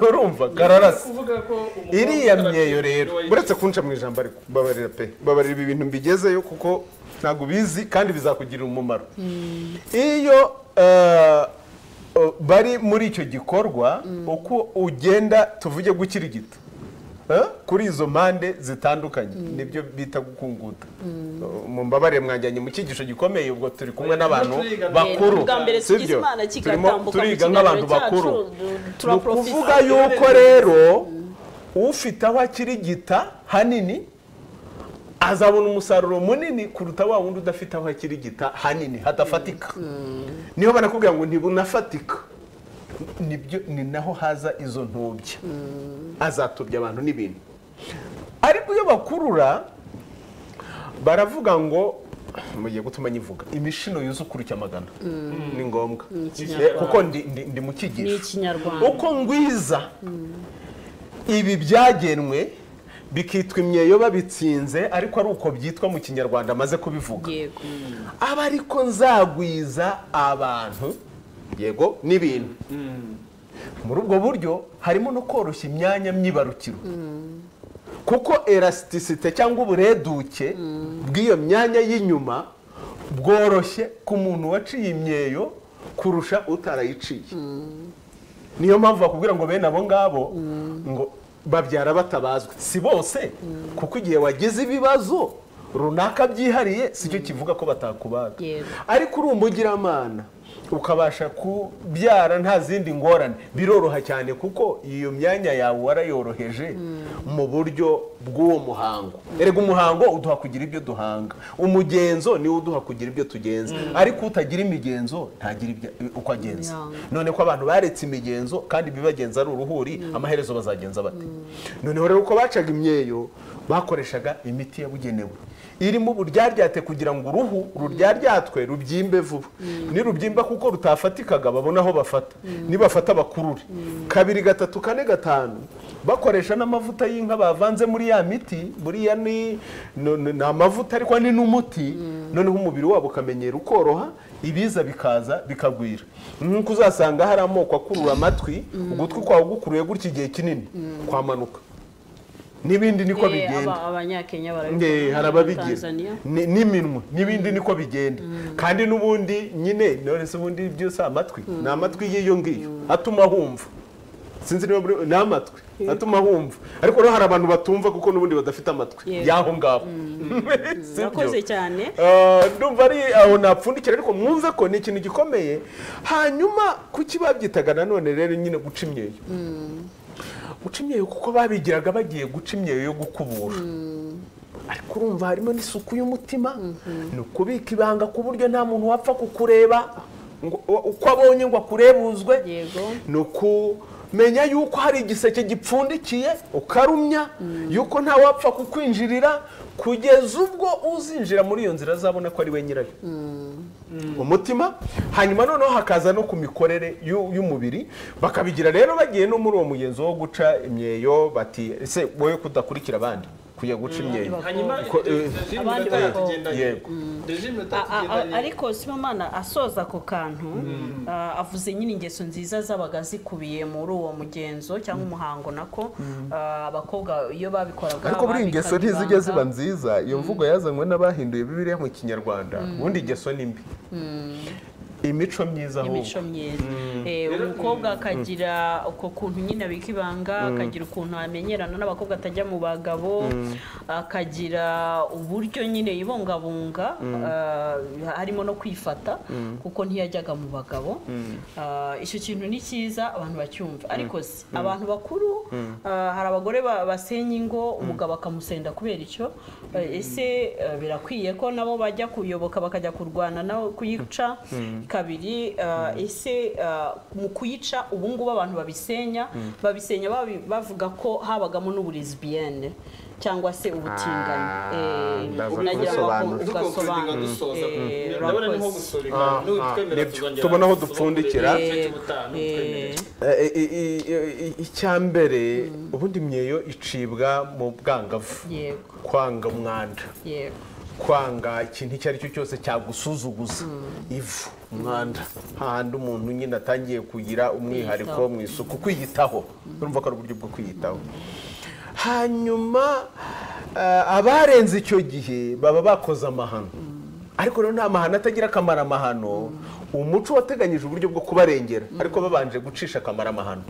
urumva kararasa kuvuga ko umukobwa iriya utaracimye myeyo rero niwe uretse kunca mu ijambo ariko babarira pe babarira ibi bintu mbigezeyo kuko ntabwo ubizi kandi bizakugirira umumaro iyo eh, eh, bari muri icyo gikorwa uko ugenda tuvuge gukirigita Eh, kuri izo mpande zitandukanye nibyo bita gukunguta Eh, mumbabare mwanjyanye mu cyigisho gikomeye ubwo turi kumwe n'abantu turiga. bakuru bwa mbere si tugize byo? imana turimo kigatambuka mu turiga kiganiro nk'abantu cyacu bakuru ni ukuvuga turaprofita yuko rero ufite aho akirigita hanini azabona umusaruro munini kuruta wa wundi udafite aho akirigita hanini hadafatika niho banakubwira ngo ntibunafatika nibyo ni naho haza izo ntubya azatubya abantu n'ibintu ariko iyo bakurura baravuga ngo mugiye gutuma nyivuga imishino yuzuye ukurucya amagana ni ngombwa Eh, kuko ndi- ndi ndi mu ni cyigisho ikinyarwanda uko ngwiza ibi byagenwe bikitwa imyeyo babitsinze ariko ari uko byitwa mu kinyarwanda amaze kubivuga yego aba ariko nzagwiza abantu yego n'ibintu muri ubwo buryo harimo no koroshya imyanya myibarukiro kuko elasticite cyangwa ubureduke bw'iyo myanya y'inyuma bworoshye ku muntu waciye imyeyo kurusha utarayiciye niyo mpamvu bakubwira ngo bene abo ngabo ngo babyara batabazwa si bose kuko igihe wagize ibibazo runaka byihariye si cyo kivuga ko batakubaga Yego. ariko uri umugiramana ukabasha kubyara nta zindi ngorane biroroha cyane kuko iyo myanya yawe warayoroheje mu buryo bw'uwo muhango erega umuhango uduha kugira ibyo duhanga umugenzo niwo uduha kugira ibyo tugenza ariko utagira imigenzo ntagira ibyo- uko agenza Yeah. none ko abantu baretse imigenzo kandi ibibagenza ari uruhuri amaherezo bazagenza bate noneho rero uko bacaga imyeyo bakoreshaga imiti yabugenewe irimo uburyaryate kugira ngo uruhu ruryaryatwe rubyimbe vuba nirubyimba kuko rutafatikaga babona aho bafata nibafata bakurure kabiri gatatu kane gatanu bakoresha n'amavuta y'inka bavanze muri ya miti buriya ni no- no- ni amavuta ariko ni n'umuti noneho umubiri wabo ukamenyera ukoroha ibiza bikaza bikagwira nk'uko uzasanga hari amoko akurura amatwi ugutwi kwawe gukuruye gutya igihe kinini kwamanuka n'ibindi niko Eh, bigenda aba- abanyakenya nge barabikora hari ababigira Tanzania. Ni- n'iminwa n'ibindi niko bigenda kandi n'ubundi nyine none se ubundi byose amatwi ni amatwi y'iyo ngiyo atuma humva sinzi niba muri- ni amatwi atuma humva ariko rero hari abantu batumva kuko n'ubundi badafite amatwi Yego. y'aho ngaho Si byo? murakoze cyane Ah, ndumva ari aho napfundikira ariko mwumve ko ni ikintu gikomeye hanyuma kuki babyitaga nanone rero nyine guca imyeyo guca imyeyo kuko babigiraga bagiye guca imyeyo yo gukubura ariko urumva harimo n'isuku y'umutima ni ukubika ibanga ku buryo nta muntu wapfa kukureba ngo- uko abonye ngo akurebuzwe Yego. ni ukumenya yuko hari igiseke gipfundikiye ukarumya yuko nta wapfa kukwinjirira kugeza ubwo uzinjira muri iyo nzira azabona ko ari we nyirayo umutima hanyuma noneho hakaza no ku mikorere y'u- y'umubiri bakabigira rero bagiye no muri uwo mugenzo wo guca imyeyo bati ese wowe kudakurikira abandi kujya guca imyeyo hanyuma Ko- eh, regime abandi bakobwa. iminota yatugendaye Yego. regime iminota A- a- a- yatugendaye ariko sibomana asoza ako kantu ah, avuze nyine ingeso nziza zabaga zikubiye muri uwo mugenzo cyangwa umuhango nako ah, abakobwa iyo babikoraga ariko buriya ingeso babikaga ntizijya ibanga. ziba nziza iyo mvugo yazanywe n'abahinduye bibiliya mu kinyarwanda ubundi ingeso ni mbi imico myiza ahubwo imico myiza Eh, umukobwa akagira uko kuntu nyine abika ibanga akagira ukuntu amenyerana n'abakobwa atajya mu bagabo akagira uburyo nyine yibungabunga ah, harimo no kwifata kuko ntiyajyaga mu bagabo Ah, icyo kintu ni cyiza abantu bacyumva ariko si abantu bakuru ah, hari abagore ba- basenya ingo umugabo akamusenda kubera icyo Eh, ese eh, birakwiye ko nabo bajya kuyoboka bakajya kurwana nawe kuyica kabiri ah, ese ah, mu kuyica ubu ngubu abantu babisenya babisenya babi- bavuga ko habagamo n'uburizibiyene cyangwa se ubutinganyi Eh, ndaza nagira ngo gusobanura. ugasobanura dusoza Eh, ndabona ni nko urakoze. gusoreka Ah, ah, nutwemera nibyo. tuzongera Tubona aho tuzongera dupfundikira. igice Eh, cy'ubutaha, eh, nutwemere. Eh, i- i- i- i- icyambere ubundi imyeyo icibwa mu bwangavu yego kwanga umwanda yego kwanga ikintu icyo ari cyo cyose cyagusuzuguza ivu umwanda hahandi umuntu nyine atangiye kugira umwihariko Kwiyitaho. mu isuku kwiyitaho urumva ko ari uburyo bwo kwiyitaho hanyuma eh, abarenze icyo gihe baba bakoze amahano ariko rero nta mahano atagira akamaro amahano umuco wateganyije uburyo bwo kubarengera ariko babanje gucisha akamaro amahano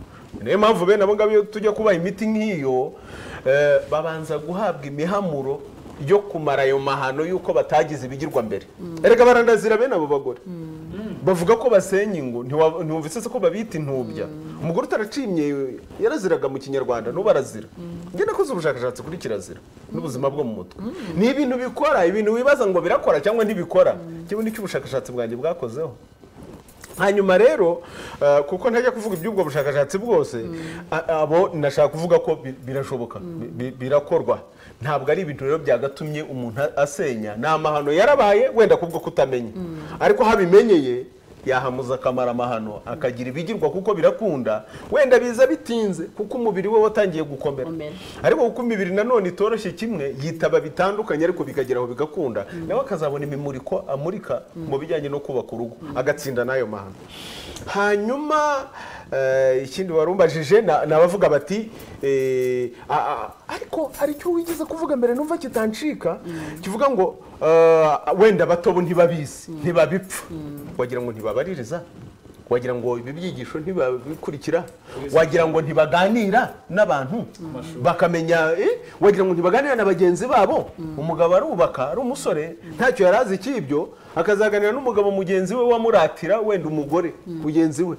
niyo mpamvu bene abo ngabo iyo tujya kubaha imiti nk'iyo eh, babanza guhabwa imihamuro yo kumara ayo mahano y'uko batagize ibigirwa mbere erega barandazira bene abo bagore bavuga ko basenya ingo ntiwa- ntiwumvise se ko babita intubya umugore utaraciye imyeyo yaraziraga mu kinyarwanda n'ubu arazira njye nakoze ubushakashatsi kuri kirazira n'ubuzima bwo mu mutwe ni ibintu bikora ibintu wibaza ngo birakora cyangwa ntibikora njyewe nicyo ubushakashatsi bwanjye bwakozeho hanyuma rero eh, kuko ntajya kuvuga iby'ubwo bushakashatsi bwose a- abo nashaka kuvuga ko bi- birashoboka bi- bi- birakorwa ntabwo ari ibintu rero byagatumye umuntu a- asenya ni amahano yarabaye wenda kubwo kutamenya ariko aho abimenyeye yahamuza akamara amahano akagira ibigirwa kuko birakunda wenda biza bitinze kuko umubiri we watangiye gukomera Komera. ariko kuko imibiri nanone itoroshye kimwe yitaba bitandukanye ariko bikageraho bigakunda nawe akazabona imimuriko amurika mu bijyanye no kubaka urugo agatsinda n'ayo mahano hanyuma eh, ikindi warumbajije nabavuga bati eh, a- a- ariko hari icyo wigeze kuvuga mbere numva kitancika kivuga ngo eh, wenda batobo ntibabizi ntibabipfa wagira ngo ntibabaririza wagira ngo ibi byigisho ntibabikurikira wagira ngo ntibaganira n'abantu bakamenya eh, wagira ngo ntibaganira na bagenzi babo umugabo arubaka ari umusore ntacyo yari azi cy'ibyo akazaganira n'umugabo mugenzi we wamuratira wenda umugore mugenzi we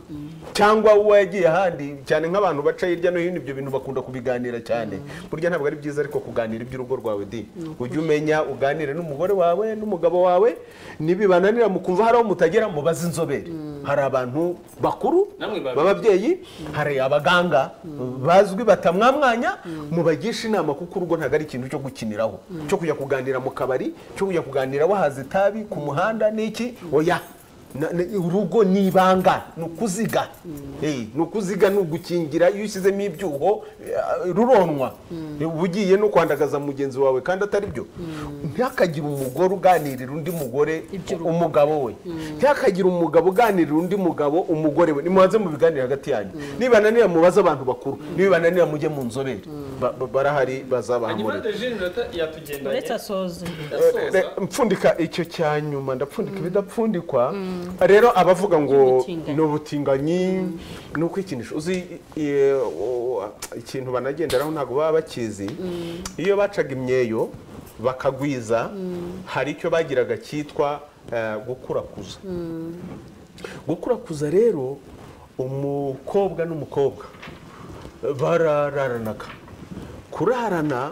cyangwa uwo yagiye ahandi cyane nk'abantu baca hirya no hino ibyo bintu bakunda kubiganira cyane burya ntabwo ari byiza ariko kuganira iby'urugo rwawe di ujye umenya uganire n'umugore wawe n'umugabo wawe nibibananira mukumva hari aho mutagera mubaze inzobere hari abantu bakuru Namwe babi- b'ababyeyi hari abaganga bazwi batamwamwanya mubagisha inama kuko urugo ntabwo ari ikintu cyo gukiniraho cyo kujya kuganira mu kabari cyo kujya kuganira wahaze itabi ku muhanda n'iki oya Na- na- urugo ni ibanga ni ukuziga Eh, ni ukuziga ni ugukingira iyo ushyizemo ibyuho eh, ruronwa uba ugiye no kwandagaza mugenzi wawe kandi atari byo ntihakagire umugore uganirira undi mugore Iby'urugo. umugabo we ntihakagire umugabo uganirira undi mugabo umugore we nimubanze mu biganiro hagati yanyu nibananira mubaze abantu bakuru nibananira mujye mu nzobere Ba- ba- barahari hanyuma bazabahamurira rejine iminota yatugendanye uretse asoze asoza Re- mpfundika icyo cya nyuma ndapfundika ibidapfundikwa rero abavuga ngo Iby'ubutinganyi. ni ubutinganyi ni ukwikinisha uzi i- o- ikintu banagenderaho ntabwo baba bakizi iyo bacaga imyeyo bakagwiza hari icyo bagiraga cyitwa eh, gukurakuza gukurakuza rero umukobwa n'umukobwa barararanaga kurarana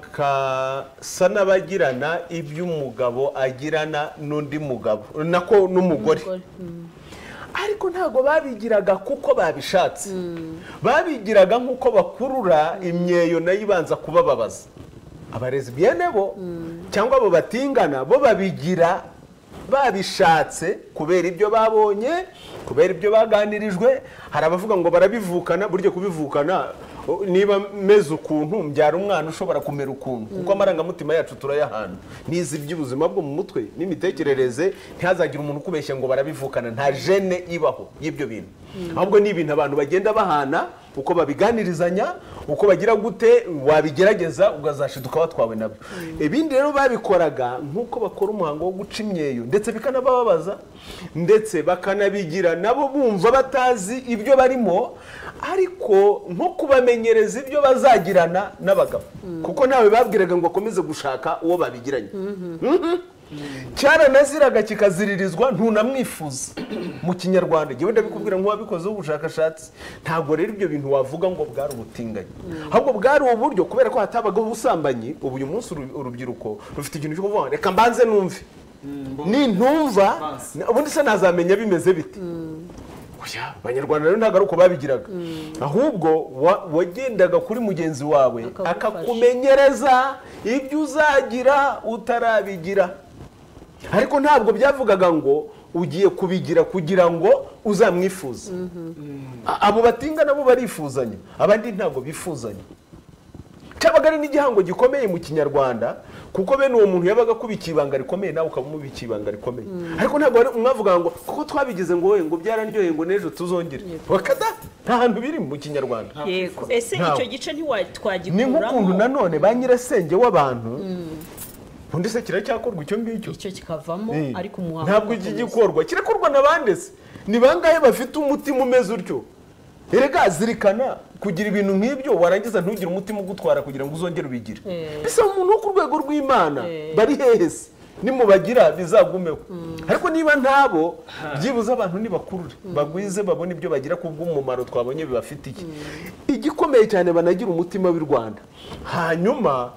bagasa n'abagirana ibyo umugabo agirana n'undi mugabo nako n'umugore ariko ntabwo babigiraga kuko babishatse babigiraga nk'uko bakurura imyeyo nayo ibanza kubababaza abarezi bene bo cyangwa abo batingana bo babigira babishatse kubera ibyo babonye kubera ibyo baganirijwe hari abavuga ngo barabivukana burya kubivukana o, niba meze ukuntu mbyara umwana ushobora kumera ukuntu kuko amarangamutima yacu turayahana nizi iby'ubuzima bwo mu mutwe n'imitekerereze ntihazagire umuntu ukubeshya ngo barabivukana nta jene ibaho y'ibyo bintu ahubwo ni ibintu abantu bagenda bahana uko babiganirizanya uko bagira gute wabigerageza ugazashira ukaba twawe nabyo ibindi rero babikoraga nk'uko bakora umuhango wo guca imyeyo ndetse bikanabababaza ndetse bakanabigira nabo bumva batazi ibyo barimo ariko nko kubamenyereza ibyo bazagirana n'abagabo kuko ntawe babwiraga ngo bakomeze gushaka uwo babigiranye cyaranaziraga kikaziririzwa ntunamwifuza mu kinyarwanda njyewe ndabikubwira nk'uwabikoze ubushakashatsi ntabwo rero ibyo bintu wavuga ngo bwari ubutinganyi ahubwo bwari uburyo kubera ko hatabagaho ubusambanyi ubu uyu munsi uru- urubyiruko rufite ikintu cyo kuvuga ngo reka mbanze numve nintumva na- ubundi se nazamenya bimeze bite Oya, abanyarwanda rero ntabwo ari uko babigiraga ahubwo wa- wagendaga kuri mugenzi wawe Akagufasha. akakumenyereza ibyo uzagira utarabigira ariko ntabwo byavugaga ngo ugiye kubigira kugira ngo uzamwifuze A- abo batinga nabo barifuzanya abandi ntabwo bifuzanya cyabaga ari n'igihango gikomeye mu kinyarwanda kuko bene uwo muntu yabaga akubikiye ibanga rikomeye nawe ukaba umubikiye ibanga rikomeye ariko ntabwo wari- mwavuga ngo kuko twabigize ngo we ngo byararyoheye ngo n'ejo tuzongere bakada nta hantu biri mu kinyarwanda yego ese Ntawe. icyo gice ni nk'ukuntu ntiwatwagikuramo nanone ba nyirasenge w'abantu ubundi se kiracyakorwa icyo ngicyo icyo kikavamo Eh, ariko umuhango ntabwo iki gikorwa kirakorwa na bande se ni bangahe bafite umutima umeze utyo erega zirikana kugira ibintu nk'ibyo warangiza ntugire umutima ugutwara kugira ngo uzongere ubigire Eh. bisaba umuntu wo ku rwego rw'imana Eh. bari hehe se nimubagira bizagumeho ariko niba ntabo byibuze abantu nibakurure bagwize babone ibyo bagira ku bw'umumaro twabonye bibafite iki igikomeye cyane banagira umutima w'i rwanda hanyuma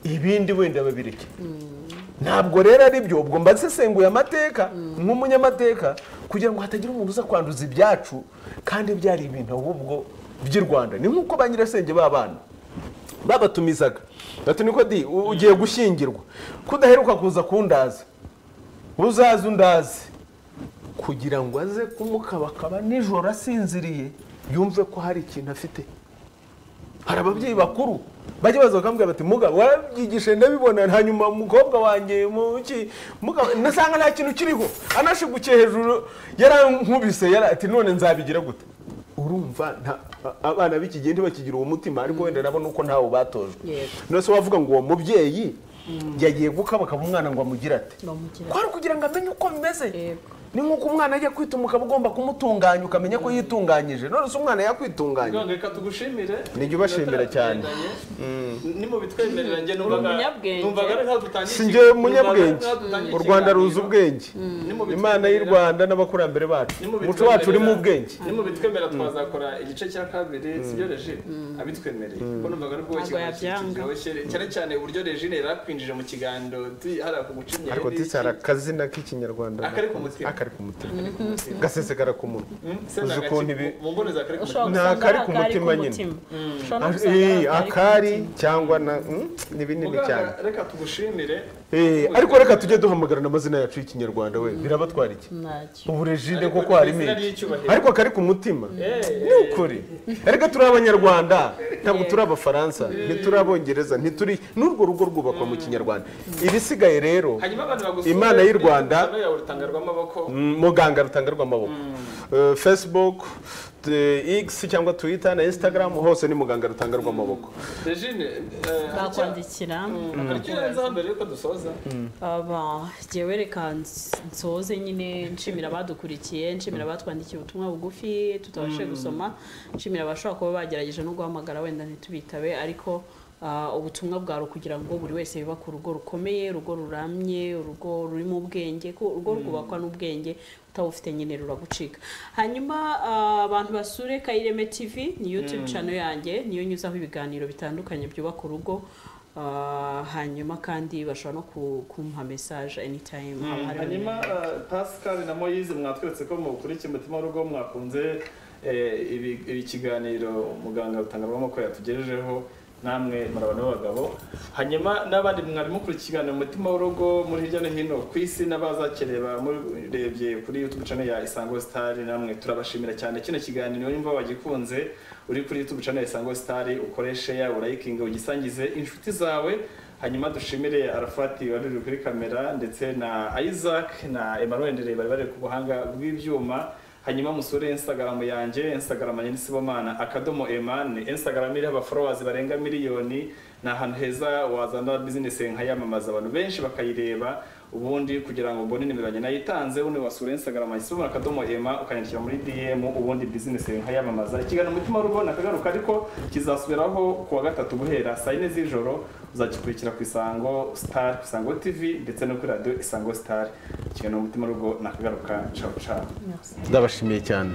ibindi wenda babireke ntabwo rero ari byo ubwo mbasesenguye amateka nk'umunyamateka kugira ngo hatagira umuntu uza kwanduza ibyacu kandi byari ibintu ahubwo by'i rwanda ni nk'uko ba nyirasenge b'abana babatumizaga bati niko di u- ugiye gushyingirwa kudaheruka kuza kundaza uzaze undaze kugira ngo aze kumukabakaba nijoro asinziriye yumve ko hari ikintu afite hari ababyeyi bakuru bajya baza bakambwira bati mugabo warabyigishe ndabibona hanyuma umukobwa wanjye muki mugabo nasanga nta kintu kiriho anashigukiye hejuru yarankubise yara ati none nzabigira gute urumva nta- a- abana b'iki gihe ntibakigira uwo mutima ariko wenda nabo nuko ntawo batojwe Yego. nose wavuga ngo uwo mubyeyi yagiye gukabakaba umwana ngo amugire ati Bamugire kwari ukugira ngo amenye uko bimeze Yego. ni nk'uko umwana ajya kwituma ukaba ugomba kumutunganya ukamenya ko yitunganyije none se umwana yakwitunganya Rwanda reka tugushimire Nijya ubashimira cyane. nimubitwemerera njye numvaga umunyabwenge. numvaga ari nkaho dutangiye si iki- njyewe numvaga ari umunyabwenge nkaho dutangiye u rwanda ikiganiro. ruzi ubwenge Nimubitwemerera- imana y'u rwanda n'abakurambere bacu nimubitwemerera- umuco wacu urimo ubwenge nimubitwemerera twazakora igice cya kabiri sibyo regine abitwemereye kuko numvaga ari bwo Ntabwo yabyanga. cyane cyane uburyo regine yari akwinjije mu kiganiro ti- hari akugucinya ariko tisi hari akazina k'ikinyarwanda Akari ku mutima. akari ku mutima gasesegara ku munwa uzi ukuntu ibi- mu mboneza akari ku ushobora mutima Nta gusanga kari ku akari ku mutima nyine. mutima ushobora no Ah, gusanga eh, akari ku akari mutima. cyangwa na mm, ni binini Muganga, cyane reka tugushimire Eh, ariko reka tujye duhamagarana amazina yacu y'ikinyarwanda we birabatwara iki ntacyo ubu regine Ariko kuko harimo izina iki ry'icyubahiro. ariko akari ku mutima Eh, ni ukuri erega turi abanyarwanda ntabwo turi abafaransa ntituri abongereza ntituri n'urwo rugo rwubakwa mu kinyarwanda ibisigaye rero hanyuma abantu bagusura imana y'u rwanda ya urutanga rw'amaboko mm, muganga rutanga rw'amaboko Eh, facebook eh, x cyangwa twitter na instagram hose ni muganga rutanga rw'amaboko regine bakwandikira akaryo urenzaho mbere yuko dusoza aba jyewe reka nsoze nyine nshimira abadukurikiye nshimira abatwandikiye ubutumwa bugufi tutabashije gusoma nshimira abashobora kuba bagerageje no guhamagara wenda ntitubitabe ariko ah, ubutumwa bwawe kugira ngo buri wese yubake urugo rukomeye urugo ruramye urugo rurimo ubwenge ko urugo rwubakwa n'ubwenge utabufite nyine ruragucika hanyuma ah, abantu basure kayireme tv ni youtube channel yanjye niyo nyuzaho ibiganiro bitandukanye byubaka urugo Ah, hanyuma kandi bashobora no ku- kumpa message anytime haba hariho hanyuma eh, pascal na moyize mwatweretse ko mukurikiye umutima w'urugo mwakunze eh, ibi- ikiganiro muganga rutanga rw'amaboko yatugejejeho namwe murabona b'abagabo hanyuma n'abandi mwari mukurikiye ikiganiro umutima w'urugo muri hirya no hino ku isi n'abazakeneye bamurebye kuri youtube channel ya isango star namwe turabashimira cyane kino kiganiro nimba wagikunze uri kuri youtube channel ya isango star ukoreshe ya urayikinga ugisangize inshuti zawe hanyuma dushimire arafati wari uri kuri kamera ndetse na isaac na emmanuel ndereye bari bari ku buhanga bw'ibyuma hanyuma musure instagram yanjye instagram yanjye ni sibomana akadomo emane instagram iriho abafollowers barenga miliyoni ni ahantu heza wazana business nkayamamaza abantu benshi bakayireba ubundi kugira ngo mbone nimero yanjye nayitanze ubundi wasura instagram yanjye sibomana akadomo ema ukanyandikira muri dm ubundi business nkayamamaza ikiganiro umutima w'urugo nakagaruka ariko kizasubiraho kuwa gatatu guhera saa yine z'ijoro uzagikurikira ku isango star ku isango tv ndetse no kuri radiyo isango star ikiganiro umutima w'urugo nakagaruka cawu cawu ndabashimiye cyane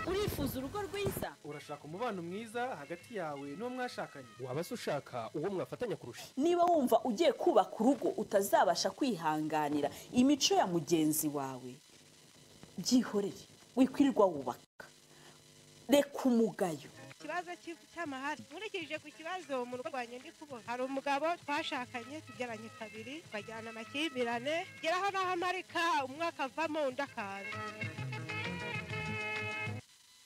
urifuza urugo rwiza urashaka umubano mwiza hagati yawe n'uwo mwashakanye waba se ushaka uwo mwafatanya kurusha niba wumva ugiye kubaka urugo utazabasha kwihanganira imico ya mugenzi wawe byihorere wikwirirwa wubaka reka umugayo ikibazo cy'i- cy'amahari nkurikije ku kibazo mu rugo rwanjye ndi kubona hari umugabo twashakanye tubyaranye kabiri bajyana amakimbirane ngeraho n'aho amarika umwaka avamo undi akaza